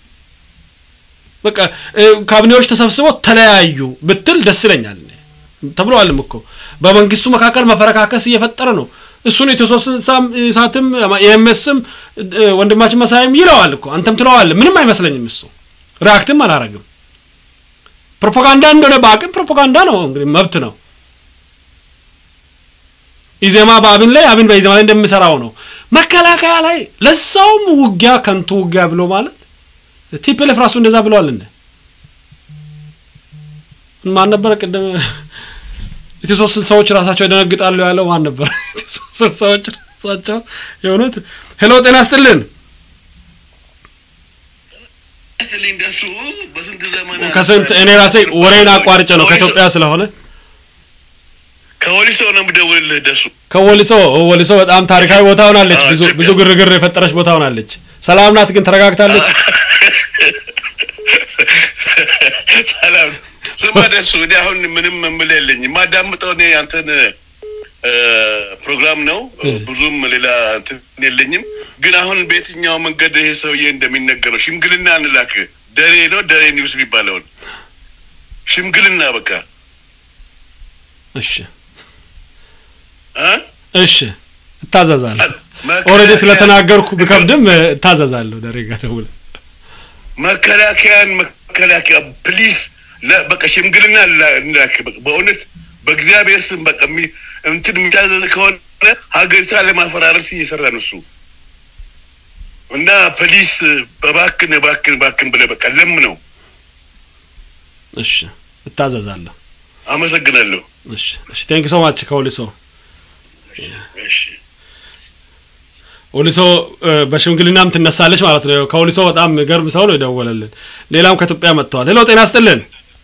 በቃ እ፣ ካቢኔዎች ተሰብስበው ተለያዩ ብትል ደስ ይለኛል እኔ። ተብለዋልም እኮ በመንግስቱ መካከል መፈረካከስ እየፈጠረ ነው። እሱን ኢትዮ ሶስት ስልሳም ኢሳትም የኤምኤስም ወንድማችን መሳይም ይለዋል እኮ አንተም ትለዋለህ። ምንም አይመስለኝም። እሱ ሪአክትም አላረግም። ፕሮፓጋንዳ እንደሆነ በአቅም ፕሮፓጋንዳ ነው እንግዲህ መብት ነው። ኢዜማ በአብን ላይ አብን በኢዜማ ላይ እንደሚሰራው ነው። መከላከያ ላይ ለዛውም ውጊያ ከንቱ ውጊያ ብሎ ማለት ቲፒኤልኤፍ ራሱ እንደዛ ብለዋል። እንደ ማን ነበረ ቅድም ኢትዮ ሶስት ስልሳዎች ራሳቸው ይደነግጣሉ ያለው ማን ነበር? ኢትዮ ሶስት ስልሳዎች ራሳቸው የእውነት ሄሎ፣ ጤና ይስጥልን። እንደሱ በስንት ዘመን ከስንት እኔ ራሴ ወሬን አቋርጬ ነው ከኢትዮጵያ ስለሆነ ከወሊሶ ነው የምደውልልህ ደሱ ከወሊሶ ወሊሶ በጣም ታሪካዊ ቦታ ሆናለች። ብዙ ብዙ ግርግር የፈጠረች ቦታ ሆናለች። ሰላም ናት ግን ተረጋግታለች። ሰላም ስማ ደሱ እኔ አሁን ምንም የምልህ የለኝም የማዳምጠው እኔ አንተን እ፣ ፕሮግራም ነው ብዙም ሌላ እንትን የለኝም ግን አሁን በየትኛው መንገድ ይሄ ሰውዬ እንደሚነገረው ሽምግልና እንላክ ደሬ ነው ደሬ ኒውስ የሚባለውን ሽምግልና በቃ እሺ እ? እሺ እታዘዛለሁ። ኦልሬዲ ስለተናገርኩ ብከብድም እ፣ እታዘዛለሁ። ደሬ ጋር ደውለህ መከላከያን መከላከያ ፕሊዝ በቃ ሽምግልና ላ- እንላክ በቃ በእውነት በእግዚአብሔር ስም በቃ የሚ- እንትን የሚታዘዝ ከሆነ ሀገሪቷ ለማፈራረስ እየሰራ ነው እሱ እና ፕሊስ በባክን ባክን ባክን ብለህ በቃ ለምነው። እሺ እታዘዛለሁ። አመሰግናለሁ። እሺ እሺ ቴንክ ሶ ማች ከወሊሶ እሺ ወሊሶ እ፣ በሽምግልናም ትነሳለች ማለት ነው። ከወሊሶ በጣም ገርም ሰው ነው የደወለልን። ሌላም ከኢትዮጵያ መጥተዋል። ሄሎ ጤና ይስጥልን።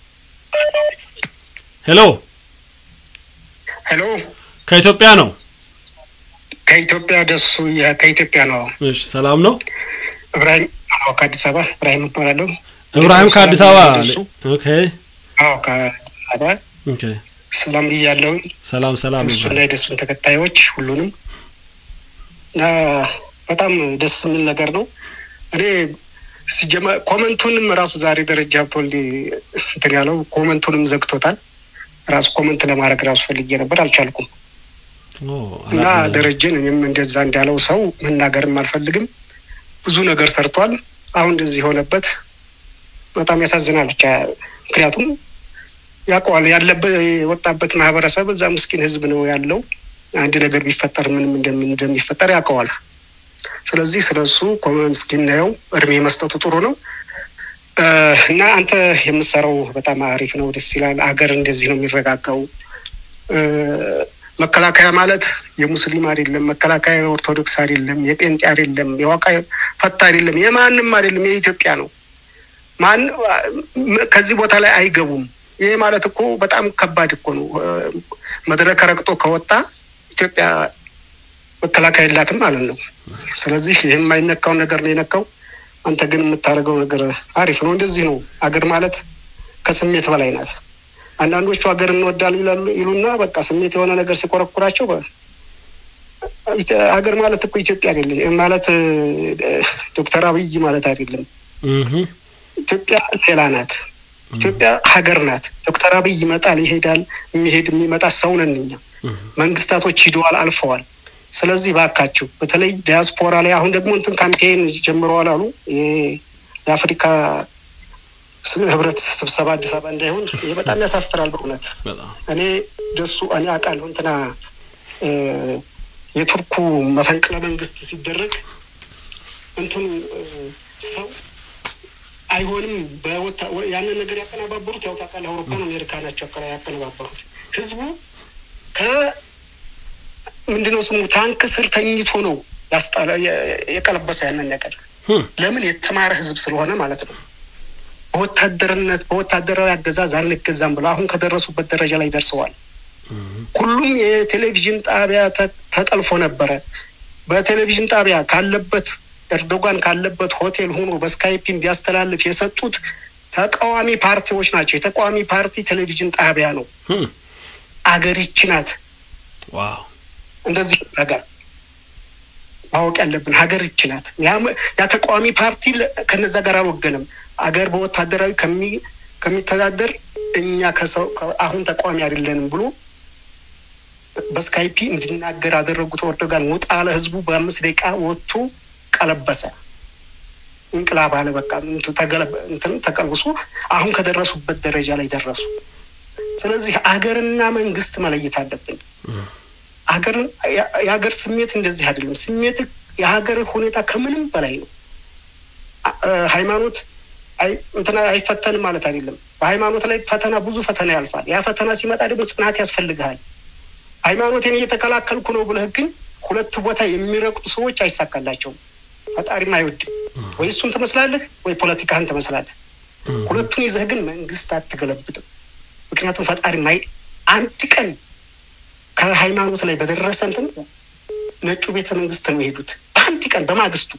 ሄሎ ሄሎ ከኢትዮጵያ ነው። ከኢትዮጵያ ደሱ ያ- ከኢትዮጵያ ነው። እሺ ሰላም ነው። እብራሂም አዎ፣ ከአዲስ አበባ እብራሂም እባላለሁ። እብራሂም ከአዲስ አበባ ደሱ ኦኬ አዎ፣ ከአዲስ አበባ ኦኬ ሰላም ብያለሁ። ሰላም ሰላም እሱና ይባል። የደሱን ተከታዮች ሁሉንም እና በጣም ደስ የሚል ነገር ነው። እኔ ሲጀመር ኮመንቱንም ራሱ ዛሬ ደረጃ ሀብተወልድ እንትን ያለው ኮመንቱንም ዘግቶታል። ራሱ ኮመንት ለማድረግ ራሱ ፈልጌ ነበር አልቻልኩም። ኦ እና አላ- ደረጀን እኔም እንደዛ እንዳለው ሰው መናገርም አልፈልግም። ብዙ ነገር ሰርቷል። አሁን እንደዚህ የሆነበት በጣም ያሳዝናል። ብቻ ምክንያቱም ያውቀዋል ያለበት የወጣበት ማህበረሰብ እዛ ምስኪን ህዝብ ነው ያለው። አንድ ነገር ቢፈጠር ምንም እንደሚ- እንደሚፈጠር ያውቀዋል። ስለዚህ ስለ እሱ ኮመን እስኪናየው እድሜ መስጠቱ ጥሩ ነው እ፣ እና አንተ የምትሰራው በጣም አሪፍ ነው፣ ደስ ይላል። አገር እንደዚህ ነው የሚረጋጋው። እ፣ መከላከያ ማለት የሙስሊም አይደለም፣ መከላከያ የኦርቶዶክስ አይደለም፣ የጴንጤ አይደለም፣ የዋቃ ፈታ አይደለም፣ የማንም አይደለም፣ የኢትዮጵያ ነው። ማን ከዚህ ቦታ ላይ አይገቡም። ይሄ ማለት እኮ በጣም ከባድ እኮ ነው። እ፣ መድረክ ረግጦ ከወጣ ኢትዮጵያ መከላከያ የላትም ማለት ነው። ስለዚህ ይህ የማይነካውን ነገር ነው የነካው። አንተ ግን የምታደርገው ነገር አሪፍ ነው። እንደዚህ ነው አገር ማለት ከስሜት በላይ ናት። አንዳንዶቹ ሀገር እንወዳል ይላሉ ይሉና በቃ ስሜት የሆነ ነገር ሲቆረቁራቸው በ- ሀገር ማለት እኮ ኢትዮጵያ አይደለም ማለት እ፣ ዶክተር አብይ ማለት አይደለም። እህ ኢትዮጵያ ሌላ ናት። ኢትዮጵያ ሀገር ናት። ዶክተር አብይ ይመጣል፣ ይሄዳል፣ የሚሄድ የሚመጣ ሰው ነን እኛ። መንግስታቶች ሂደዋል፣ አልፈዋል። ስለዚህ ባካችሁ በተለይ ዲያስፖራ ላይ አሁን ደግሞ እንትን ካምፔን ጀምረዋል አሉ ይሄ የአፍሪካ ስ- ህብረት ስብሰባ አዲስ አበባ እንዳይሆን ይሄ በጣም ያሳፍራል በእውነት በጣም እኔ ደሱ እኔ አውቃለሁ እንትና እ፣ የቱርኩ መፈንቅለ መንግስት ሲደረግ እንትኑ እ፣ ሰው አይሆንም በወታ ወ- ያንን ነገር ያቀነባበሩት ያው ታውቃለህ አውሮፓን አሜሪካ ናቸው ያቀ- ያቀነባበሩት ህዝቡ ከ ምንድነው ስሙ ታንክ ስር ተኝቶ ነው ያስጣለ የ- የቀለበሰ ያንን ነገር ለምን የተማረ ህዝብ ስለሆነ ማለት ነው በወታደርነት በወታደራዊ አገዛዝ አንገዛም ብለው አሁን ከደረሱበት ደረጃ ላይ ደርሰዋል ሁሉም የቴሌቪዥን ጣቢያ ተ- ተጠልፎ ነበረ በቴሌቪዥን ጣቢያ ካለበት ኤርዶጋን ካለበት ሆቴል ሆኖ በስካይፕ እንዲያስተላልፍ የሰጡት ተቃዋሚ ፓርቲዎች ናቸው የተቃዋሚ ፓርቲ ቴሌቪዥን ጣቢያ ነው አገር ይቺ ናት ዋው እንደዚህ ነገር ማወቅ ያለብን ሀገር ይቺ ናት። ያ- ያ ተቃዋሚ ፓርቲ ለ- ከነዛ ጋር አልወገንም። አገር በወታደራዊ ከሚ- ከሚተዳደር እኛ ከሰው ከ- አሁን ተቃዋሚ አይደለንም ብሎ በስካይፒ እንዲናገር አደረጉት። ኤርዶጋን ውጣ አለ። ህዝቡ በአምስት ደቂቃ ወጥቶ ቀለበሰ። እንቅላብ አለ። በቃ እንትን ተገለበ- እንትን ተቀልብሶ አሁን ከደረሱበት ደረጃ ላይ ደረሱ። ስለዚህ አገርና መንግስት መለየት አለብን። ሀገርን የ- የሀገር ስሜት እንደዚህ አይደለም። ስሜት የሀገር ሁኔታ ከምንም በላይ ነው። አ- እ፣ ሃይማኖት አይ- እንትና አይፈተንም ማለት አይደለም። በሃይማኖት ላይ ፈተና ብዙ ፈተና ያልፋል። ያ ፈተና ሲመጣ ደግሞ ጽናት ያስፈልግሃል። ሃይማኖቴን እየተከላከልኩ ነው ብለህ ግን ሁለት ቦታ የሚረግጡ ሰዎች አይሳካላቸውም። ፈጣሪም አይወድም። ወይ እሱን ትመስላለህ ወይ ፖለቲካህን ትመስላለህ። ሁለቱን ይዘህ ግን መንግስት አትገለብጥም። ምክንያቱም ፈጣሪ ማይ አንድ ቀን ከሃይማኖት ላይ በደረሰ እንትን ነጩ ቤተ መንግስት ነው የሄዱት በአንድ ቀን በማግስቱ።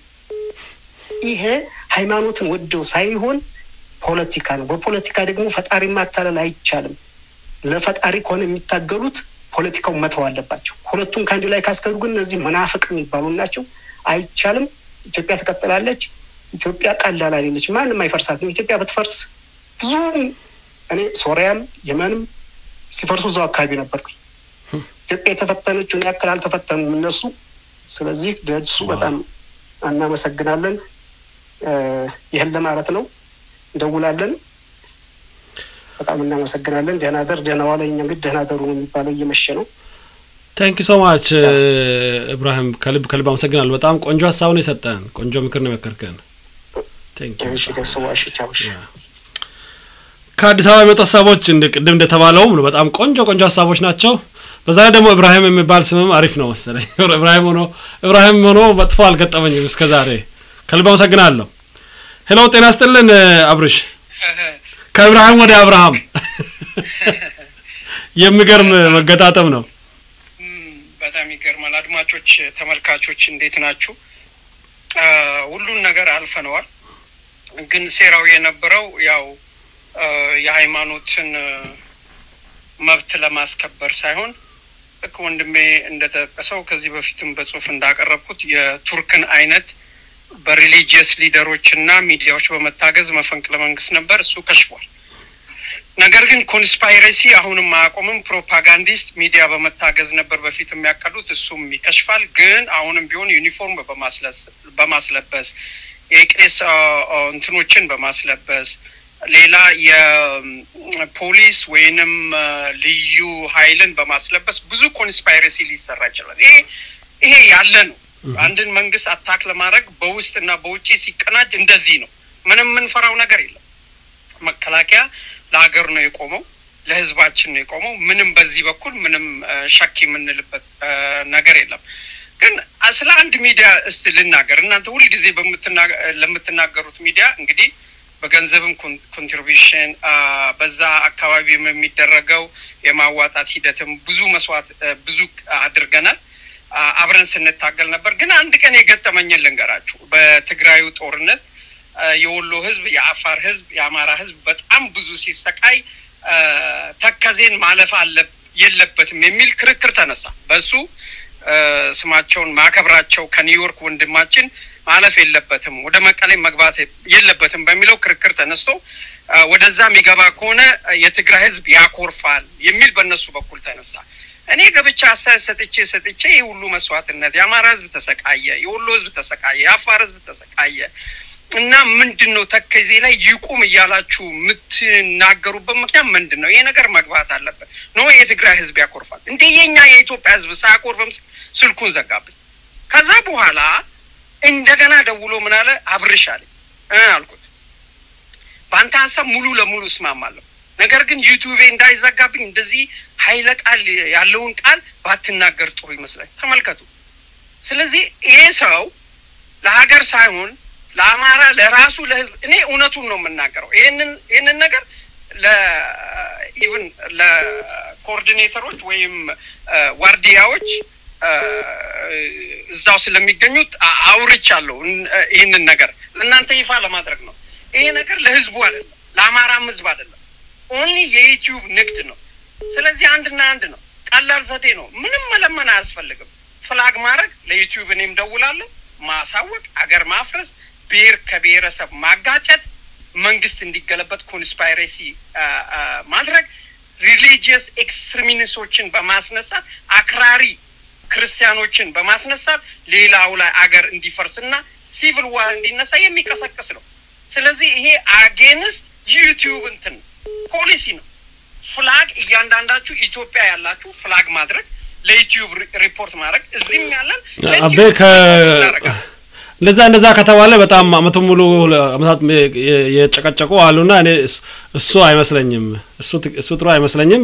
ይሄ ሃይማኖትን ወደው ሳይሆን ፖለቲካ ነው። በፖለቲካ ደግሞ ፈጣሪ ማታለል አይቻልም። ለፈጣሪ ከሆነ የሚታገሉት ፖለቲካው መተው አለባቸው። ሁለቱን ከአንድ ላይ ካስከዱ ግን እነዚህ መናፍቅ የሚባሉ ናቸው። አይቻልም። ኢትዮጵያ ትቀጥላለች። ኢትዮጵያ ቀላል አይደለች። ማንም አይፈርሳትም። ኢትዮጵያ ብትፈርስ ብዙ እኔ ሶሪያም የመንም ሲፈርሱ እዛው አካባቢ ነበርኩኝ። ኢትዮጵያ የተፈተነችውን ያክል አልተፈተኑም እነሱ። ስለዚህ ደሱ በጣም እናመሰግናለን። እ፣ ይህን ለማለት ነው። እንደውላለን። በጣም እናመሰግናለን። ደህና ደር ደህና ዋለ። እኛ እንግዲህ ደህና ደሩ ነው የሚባለው፣ እየመሸ ነው። ታንክ ዩ ሶ ማች እብራሂም፣ ከልብ ከልብ አመሰግናለሁ። በጣም ቆንጆ ሀሳብ ነው የሰጠን፣ ቆንጆ ምክር ነው የመከርከን። ታንክ ዩ እሺ፣ ደስ ዋሽ ቻውሽ ከአዲስ አበባ የመጡ ሀሳቦች እንደ ቅድም እንደተባለውም ነው በጣም ቆንጆ ቆንጆ ሀሳቦች ናቸው። በዛ ላይ ደግሞ እብራሂም የሚባል ስምም አሪፍ ነው መሰለኝ። እብራሂም ሆኖ እብራሂም ሆኖ መጥፎ አልገጠመኝም እስከ ዛሬ። ከልብ አመሰግናለሁ። ሄሎ ጤና ስጥልን አብርሽ። ከእብራሂም ወደ አብርሃም የሚገርም መገጣጠም ነው። በጣም ይገርማል። አድማጮች፣ ተመልካቾች እንዴት ናችሁ? አ፣ ሁሉን ነገር አልፈነዋል። ግን ሴራው የነበረው ያው አ፣ የሃይማኖትን አ፣ መብት ለማስከበር ሳይሆን ልክ ወንድሜ እንደጠቀሰው ከዚህ በፊትም በጽሁፍ እንዳቀረብኩት የቱርክን አይነት በሪሊጂየስ ሊደሮች እና ሚዲያዎች በመታገዝ መፈንቅለ መንግስት ነበር። እሱ ከሽፏል። ነገር ግን ኮንስፓይረሲ አሁንም አያቆምም። ፕሮፓጋንዲስት ሚዲያ በመታገዝ ነበር በፊት የሚያቀዱት፣ እሱም ይከሽፋል። ግን አሁንም ቢሆን ዩኒፎርም በማስለስ- በማስለበስ የቄስ አ፣ አ፣ እንትኖችን በማስለበስ ሌላ የፖሊስ ወይንም አ፣ ልዩ ኃይልን በማስለበስ ብዙ ኮንስፓይረሲ ሊሰራ ይችላል። ይሄ ይሄ ያለ ነው። አንድን መንግስት አታክ ለማድረግ በውስጥ እና በውጭ ሲቀናጅ እንደዚህ ነው። ምንም የምንፈራው ነገር የለም። መከላከያ ለሀገር ነው የቆመው፣ ለህዝባችን ነው የቆመው። ምንም በዚህ በኩል ምንም አ፣ ሸክ የምንልበት አ፣ ነገር የለም። ግን አ፣ ስለ አንድ ሚዲያ እስቲ ልናገር። እናንተ ሁልጊዜ በምትና- ለምትናገሩት ሚዲያ እንግዲህ በገንዘብም ኮን- ኮንትሪቢሽን አ፣ በዛ አካባቢም የሚደረገው የማዋጣት ሂደትም ብዙ መስዋዕት አ፣ ብዙ አድርገናል። አ፣ አብረን ስንታገል ነበር። ግን አንድ ቀን የገጠመኝን ልንገራችሁ። በትግራዩ ጦርነት አ፣ የወሎ ህዝብ፣ የአፋር ህዝብ፣ የአማራ ህዝብ በጣም ብዙ ሲሰቃይ አ፣ ተከዜን ማለፍ አለ የለበትም የሚል ክርክር ተነሳ። በሱ አ፣ ስማቸውን ማከብራቸው ከኒውዮርክ ወንድማችን ማለፍ የለበትም ወደ መቀሌ መግባት የለበትም በሚለው ክርክር ተነስቶ አ፣ ወደዛ የሚገባ ከሆነ አ፣ የትግራይ ህዝብ ያኮርፋል የሚል በእነሱ በኩል ተነሳ። እኔ ገብቻ አስተያየት ሰጥቼ ሰጥቼ ይህ ሁሉ መስዋዕትነት የአማራ ህዝብ ተሰቃየ፣ የወሎ ህዝብ ተሰቃየ፣ የአፋር ህዝብ ተሰቃየ፣ እና ምንድን ነው ተከዜ ላይ ይቁም እያላችሁ የምትናገሩበት ምክንያት ምንድን ነው? ይሄ ነገር መግባት አለበት። ኖ የትግራይ ህዝብ ያኮርፋል እንደ የኛ የኢትዮጵያ ህዝብ ሳያኮርፍም ስልኩን ዘጋብኝ። ከዛ በኋላ እንደገና ደውሎ ምን አለ አብርሽ አለኝ እ አልኩት በአንተ ሀሳብ ሙሉ ለሙሉ እስማማለሁ። ነገር ግን ዩቲዩቤ እንዳይዘጋብኝ እንደዚህ ኃይለ ቃል ያለውን ቃል ባትናገር ጥሩ ይመስላል። ተመልከቱ። ስለዚህ ይሄ ሰው ለሀገር ሳይሆን ለአማራ ለራሱ ለህዝብ እኔ እውነቱን ነው የምናገረው። ይህንን ይህንን ነገር ለኢቭን ለኮኦርዲኔተሮች ወይም ዋርዲያዎች እዛው ስለሚገኙት አውርቻለሁ። ይህንን ነገር ለእናንተ ይፋ ለማድረግ ነው። ይሄ ነገር ለህዝቡ አይደለም፣ ለአማራም ህዝብ አይደለም። ኦንሊ የዩቲዩብ ንግድ ነው። ስለዚህ አንድና አንድ ነው። ቀላል ዘዴ ነው። ምንም መለመን አያስፈልግም። ፍላግ ማድረግ ለዩቲዩብ እኔም ደውላለሁ፣ ማሳወቅ፣ አገር ማፍረስ፣ ብሔር ከብሔረሰብ ማጋጨት፣ መንግስት እንዲገለበት ኮንስፓይሬሲ ማድረግ፣ ሪሊጂየስ ኤክስትሪሚኒስቶችን በማስነሳት አክራሪ ክርስቲያኖችን በማስነሳት ሌላው ላይ አገር እንዲፈርስና ሲቪል ዋር እንዲነሳ የሚቀሰቅስ ነው። ስለዚህ ይሄ አጌንስት ዩቲዩብ እንትን ፖሊሲ ነው። ፍላግ እያንዳንዳችሁ ኢትዮጵያ ያላችሁ ፍላግ ማድረግ ለዩቲዩብ ሪፖርት ማድረግ እዚህም ያለን አቤ ከ እንደዛ እንደዛ ከተባለ በጣም አመቱን ሙሉ አመታት የጨቀጨቁ አሉና እኔ እሱ አይመስለኝም እሱ እሱ ጥሩ አይመስለኝም።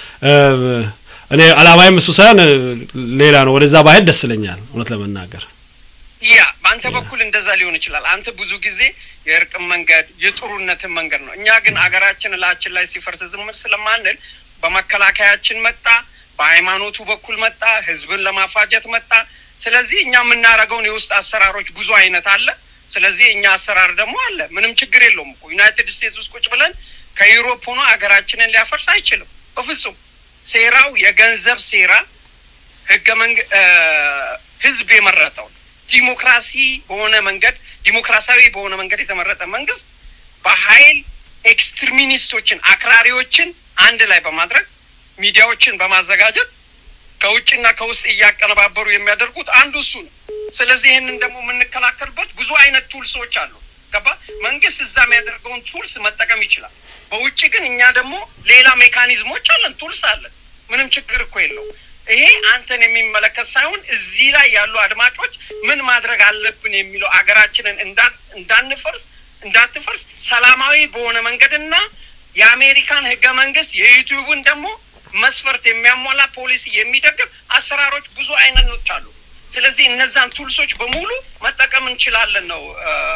እኔ አላማይም እሱ ሳይሆን ሌላ ነው። ወደዛ ባሄድ ደስ ይለኛል እውነት ለመናገር ያ በአንተ በኩል እንደዛ ሊሆን ይችላል። አንተ ብዙ ጊዜ የእርቅን መንገድ የጥሩነትን መንገድ ነው። እኛ ግን አገራችን እላችን ላይ ሲፈርስ ዝም ስለማንል በመከላከያችን መጣ፣ በሃይማኖቱ በኩል መጣ፣ ህዝብን ለማፋጀት መጣ። ስለዚህ እኛ የምናደርገውን የውስጥ አሰራሮች ብዙ አይነት አለ። ስለዚህ እኛ አሰራር ደግሞ አለ። ምንም ችግር የለውም እኮ ዩናይትድ ስቴትስ ውስጥ ቁጭ ብለን ከዩሮፕ ሆኖ ሀገራችንን ሊያፈርስ አይችልም በፍጹም። ሴራው የገንዘብ ሴራ ህገ መንግ ህዝብ የመረጠው ዲሞክራሲ በሆነ መንገድ ዲሞክራሲያዊ በሆነ መንገድ የተመረጠ መንግስት በኃይል ኤክስትሪሚኒስቶችን አክራሪዎችን አንድ ላይ በማድረግ ሚዲያዎችን በማዘጋጀት ከውጭና ከውስጥ እያቀነባበሩ የሚያደርጉት አንዱ እሱ ነው። ስለዚህ ይህንን ደግሞ የምንከላከልበት ብዙ አይነት ቱልሶች አሉ። ገባ? መንግስት እዛ የሚያደርገውን ቱልስ መጠቀም ይችላል። በውጭ ግን እኛ ደግሞ ሌላ ሜካኒዝሞች አለን፣ ቱልስ አለን። ምንም ችግር እኮ የለው። ይሄ አንተን የሚመለከት ሳይሆን እዚህ ላይ ያሉ አድማጮች ምን ማድረግ አለብን የሚለው አገራችንን እንዳንፈርስ እንዳትፈርስ ሰላማዊ በሆነ መንገድና የአሜሪካን ህገ መንግስት የዩቲዩብን ደግሞ መስፈርት የሚያሟላ ፖሊሲ የሚደግፍ አሰራሮች ብዙ አይነቶች አሉ። ስለዚህ እነዛን ቱልሶች በሙሉ መጠቀም እንችላለን ነው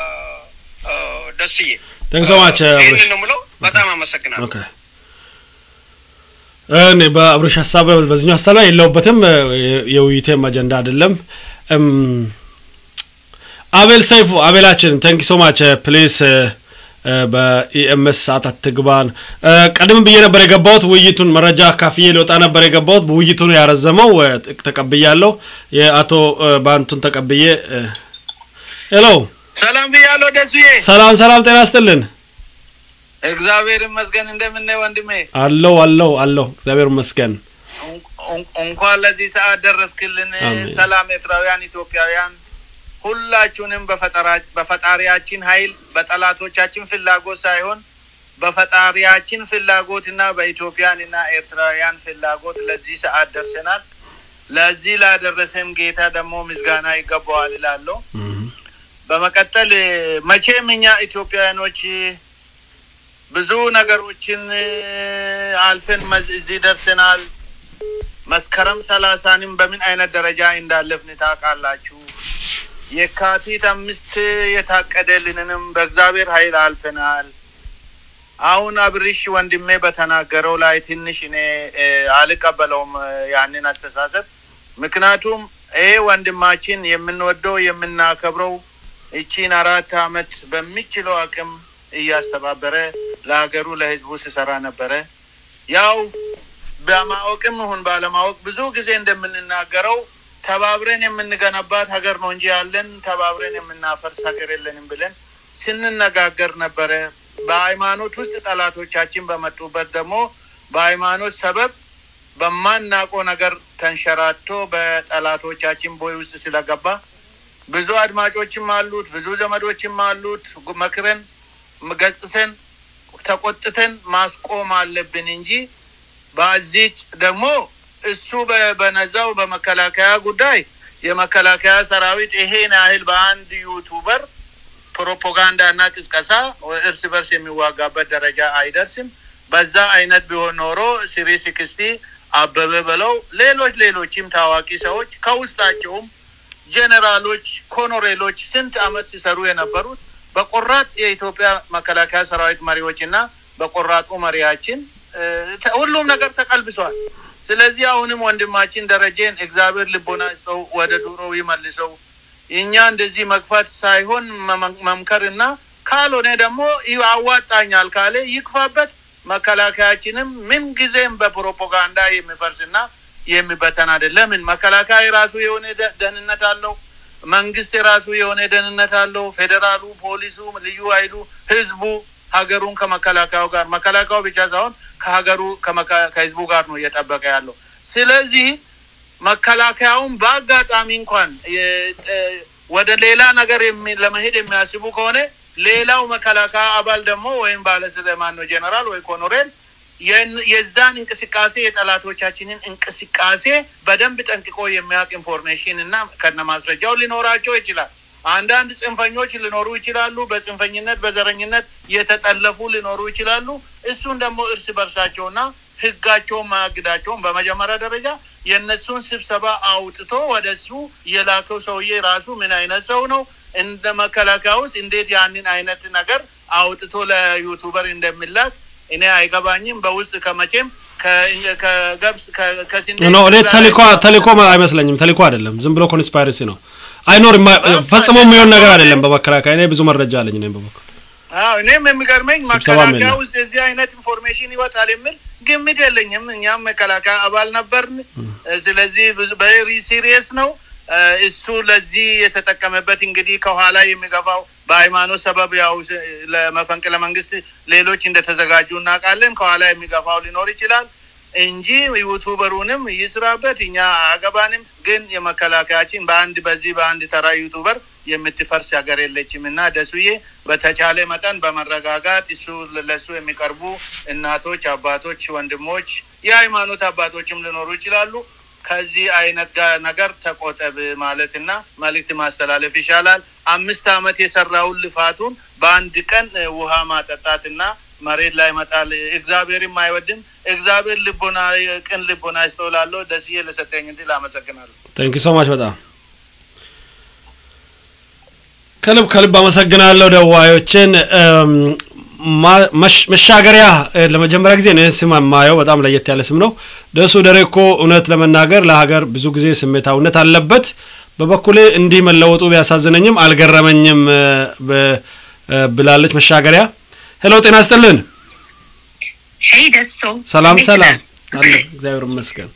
ደስዬ። ቴንክ ሶ ማች ይህንን ነው የምለው። በጣም አመሰግናለሁ። ኦኬ እኔ በአብርሽ ሀሳብ በዚህኛው ሀሳብ ላይ የለውበትም። የውይይቴም አጀንዳ አይደለም። አቤል ሰይፉ አቤላችን ቴንክ ሶ ማች ፕሊስ በኢኤምኤስ ሰዓት አትግባን። ቀደም ብዬ ነበር የገባሁት ውይይቱን መረጃ ካፍዬ ሊወጣ ነበር የገባሁት። ውይይቱን ያረዘመው ተቀብያለሁ። የአቶ ባንቱን ተቀብዬ ሄሎ፣ ሰላም ብያለሁ ደሱዬ። ሰላም ሰላም፣ ጤና ይስጥልን። እግዚአብሔር ይመስገን። እንደምን ወንድሜ? አለው አለው አለው፣ እግዚአብሔር ይመስገን። እንኳን ለዚህ ሰዓት ደረስክልን። ሰላም ኤርትራውያን፣ ኢትዮጵያውያን ሁላችሁንም በፈጣሪያችን ኃይል በጠላቶቻችን ፍላጎት ሳይሆን በፈጣሪያችን ፍላጎት እና በኢትዮጵያን እና ኤርትራውያን ፍላጎት ለዚህ ሰዓት ደርሰናል። ለዚህ ላደረሰን ጌታ ደግሞ ምስጋና ይገባዋል እላለሁ። በመቀጠል መቼም እኛ ኢትዮጵያውያኖች ብዙ ነገሮችን አልፈን እዚህ ደርሰናል። መስከረም ሰላሳንም በምን አይነት ደረጃ እንዳለፍን ታውቃላችሁ። የካቲት አምስት የታቀደልንንም በእግዚአብሔር ኃይል አልፈናል። አሁን አብርሽ ወንድሜ በተናገረው ላይ ትንሽ እኔ አልቀበለውም ያንን አስተሳሰብ። ምክንያቱም ይሄ ወንድማችን የምንወደው የምናከብረው እቺን አራት አመት በሚችለው አቅም እያስተባበረ ለሀገሩ ለህዝቡ ሲሰራ ነበረ። ያው በማወቅም ይሁን ባለማወቅ ብዙ ጊዜ እንደምንናገረው ተባብረን የምንገነባት ሀገር ነው እንጂ ያለን ተባብረን የምናፈርስ ሀገር የለንም ብለን ስንነጋገር ነበረ። በሃይማኖት ውስጥ ጠላቶቻችን በመጡበት ደግሞ በሃይማኖት ሰበብ በማናውቀው ነገር ተንሸራቶ በጠላቶቻችን ቦይ ውስጥ ስለገባ ብዙ አድማጮችም አሉት፣ ብዙ ዘመዶችም አሉት። መክረን ገጽሰን ተቆጥተን ማስቆም አለብን እንጂ በዚች ደግሞ እሱ በ- በነዛው በመከላከያ ጉዳይ የመከላከያ ሰራዊት ይሄን ያህል በአንድ ዩቱበር ፕሮፓጋንዳ እና ቅስቀሳ እርስ በርስ የሚዋጋበት ደረጃ አይደርስም። በዛ አይነት ቢሆን ኖሮ ሲሪ ሲክስቲ አበበ በለው ሌሎች ሌሎችም ታዋቂ ሰዎች ከውስጣቸውም ጄኔራሎች፣ ኮሎኔሎች ስንት አመት ሲሰሩ የነበሩት በቆራጥ የኢትዮጵያ መከላከያ ሰራዊት መሪዎች እና በቆራጡ መሪያችን እ፣ ተ- ሁሉም ነገር ተቀልብሷል። ስለዚህ አሁንም ወንድማችን ደረጀን እግዚአብሔር ልቦና ይስጠው፣ ወደ ዱሮው ይመልሰው። እኛ እንደዚህ መግፋት ሳይሆን መመ- መምከርና ካልሆነ ደግሞ ይህ አዋጣኛል ካለ ይክፋበት። መከላከያችንም ምን ጊዜም በፕሮፓጋንዳ የሚፈርስና የሚበተን አይደለም። ምን መከላከያ የራሱ የሆነ ደ- ደህንነት አለው። መንግስት የራሱ የሆነ ደህንነት አለው። ፌዴራሉ፣ ፖሊሱ፣ ልዩ ኃይሉ፣ ህዝቡ ሀገሩን ከመከላከያው ጋር መከላከያው ብቻ ሳይሆን ከሀገሩ ከመካ- ከህዝቡ ጋር ነው እየጠበቀ ያለው። ስለዚህ መከላከያውን በአጋጣሚ እንኳን የ- እ- ወደ ሌላ ነገር የሚ- ለመሄድ የሚያስቡ ከሆነ ሌላው መከላከያ አባል ደግሞ ወይም ባለስልጣን ነው ጄኔራል ወይ ኮሎኔል የን- የዛን እንቅስቃሴ የጠላቶቻችንን እንቅስቃሴ በደንብ ጠንቅቆ የሚያውቅ ኢንፎርሜሽን እና ከነ ማስረጃው ሊኖራቸው ይችላል። አንዳንድ ጽንፈኞች ሊኖሩ ይችላሉ። በጽንፈኝነት በዘረኝነት የተጠለፉ ሊኖሩ ይችላሉ። እሱን ደግሞ እርስ በርሳቸውና ህጋቸውን ማያግዳቸውን በመጀመሪያ ደረጃ የእነሱን ስብሰባ አውጥቶ ወደ እሱ የላከው ሰውዬ ራሱ ምን አይነት ሰው ነው፣ እንደ መከላከያ ውስጥ እንዴት ያንን አይነት ነገር አውጥቶ ለዩቱበር እንደሚላክ እኔ አይገባኝም። በውስጥ ከመቼም ከ- ከገብስ ከ- ከስንዴ ኖ እኔ ተልእኮ ተልእኮ አይመስለኝም። ተልእኮ አይደለም፣ ዝም ብሎ ኮንስፓይረሲ ነው። አይኖርም፣ ፈጽሞ የሚሆን ነገር አይደለም። በመከላከያ እኔ ብዙ መረጃ አለኝ። እኔም በበኩል አዎ እኔም የሚገርመኝ ስብሰባም መከላከያ የለም። ውስጥ የዚህ አይነት ኢንፎርሜሽን ይወጣል የሚል ግምት የለኝም። እኛም መከላከያ አባል ነበርን። ስለዚህ ብዙ በሪ ሲሪየስ ነው እ፣ እሱ ለዚህ የተጠቀመበት እንግዲህ ከኋላ የሚገፋው በሃይማኖት ሰበብ ያው ስ- ለመፈንቅለ መንግስት ሌሎች እንደተዘጋጁ እናውቃለን። ከኋላ የሚገፋው ሊኖር ይችላል እንጂ ዩቱበሩንም ይስራበት፣ እኛ አገባንም። ግን የመከላከያችን በአንድ በዚህ በአንድ ተራ ዩቱበር የምትፈርስ ሀገር የለችም እና ደሱዬ በተቻለ መጠን በመረጋጋት እሱ ለሱ የሚቀርቡ እናቶች፣ አባቶች፣ ወንድሞች፣ የሃይማኖት አባቶችም ሊኖሩ ይችላሉ። ከዚህ አይነት ጋ- ነገር ተቆጠብ ማለትና መልእክት ማስተላለፍ ይሻላል። አምስት አመት የሰራውን ልፋቱን በአንድ ቀን እ፣ ውሃ ማጠጣትና መሬት ላይ መጣል እግዚአብሔርም አይወድም። እግዚአብሔር ልቦና ቅን ልቦና ይስተውላለሁ። ደስዬ ለሰጠኝ እንዲል አመሰግናለሁ። ቴንክ ሶ ማች በጣም ከልብ ከልብ አመሰግናለሁ ደዋዮችን። እም፣ ማ- መሽ- መሻገሪያ እ፣ ለመጀመሪያ ጊዜ ነው ይህን ስም የማየው። በጣም ለየት ያለ ስም ነው። ደሱ ደሬኮ እውነት ለመናገር ለሀገር ብዙ ጊዜ ስሜታዊነት አለበት። በበኩሌ እንዲህ መለወጡ ቢያሳዝነኝም አልገረመኝም እ፣ ብ- እ፣ ብላለች መሻገሪያ። ሄሎ ጤና ይስጥልን። ሄይ ደሶ ሰላም እንዴት ሰላም ነህ? አለ እግዚአብሔር ይመስገን።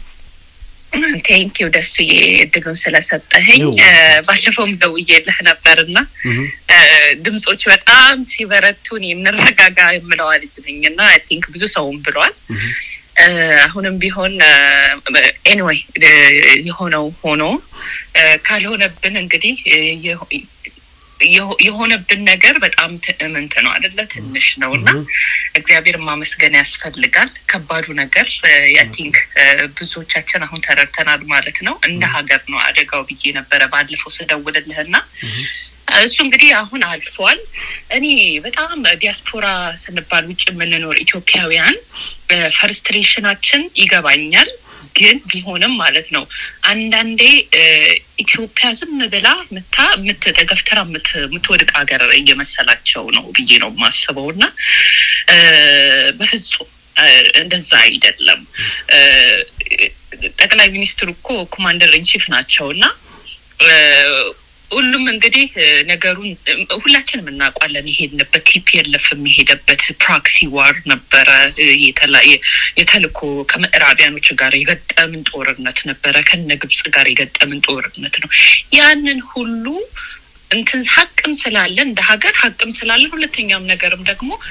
ቴንኪው ደሱዬ እድሉን ስለሰጠኸኝ። ይው። እ፣ ባለፈውም ደውዬልህ ነበርና እ፣ ድምጾች በጣም ሲበረቱን እንረጋጋ የምለዋ ልጅ ነኝ እና አይ ቲንክ ብዙ ሰውም ብሏል። እ፣ አሁንም ቢሆን ኤኒዌይ የሆነው ሆኖ እ፣ ካልሆነብን እንግዲህ እ፣ የሆ- የሆ- የሆነብን ነገር በጣም ትዕምንት ነው አደለ? ትንሽ ነው እና እግዚአብሔር ማመስገን ያስፈልጋል። ከባዱ ነገር አይ ቲንክ ብዙዎቻችን አሁን ተረድተናል ማለት ነው። እንደ ሀገር ነው አደጋው ብዬ ነበረ ባለፈው ስደውልልህና እሱ እንግዲህ አሁን አልፏል። እኔ በጣም ዲያስፖራ ስንባል ውጭ የምንኖር ኢትዮጵያውያን ፈርስትሬሽናችን ይገባኛል። ግን ቢሆንም ማለት ነው አንዳንዴ እ፣ ኢትዮጵያ ዝም ብላ ምታ የምትገፍተራ የምትወድቅ ሀገር እየመሰላቸው ነው ብዬ ነው የማስበው እና እ፣ በፍጹም እ፣ እንደዛ አይደለም። እ፣ ጠቅላይ ሚኒስትሩ እኮ ኮማንደር ኢንቺፍ ናቸው እና እ፣ ሁሉም እንግዲህ እ፣ ነገሩን እ፣ ሁላችንም እናውቋለን። የሄድንበት ቲፒኤልኤፍ የሚሄደበት ፕሮክሲ ዋር ነበረ። እ፣ የተለያየ የተልኮ ከምዕራቢያኖች ጋር የገጠምን ጦርነት ነበረ። ከነ ግብጽ ጋር የገጠምን ጦርነት ነው። ያንን ሁሉ እንትን ሀቅም ስላለን እንደ ሀገር ሀቅም ስላለን፣ ሁለተኛም ነገርም ደግሞ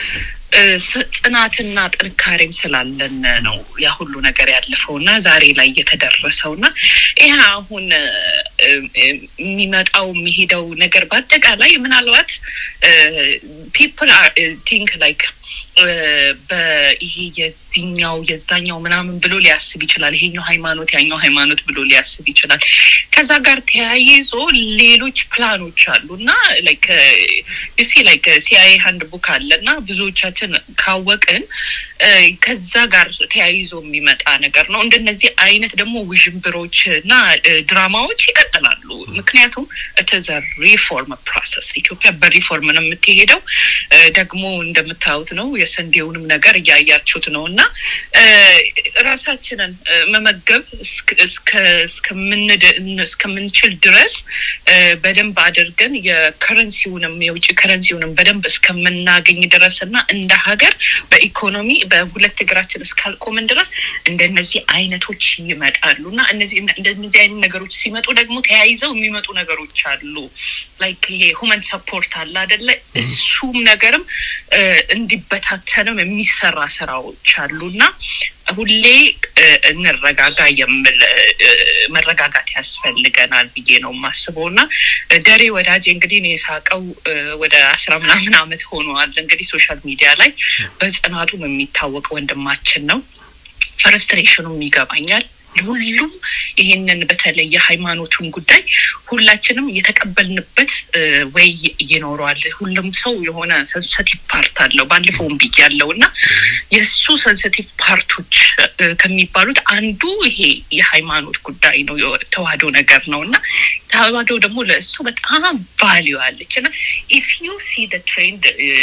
እ፣ ስ- ጽናትና ጥንካሬም ስላለን ነው ያ ሁሉ ነገር ያለፈው እና ዛሬ ላይ የተደረሰው እና ይህ አሁን እ፣ እ፣ የሚመጣው የሚሄደው ነገር በአጠቃላይ ምናልባት ፒፕል ቲንክ ላይክ በይሄ የዚኛው የዛኛው ምናምን ብሎ ሊያስብ ይችላል። ይሄኛው ሃይማኖት ያኛው ሃይማኖት ብሎ ሊያስብ ይችላል። ከዛ ጋር ተያይዞ ሌሎች ፕላኖች አሉ እና ላይክ ዩሲ ላይክ ሲአይኤ ሀንድ ቡክ አለ እና ብዙዎቻችን ካወቅን እ፣ ከዛ ጋር ተያይዞ የሚመጣ ነገር ነው። እንደነዚህ አይነት ደግሞ ውዥንብሮች እና እ፣ ድራማዎች ይቀጥላሉ። ምክንያቱም እትዘ ሪፎርም ፕሮሰስ ኢትዮጵያ በሪፎርም ነው የምትሄደው። እ፣ ደግሞ እንደምታዩት ነው የስንዴውንም ነገር እያያችሁት ነው እና እ፣ ራሳችንን እ፣ መመገብ እስክ- እስከ- እስከምንድ- እስከምንችል ድረስ እ፣ በደንብ አድርገን የከረንሲውንም የውጭ ከረንሲውንም በደንብ እስከምናገኝ ድረስ እና እንደ ሀገር በኢኮኖሚ በሁለት እግራችን እስካልቆምን ድረስ እንደነዚህ አይነቶች ይመጣሉ እና እነዚህ እንደነዚህ አይነት ነገሮች ሲመጡ ደግሞ ተያይዘው የሚመጡ ነገሮች አሉ። ላይክ ይሄ ሁመን ሰፖርት አለ አደለ? እሱም ነገርም እ፣ እንዲበታተንም የሚሰራ ስራዎች አሉ እና ሁሌ እ፣ እንረጋጋ የምል እ፣ መረጋጋት ያስፈልገናል ብዬ ነው የማስበው እና እ፣ ደሬ ወዳጄ እንግዲህ እኔ የሳቀው እ፣ ወደ አስራ ምናምን አመት ሆነዋል እንግዲህ ሶሻል ሚዲያ ላይ በጽናቱም የሚታወቅ ወንድማችን ነው። ፍርስትሬሽኑም ይገባኛል። ሁሉም ይሄንን በተለይ የሃይማኖቱን ጉዳይ ሁላችንም የተቀበልንበት እ፣ ወይ ይኖረዋል። ሁሉም ሰው የሆነ ሰንሰቲቭ ፓርት አለው። ባለፈውም ብያለሁ እና የእሱ ሰንሰቲቭ ፓርቶች እ፣ ከሚባሉት አንዱ ይሄ የሃይማኖት ጉዳይ ነው፣ የተዋህዶ ነገር ነው እና ተዋህዶ ደግሞ ለእሱ በጣም ቫሊዩ አለች እና ኢፍ ዩ ሲ ትሬንድ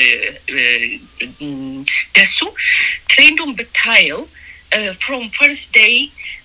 ደሱ ትሬንዱን ብታየው ፍሮም ፈርስት ዴይ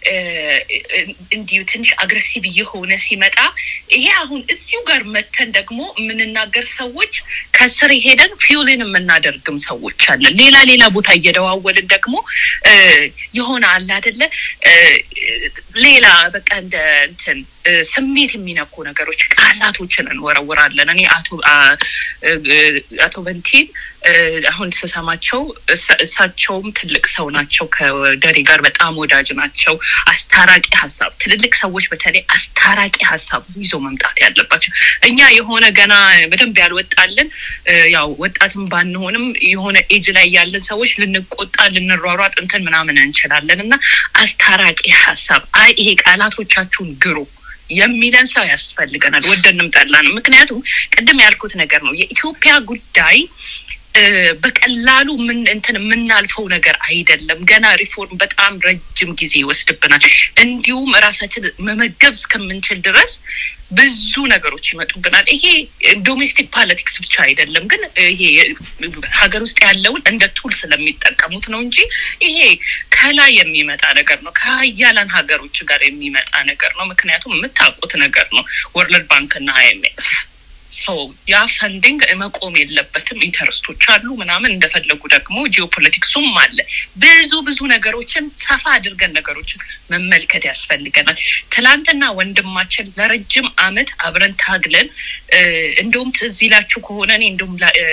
እንዲሁ ትንሽ አግሬሲቭ እየሆነ ሲመጣ ይሄ አሁን እዚሁ ጋር መተን ደግሞ የምንናገር ሰዎች ከስር ሄደን ፊውልን የምናደርግም ሰዎች አለን። ሌላ ሌላ ቦታ እየደዋወልን ደግሞ እ፣ የሆነ አለ አደለ እ፣ ሌላ በቃ እንደ እንትን እ፣ ስሜት የሚነኩ ነገሮች ቃላቶችን እንወረውራለን። እኔ አቶ አ- እ- እ- አቶ በንቲን እ፣ አሁን ስሰማቸው እሳ- እሳቸውም ትልቅ ሰው ናቸው። ከደሬ ጋር በጣም ወዳጅ ናቸው። አስታራቂ ሀሳብ ትልልቅ ሰዎች በተለይ አስታራቂ ሀሳብ ይዞ መምጣት ያለባቸው እኛ የሆነ ገና በደንብ ያልወጣልን እ፣ ያው ወጣትም ባንሆንም የሆነ ኤጅ ላይ ያለን ሰዎች ልንቆጣ ልንሯሯጥ እንትን ምናምን እንችላለን እና አስታራቂ ሀሳብ አይ ይሄ ቃላቶቻችሁን ግሩ የሚለን ሰው ያስፈልገናል፣ ወደንም ጠላንም። ምክንያቱም ቅድም ያልኩት ነገር ነው የኢትዮጵያ ጉዳይ እ፣ በቀላሉ ምን እንትን የምናልፈው ነገር አይደለም። ገና ሪፎርም በጣም ረጅም ጊዜ ይወስድብናል። እንዲሁም ራሳችን መመገብ እስከምንችል ድረስ ብዙ ነገሮች ይመጡብናል። ይሄ ዶሜስቲክ ፖለቲክስ ብቻ አይደለም፣ ግን ይሄ ሀገር ውስጥ ያለውን እንደ ቱል ስለሚጠቀሙት ነው እንጂ ይሄ ከላይ የሚመጣ ነገር ነው። ከሀያላን ሀገሮች ጋር የሚመጣ ነገር ነው። ምክንያቱም የምታውቁት ነገር ነው ወርልድ ባንክ እና አይኤምኤፍ ሰው ያ ፈንዲንግ መቆም የለበትም። ኢንተረስቶች አሉ ምናምን እንደፈለጉ ደግሞ ጂኦፖለቲክሱም አለ። ብዙ ብዙ ነገሮችን ሰፋ አድርገን ነገሮችን መመልከት ያስፈልገናል። ትላንትና ወንድማችን ለረጅም አመት አብረን ታግለን እ፣ እንደውም ትዝ ይላችሁ ከሆነ እኔ እንደውም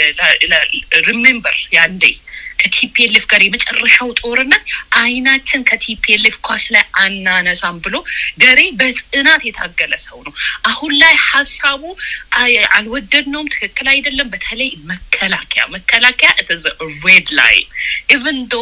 ሪሜምበር ያንዴ ከቲፒኤልኤፍ ጋር የመጨረሻው ጦርነት አይናችን ከቲፒኤልኤፍ ኳስ ላይ አናነሳም ብሎ ደሬ በጽናት የታገለ ሰው ነው። አሁን ላይ ሀሳቡ አይ- አልወደድነውም፣ ትክክል አይደለም። በተለይ መከላከያ መከላከያ ሬድ ላይ ኢቨን ዶ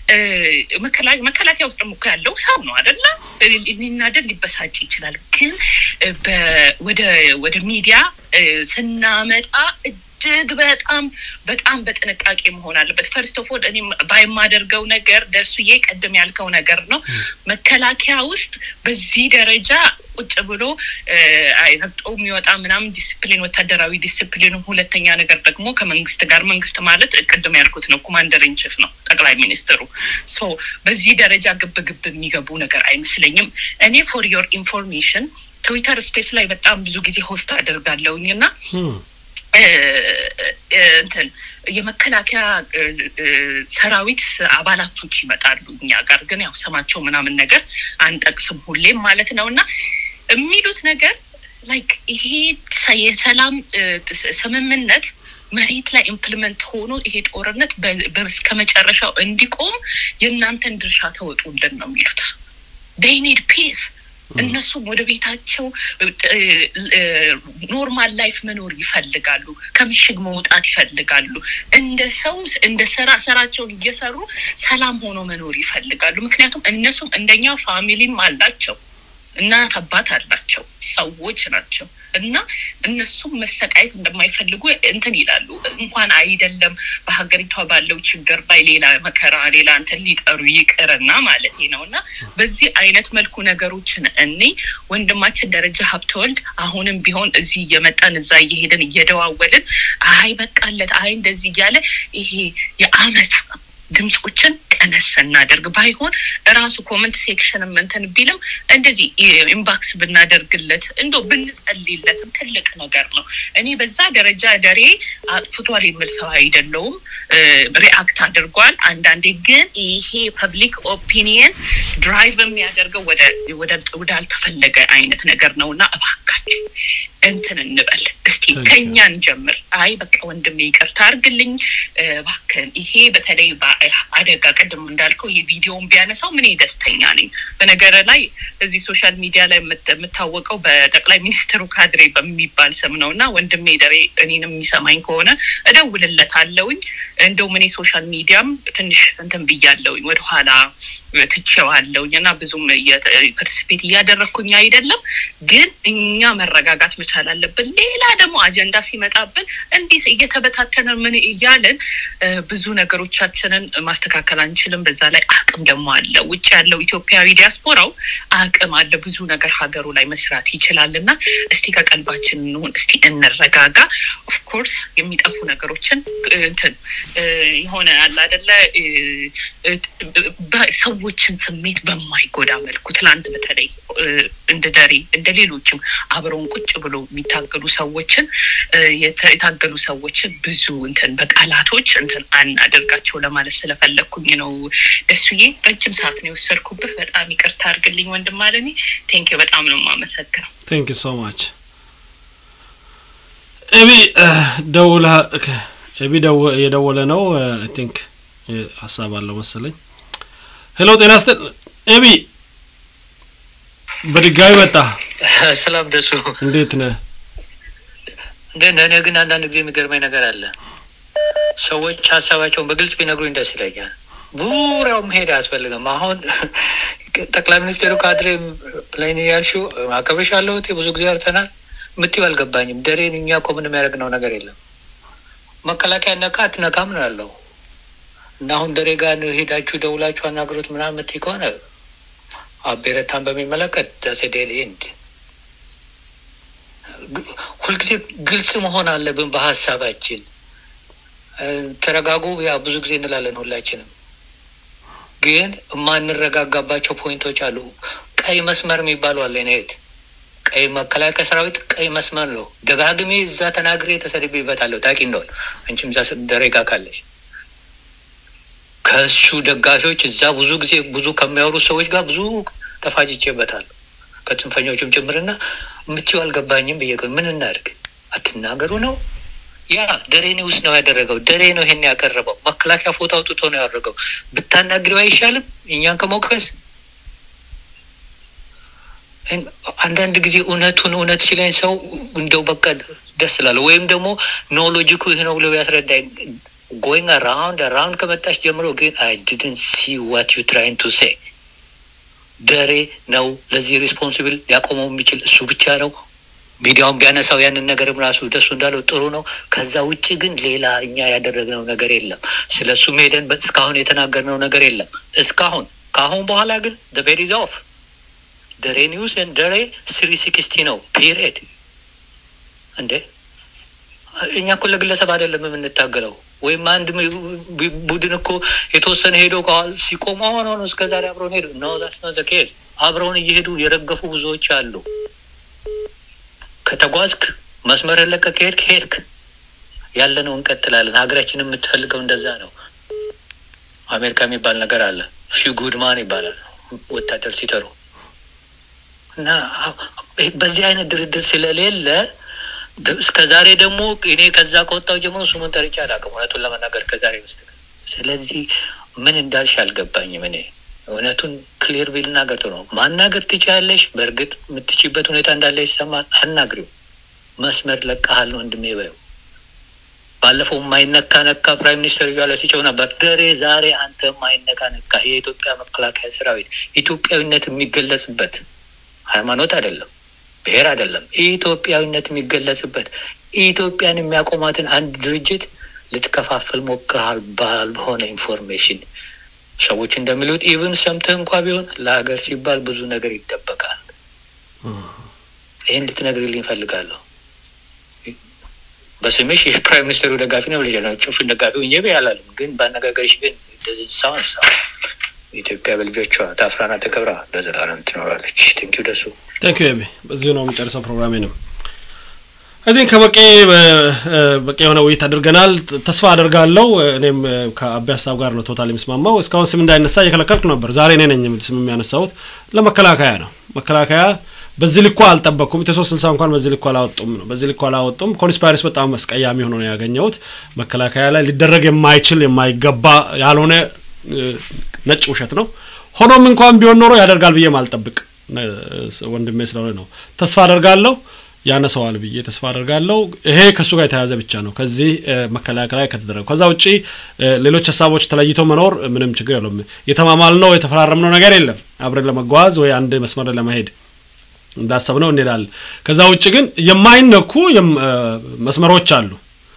መከላከያ ውስጥ እኮ ያለው ሰው ነው አደለ? ሊናደድ ሊበሳጭ ይችላል። ግን እ፣ በ- ወደ ወደ ሚዲያ እ፣ ስናመጣ እጅግ በጣም በጣም በጥንቃቄ መሆን አለበት። ፈርስት ኦፍ ኦል እኔ ባይማደርገው ነገር ደርሱዬ ቀደም ያልከው ነገር ነው። መከላከያ ውስጥ በዚህ ደረጃ ቁጭ ብሎ እ፣ አይ ረግጦ የሚወጣ ምናምን ዲስፕሊን፣ ወታደራዊ ዲስፕሊን። ሁለተኛ ነገር ደግሞ ከመንግስት ጋር መንግስት ማለት ቅድም ያልኩት ነው፣ ኮማንደር ኢንቺፍ ነው ጠቅላይ ሚኒስትሩ። ሶ በዚህ ደረጃ ግብ ግብ የሚገቡ ነገር አይመስለኝም። እኔ ፎር ዮር ኢንፎርሜሽን ትዊተር ስፔስ ላይ በጣም ብዙ ጊዜ ሆስት አደርጋለሁኝ እና እ፣ እ፣ እንትን የመከላከያ እ፣ እ፣ ሰራዊት አባላቶች ይመጣሉ እኛ ጋር ግን ያው ስማቸው ምናምን ነገር አንጠቅስም ሁሌም ማለት ነው እና የሚሉት ነገር ላይክ ይሄ ሰ- የሰላም እ፣ ስ- ስምምነት መሬት ላይ ኢምፕሊመንት ሆኖ ይሄ ጦርነት እስከ መጨረሻው እንዲቆም የእናንተን ድርሻ ተወጡልን ነው የሚሉት። ዴይ ኒድ ፒስ እነሱም ወደ ቤታቸው ኖርማል ላይፍ መኖር ይፈልጋሉ። ከምሽግ መውጣት ይፈልጋሉ። እንደ ሰው እንደ ስራ ስራቸውን እየሰሩ ሰላም ሆኖ መኖር ይፈልጋሉ። ምክንያቱም እነሱም እንደኛ ፋሚሊም አላቸው፣ እናት አባት አላቸው፣ ሰዎች ናቸው እና እነሱም መሰቃየት እንደማይፈልጉ እንትን ይላሉ። እንኳን አይደለም በሀገሪቷ ባለው ችግር ላይ ሌላ መከራ ሌላ እንትን ሊጠሩ ይቅርና ማለት ነው። እና በዚህ አይነት መልኩ ነገሮችን እኔ ወንድማችን ደረጃ ሀብተወልድ አሁንም ቢሆን እዚህ እየመጣን እዛ እየሄድን እየደዋወልን አይ በቃለት አይ እንደዚህ እያለ ይሄ የአመፅ ድምፆችን ቀነስ እናደርግ። ባይሆን እራሱ ኮመንት ሴክሽንም እንትን ቢልም እንደዚህ ኢምባክስ ብናደርግለት እንዶ ብንጸልይለትም ትልቅ ነገር ነው። እኔ በዛ ደረጃ ደሬ አጥፍቷል የሚል ሰው አይደለውም። ሪአክት አድርጓል። አንዳንዴ ግን ይሄ ፐብሊክ ኦፒኒየን ድራይቭ የሚያደርገው ወዳልተፈለገ አይነት ነገር ነው እና እባካችሁ እንትን እንበል እስቲ ከኛ እንጀምር። አይ በቃ ወንድሜ ይቅርታ አርግልኝ እባክህን። ይሄ በተለይ አደጋ ቅድም እንዳልከው የቪዲዮውን ቢያነሳው ምን ደስተኛ ነኝ። በነገር ላይ እዚህ ሶሻል ሚዲያ ላይ የምታወቀው በጠቅላይ ሚኒስትሩ ካድሬ በሚባል ስም ነው እና ወንድሜ ደሬ እኔንም የሚሰማኝ ከሆነ እደውልለታለሁኝ። እንደውም እኔ ሶሻል ሚዲያም ትንሽ እንትን ብያለሁኝ ወደኋላ ትቼዋለሁኝ እና ብዙም ፓርቲስፔት እያደረግኩኝ አይደለም። ግን እኛ መረጋጋት መቻል አለብን። ሌላ ደግሞ አጀንዳ ሲመጣብን እንዲህ እየተበታተነ ምን እያለን ብዙ ነገሮቻችንን ማስተካከል አንችልም። በዛ ላይ አቅም ደግሞ አለ። ውጭ ያለው ኢትዮጵያዊ ዲያስፖራው አቅም አለ። ብዙ ነገር ሀገሩ ላይ መስራት ይችላል እና እስቲ ከቀልባችን እንሁን፣ እስቲ እንረጋጋ። ኦፍኮርስ የሚጠፉ ነገሮችን እንትን የሆነ አለ አደለ ሰዎችን ስሜት በማይጎዳ መልኩ ትላንት በተለይ እንደ ደሬ እንደ ሌሎችም አብረውን ቁጭ ብሎ የሚታገሉ ሰዎችን የታገሉ ሰዎችን ብዙ እንትን በቃላቶች እንትን አናደርጋቸው ለማለት ስለፈለግኩኝ ነው። ደሱዬ ረጅም ሰዓት ነው የወሰድኩብህ። በጣም ይቅርታ አድርግልኝ ወንድም አለሜ። ቴንኪ በጣም ነው የማመሰግነው። ቴንክ ሶ ማች ኤቢ ደውላ ኤቢ የደወለ ነው አይ ቲንክ ሀሳብ አለው መሰለኝ። ሄሎ ጤና ስጥል ኤቢ በድጋሚ መጣ። ሰላም ደሱ፣ እንዴት ነህ? እንዴት ነህ? እኔ ግን አንዳንድ ጊዜ የሚገርመኝ ነገር አለ። ሰዎች ሀሳባቸውን በግልጽ ቢነግሩኝ ደስ ይለኛል። ቡራው መሄድ አያስፈልግም። አሁን ጠቅላይ ሚኒስትሩ ካድሬ ላይ ነው ያልሽው፣ አከብርሻለሁ እህቴ፣ ብዙ ጊዜ አርተናል። የምትይው አልገባኝም። ደሬን እኛ እኮ ምንም ያደረግነው ነገር የለም። መከላከያ ነካ አትነካም ነው ያለው እና አሁን ደሬ ጋር ሄዳችሁ ደውላችሁ አናግሮት ምናምን የምትይ ከሆነ አቤረታን በሚመለከት ዳሴ ዴድ ኤንድ ሁልጊዜ ግልጽ መሆን አለብን በሀሳባችን። ተረጋጉ፣ ያ ብዙ ጊዜ እንላለን ሁላችንም፣ ግን የማንረጋጋባቸው ፖይንቶች አሉ። ቀይ መስመር የሚባሉ አለ ኔት ቀይ መከላከያ ሰራዊት ቀይ መስመር ነው። ደጋግሜ እዛ ተናግሬ ተሰድቤበታለሁ። ታውቂ እንደሆነ አንቺም እዛ ደሬ ጋር ካለች ከእሱ ደጋፊዎች እዛ ብዙ ጊዜ ብዙ ከሚያወሩ ሰዎች ጋር ብዙ ተፋጭቼበታለሁ ከጽንፈኞቹም ጭምርና የምትይው አልገባኝም ብዬ ግን ምን እናድርግ? አትናገሩ ነው ያ ደሬ ኒውስ ነው ያደረገው። ደሬ ነው ይሄን ያቀረበው። መከላከያ ፎቶ አውጥቶ ነው ያደረገው። ብታናግሪው አይሻልም? እኛን ከመውቀስ አንዳንድ ጊዜ እውነቱን እውነት ሲለኝ ሰው እንደው በቃ ደስ ላለ ወይም ደግሞ ኖ ሎጂኩ ይህ ነው ብሎ ያስረዳኝ ጎይንግ አራውንድ አራውንድ ከመጣች ጀምሮ ግን አይ ዲድን ሲ ዋት ዩ ትራይን ቱ ሴ ደሬ ነው ለዚህ ሪስፖንሲብል ሊያቆመው የሚችል እሱ ብቻ ነው። ሚዲያውን ቢያነሳው ያንን ነገርም ራሱ ደሱ እንዳለው ጥሩ ነው። ከዛ ውጭ ግን ሌላ እኛ ያደረግነው ነገር የለም። ስለ እሱም ሄደን እስካሁን የተናገርነው ነገር የለም እስካሁን። ከአሁን በኋላ ግን ቤድ ኢዝ ኦፍ ደሬ ኒውስ ደሬ ስሪ ሲክስቲ ነው ፒሪየድ። እንዴ እኛ እኮ ለግለሰብ አይደለም የምንታገለው ወይም አንድ ቡድን እኮ የተወሰነ ሄዶ ሲቆም አሁን ሆኖ እስከ ዛሬ አብረውን ሄዱ ነው ዛት ኬዝ አብረውን እየሄዱ የረገፉ ብዙዎች አሉ። ከተጓዝክ መስመር ለቀ ከሄድክ ሄድክ ያለ ነው እንቀጥላለን። ሀገራችን የምትፈልገው እንደዛ ነው። አሜሪካ የሚባል ነገር አለ። ሺ ጉድማን ይባላል ወታደር ሲጠሩ እና በዚህ አይነት ድርድር ስለሌለ እስከ ዛሬ ደግሞ እኔ ከዛ ከወጣው ጀምሮ ስሙን ጠርቼ አላውቅም፣ እውነቱን ለመናገር ከዛሬ በስተቀር። ስለዚህ ምን እንዳልሽ አልገባኝም። እኔ እውነቱን ክሊር ቢል ናገር ጥሩ ነው። ማናገር ትችያለሽ። በእርግጥ የምትችይበት ሁኔታ እንዳለ ይሰማል። አናግሪው። መስመር ለቀሃል ወንድሜ በይው። ባለፈው የማይነካ ነካ ፕራይም ሚኒስትር እያለ ሲጨው ነበር። ደሬ ዛሬ አንተ የማይነካ ነካ የኢትዮጵያ መከላከያ ሰራዊት ኢትዮጵያዊነት የሚገለጽበት ሃይማኖት አይደለም፣ ብሔር አይደለም፣ ኢትዮጵያዊነት የሚገለጽበት ኢትዮጵያን የሚያቆማትን አንድ ድርጅት ልትከፋፍል ሞክረሃል ባልሆነ ኢንፎርሜሽን። ሰዎች እንደሚሉት ኢቭን ሰምተህ እንኳ ቢሆን ለሀገር ሲባል ብዙ ነገር ይደበቃል። ይህን እንድትነግርልኝ እፈልጋለሁ። በስምሽ የፕራይም ሚኒስትሩ ደጋፊ ነው ብለሽ ነው ጭፍን ደጋፊ ሆኜ ብዬ አላለም። ግን በአነጋገርሽ ግን እንደዚህ ሳውን ሳ ኢትዮጵያ በልጆቿ ታፍራና ተከብራ ለዘላለም ትኖራለች። ቴንኪው ደሱ ቴንክ ዩ በዚሁ ነው የምጨርሰው ፕሮግራሜንም። አይ ቲንክ ከበቂ በቂ የሆነ ውይይት አድርገናል። ተስፋ አደርጋለሁ። እኔም ከአቤ ሀሳብ ጋር ነው ቶታል የሚስማማው። እስካሁን ስም እንዳይነሳ እየከለከልኩ ነበር። ዛሬ እኔ ነኝ ስም የሚያነሳሁት። ለመከላከያ ነው። መከላከያ በዚህ ልኩ አልጠበቅኩም። ኢትዮ ሶስት ስልሳ እንኳን በዚህ ልኩ አላወጡም ነው በዚህ ልኩ አላወጡም። ኮንስፓይረስ በጣም አስቀያሚ ሆኖ ነው ያገኘሁት። መከላከያ ላይ ሊደረግ የማይችል የማይገባ ያልሆነ ነጭ ውሸት ነው። ሆኖም እንኳን ቢሆን ኖሮ ያደርጋል ብዬ ማልጠብቅ ወንድሜ ስለሆነ ነው። ተስፋ አደርጋለሁ ያነሰዋል ብዬ ተስፋ አደርጋለሁ። ይሄ ከእሱ ጋር የተያያዘ ብቻ ነው ከዚህ መከላከያ ላይ ከተደረገው። ከዛ ውጪ ሌሎች ሀሳቦች ተለይቶ መኖር ምንም ችግር የለውም። የተማማልነው የተፈራረምነው ነገር የለም። አብረን ለመጓዝ ወይ አንድ መስመር ለመሄድ እንዳሰብነው እንሄዳለን። ከዛ ውጭ ግን የማይነኩ መስመሮች አሉ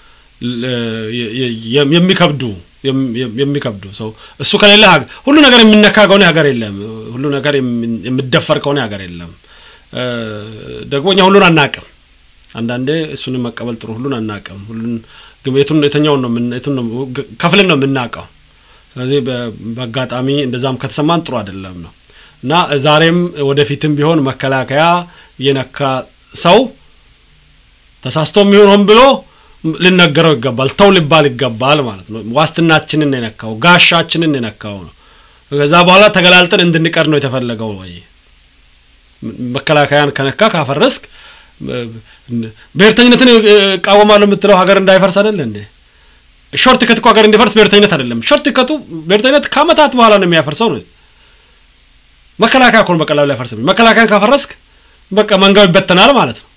የሚከብዱ የሚከብዱ ሰው እሱ ከሌለ ሁሉ ነገር የሚነካ ከሆነ ሀገር የለም። ሁሉ ነገር የሚደፈር ከሆነ ሀገር የለም። ደግሞ እኛ ሁሉን አናቅም። አንዳንዴ እሱንም መቀበል ጥሩ። ሁሉን አናቅም። ሁሉን የቱን የተኛውን ነው የቱን ነው ከፍልን ነው የምናውቀው። ስለዚህ በአጋጣሚ እንደዛም ከተሰማን ጥሩ አይደለም ነው እና ዛሬም ወደፊትም ቢሆን መከላከያ የነካ ሰው ተሳስቶ የሚሆን ሆን ብሎ ልነገረው ይገባል። ተው ሊባል ይገባል ማለት ነው። ዋስትናችንን የነካው ጋሻችንን የነካው ነው። ከዛ በኋላ ተገላልጠን እንድንቀር ነው የተፈለገው ወይ መከላከያን ከነካ ካፈረስክ ብሔርተኝነትን እቃወማለሁ የምትለው ሀገር እንዳይፈርስ አይደለ እንዴ? ሾርት ከት እኮ ሀገር እንዲፈርስ ብሔርተኝነት አይደለም። ሾርት ከቱ ብሔርተኝነት ከአመታት በኋላ ነው የሚያፈርሰው ነው። መከላከያ እኮ ነው በቀላሉ ሊያፈርስ። መከላከያን ካፈረስክ በቃ መንጋው ይበተናል ማለት ነው።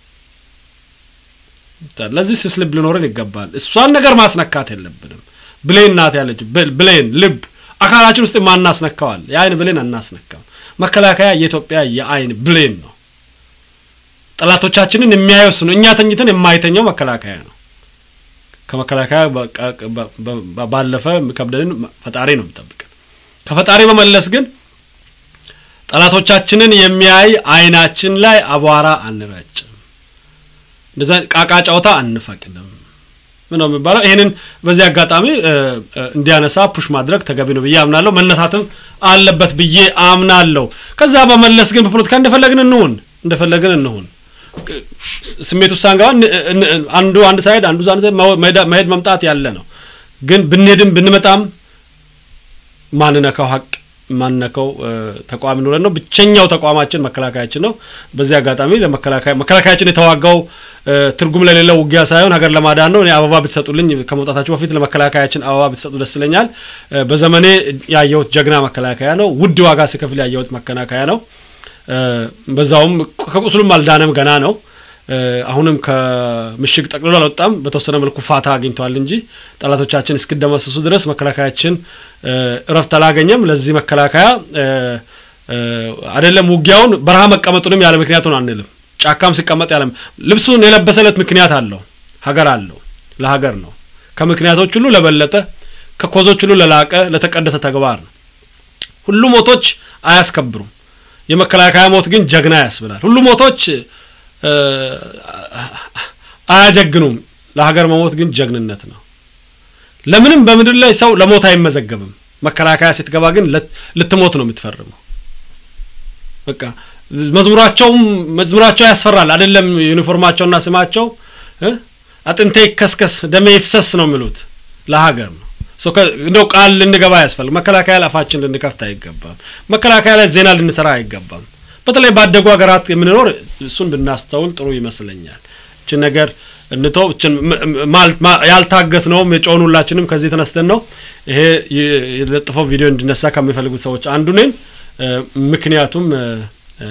ለዚህ ስስ ልብ ሊኖረን ይገባል። እሷን ነገር ማስነካት የለብንም። ብሌን ናት ያለች ብሌን ልብ አካላችን ውስጥ ማናስነካዋል። የአይን ብሌን አናስነካም። መከላከያ የኢትዮጵያ የአይን ብሌን ነው። ጠላቶቻችንን የሚያየው እሱ ነው። እኛ ተኝተን የማይተኛው መከላከያ ነው። ከመከላከያ ባለፈ ከብደንን ፈጣሪ ነው የሚጠብቀን። ከፈጣሪ በመለስ ግን ጠላቶቻችንን የሚያይ አይናችን ላይ አቧራ አንረጭም። እንደዛ ቃቃ ጨዋታ አንፈቅድም። ምን ነው የሚባለው? ይሄንን በዚህ አጋጣሚ እንዲያነሳ ፑሽ ማድረግ ተገቢ ነው ብዬ አምናለሁ። መነሳትም አለበት ብዬ አምናለሁ። ከዛ በመለስ ግን በፖለቲካ እንደፈለግን እንሁን እንደፈለግን እንሁን ስሜት ውስጥ ሳንገባ አንዱ አንድ ሳይድ አንዱ አንድ መሄድ መምጣት ያለ ነው። ግን ብንሄድም ብንመጣም ማንነካው ሀቅ ማንነካው ተቋም ኑረን ነው። ብቸኛው ተቋማችን መከላከያችን ነው። በዚህ አጋጣሚ ለመከላከያ መከላከያችን የተዋጋው ትርጉም ለሌለው ውጊያ ሳይሆን ሀገር ለማዳን ነው። እኔ አበባ ብትሰጡልኝ ከመውጣታችሁ በፊት ለመከላከያችን አበባ ብትሰጡ ደስ ይለኛል። በዘመኔ ያየሁት ጀግና መከላከያ ነው። ውድ ዋጋ ስከፍል ያየሁት መከላከያ ነው። በዛውም ከቁስሉም አልዳነም፣ ገና ነው። አሁንም ከምሽግ ጠቅልሎ አልወጣም። በተወሰነ መልኩ ፋታ አግኝተዋል እንጂ ጠላቶቻችን እስኪደመሰሱ ድረስ መከላከያችን እረፍት አላገኘም። ለዚህ መከላከያ አይደለም ውጊያውን በረሃ መቀመጡንም ያለ ምክንያቱን አንልም። ጫካም ሲቀመጥ ያለ ልብሱን የለበሰለት ምክንያት አለው፣ ሀገር አለው፣ ለሀገር ነው። ከምክንያቶች ሁሉ ለበለጠ ከኮዞች ሁሉ ለላቀ ለተቀደሰ ተግባር ነው። ሁሉ ሞቶች አያስከብሩም። የመከላከያ ሞት ግን ጀግና ያስብላል። ሁሉ ሞቶች አያጀግኑም። ለሀገር መሞት ግን ጀግንነት ነው። ለምንም በምድር ላይ ሰው ለሞት አይመዘገብም። መከላከያ ስትገባ ግን ልትሞት ነው የምትፈርመው። በቃ መዝሙራቸውም መዝሙራቸው ያስፈራል። አይደለም ዩኒፎርማቸውና ስማቸው አጥንቴ ይከስከስ ደሜ ይፍሰስ ነው የሚሉት ለሀገር ነው። እንደው ቃል ልንገባ ያስፈልግ መከላከያ ላይ አፋችን ልንከፍት አይገባም። መከላከያ ላይ ዜና ልንሰራ አይገባም። በተለይ ባደጉ ሀገራት የምንኖር እሱን ብናስተውል ጥሩ ይመስለኛል። እችን ነገር እንተው። እችን ም- ም- ማል- ማ- ያልታገስነውም የጮን ሁላችንም ከዚህ ተነስተን ነው። ይሄ የ- የለጥፈው ቪዲዮ እንዲነሳ ከሚፈልጉት ሰዎች አንዱ ነኝ። እ፣ ምክንያቱም እ፣ እ፣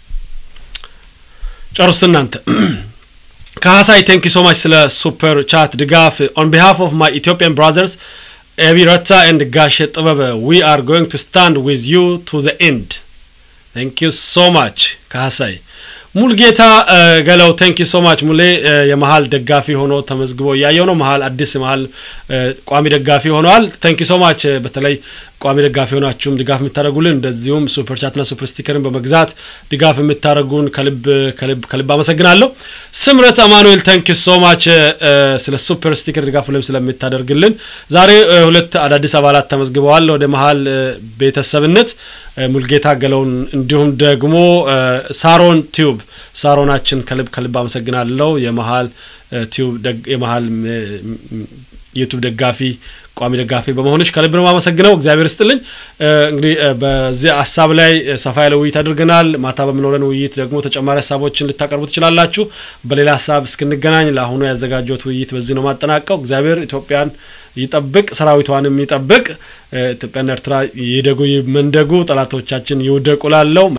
ጨርሱት እናንተ ካሳይ ቴንክ ዩ ሶ ማች ስለ ሱፐር ቻት ድጋፍ ኦን ቢሃፍ ኦፍ ማይ ኢትዮጵያን ብራዘርስ ኤቢ ረታ ኤንድ ጋሼ ጥበበ ዊ አር ጎይንግ ቱ ስታንድ ዊዝ ዩ ቱ ዘ ኤንድ ቴንክ ዩ ሶ ማች ካሳይ ሙልጌታ እ፣ ገለው ቴንክ ዩ ሶ ማች ሙሌ እ፣ የመሀል ደጋፊ ሆኖ ተመዝግቦ እያየው ነው። መሀል አዲስ መሀል እ፣ ቋሚ ደጋፊ ሆነዋል። ቴንክ ዩ ሶ ማች በተለይ ቋሚ ደጋፊ ሆናችሁም ድጋፍ የምታደርጉልን እንደዚሁም ሱፐር ቻትና ሱፐር ስቲከርን በመግዛት ድጋፍ የምታደርጉን ከልብ ከልብ ከልብ አመሰግናለሁ። ስምረት አማኑኤል ቴንክ ዩ ሶ ማች ስለ ሱፐር ስቲከር ድጋፍ ሁሌም ስለምታደርግልን። ዛሬ እ፣ ሁለት አዳዲስ አባላት ተመዝግበዋል ወደ መሀል እ፣ ቤተሰብነት እ፣ ሙልጌታ ገለውን እንዲሁም ደግሞ እ፣ ሳሮን ቲዩብ ሳሮናችን ከልብ ከልብ አመሰግናለሁ። የመሀል እ፣ ቲዩብ ደግ- የመሀል እ፣ ም- ዩቱብ ደጋፊ ቋሚ ደጋፊ በመሆንሽ ከልብ ነው የማመሰግነው። እግዚአብሔር ይስጥልኝ። እ፣ እንግዲህ እ፣ በዚህ ሀሳብ ላይ እ፣ ሰፋ ያለ ውይይት አድርገናል። ማታ በምኖረን ውይይት ደግሞ ተጨማሪ ሀሳቦችን ልታቀርቡ ትችላላችሁ። በሌላ ሀሳብ እስክንገናኝ ለአሁኑ ያዘጋጀሁት ውይይት በዚህ ነው ማጠናቀው። እግዚአብሔር ኢትዮጵያን ይጠብቅ፣ ሰራዊቷንም ይጠብቅ። እ፣ ኢትዮጵያና ኤርትራ ይደጉ ይመንደጉ፣ ጠላቶቻችን ይውደቁ ላለው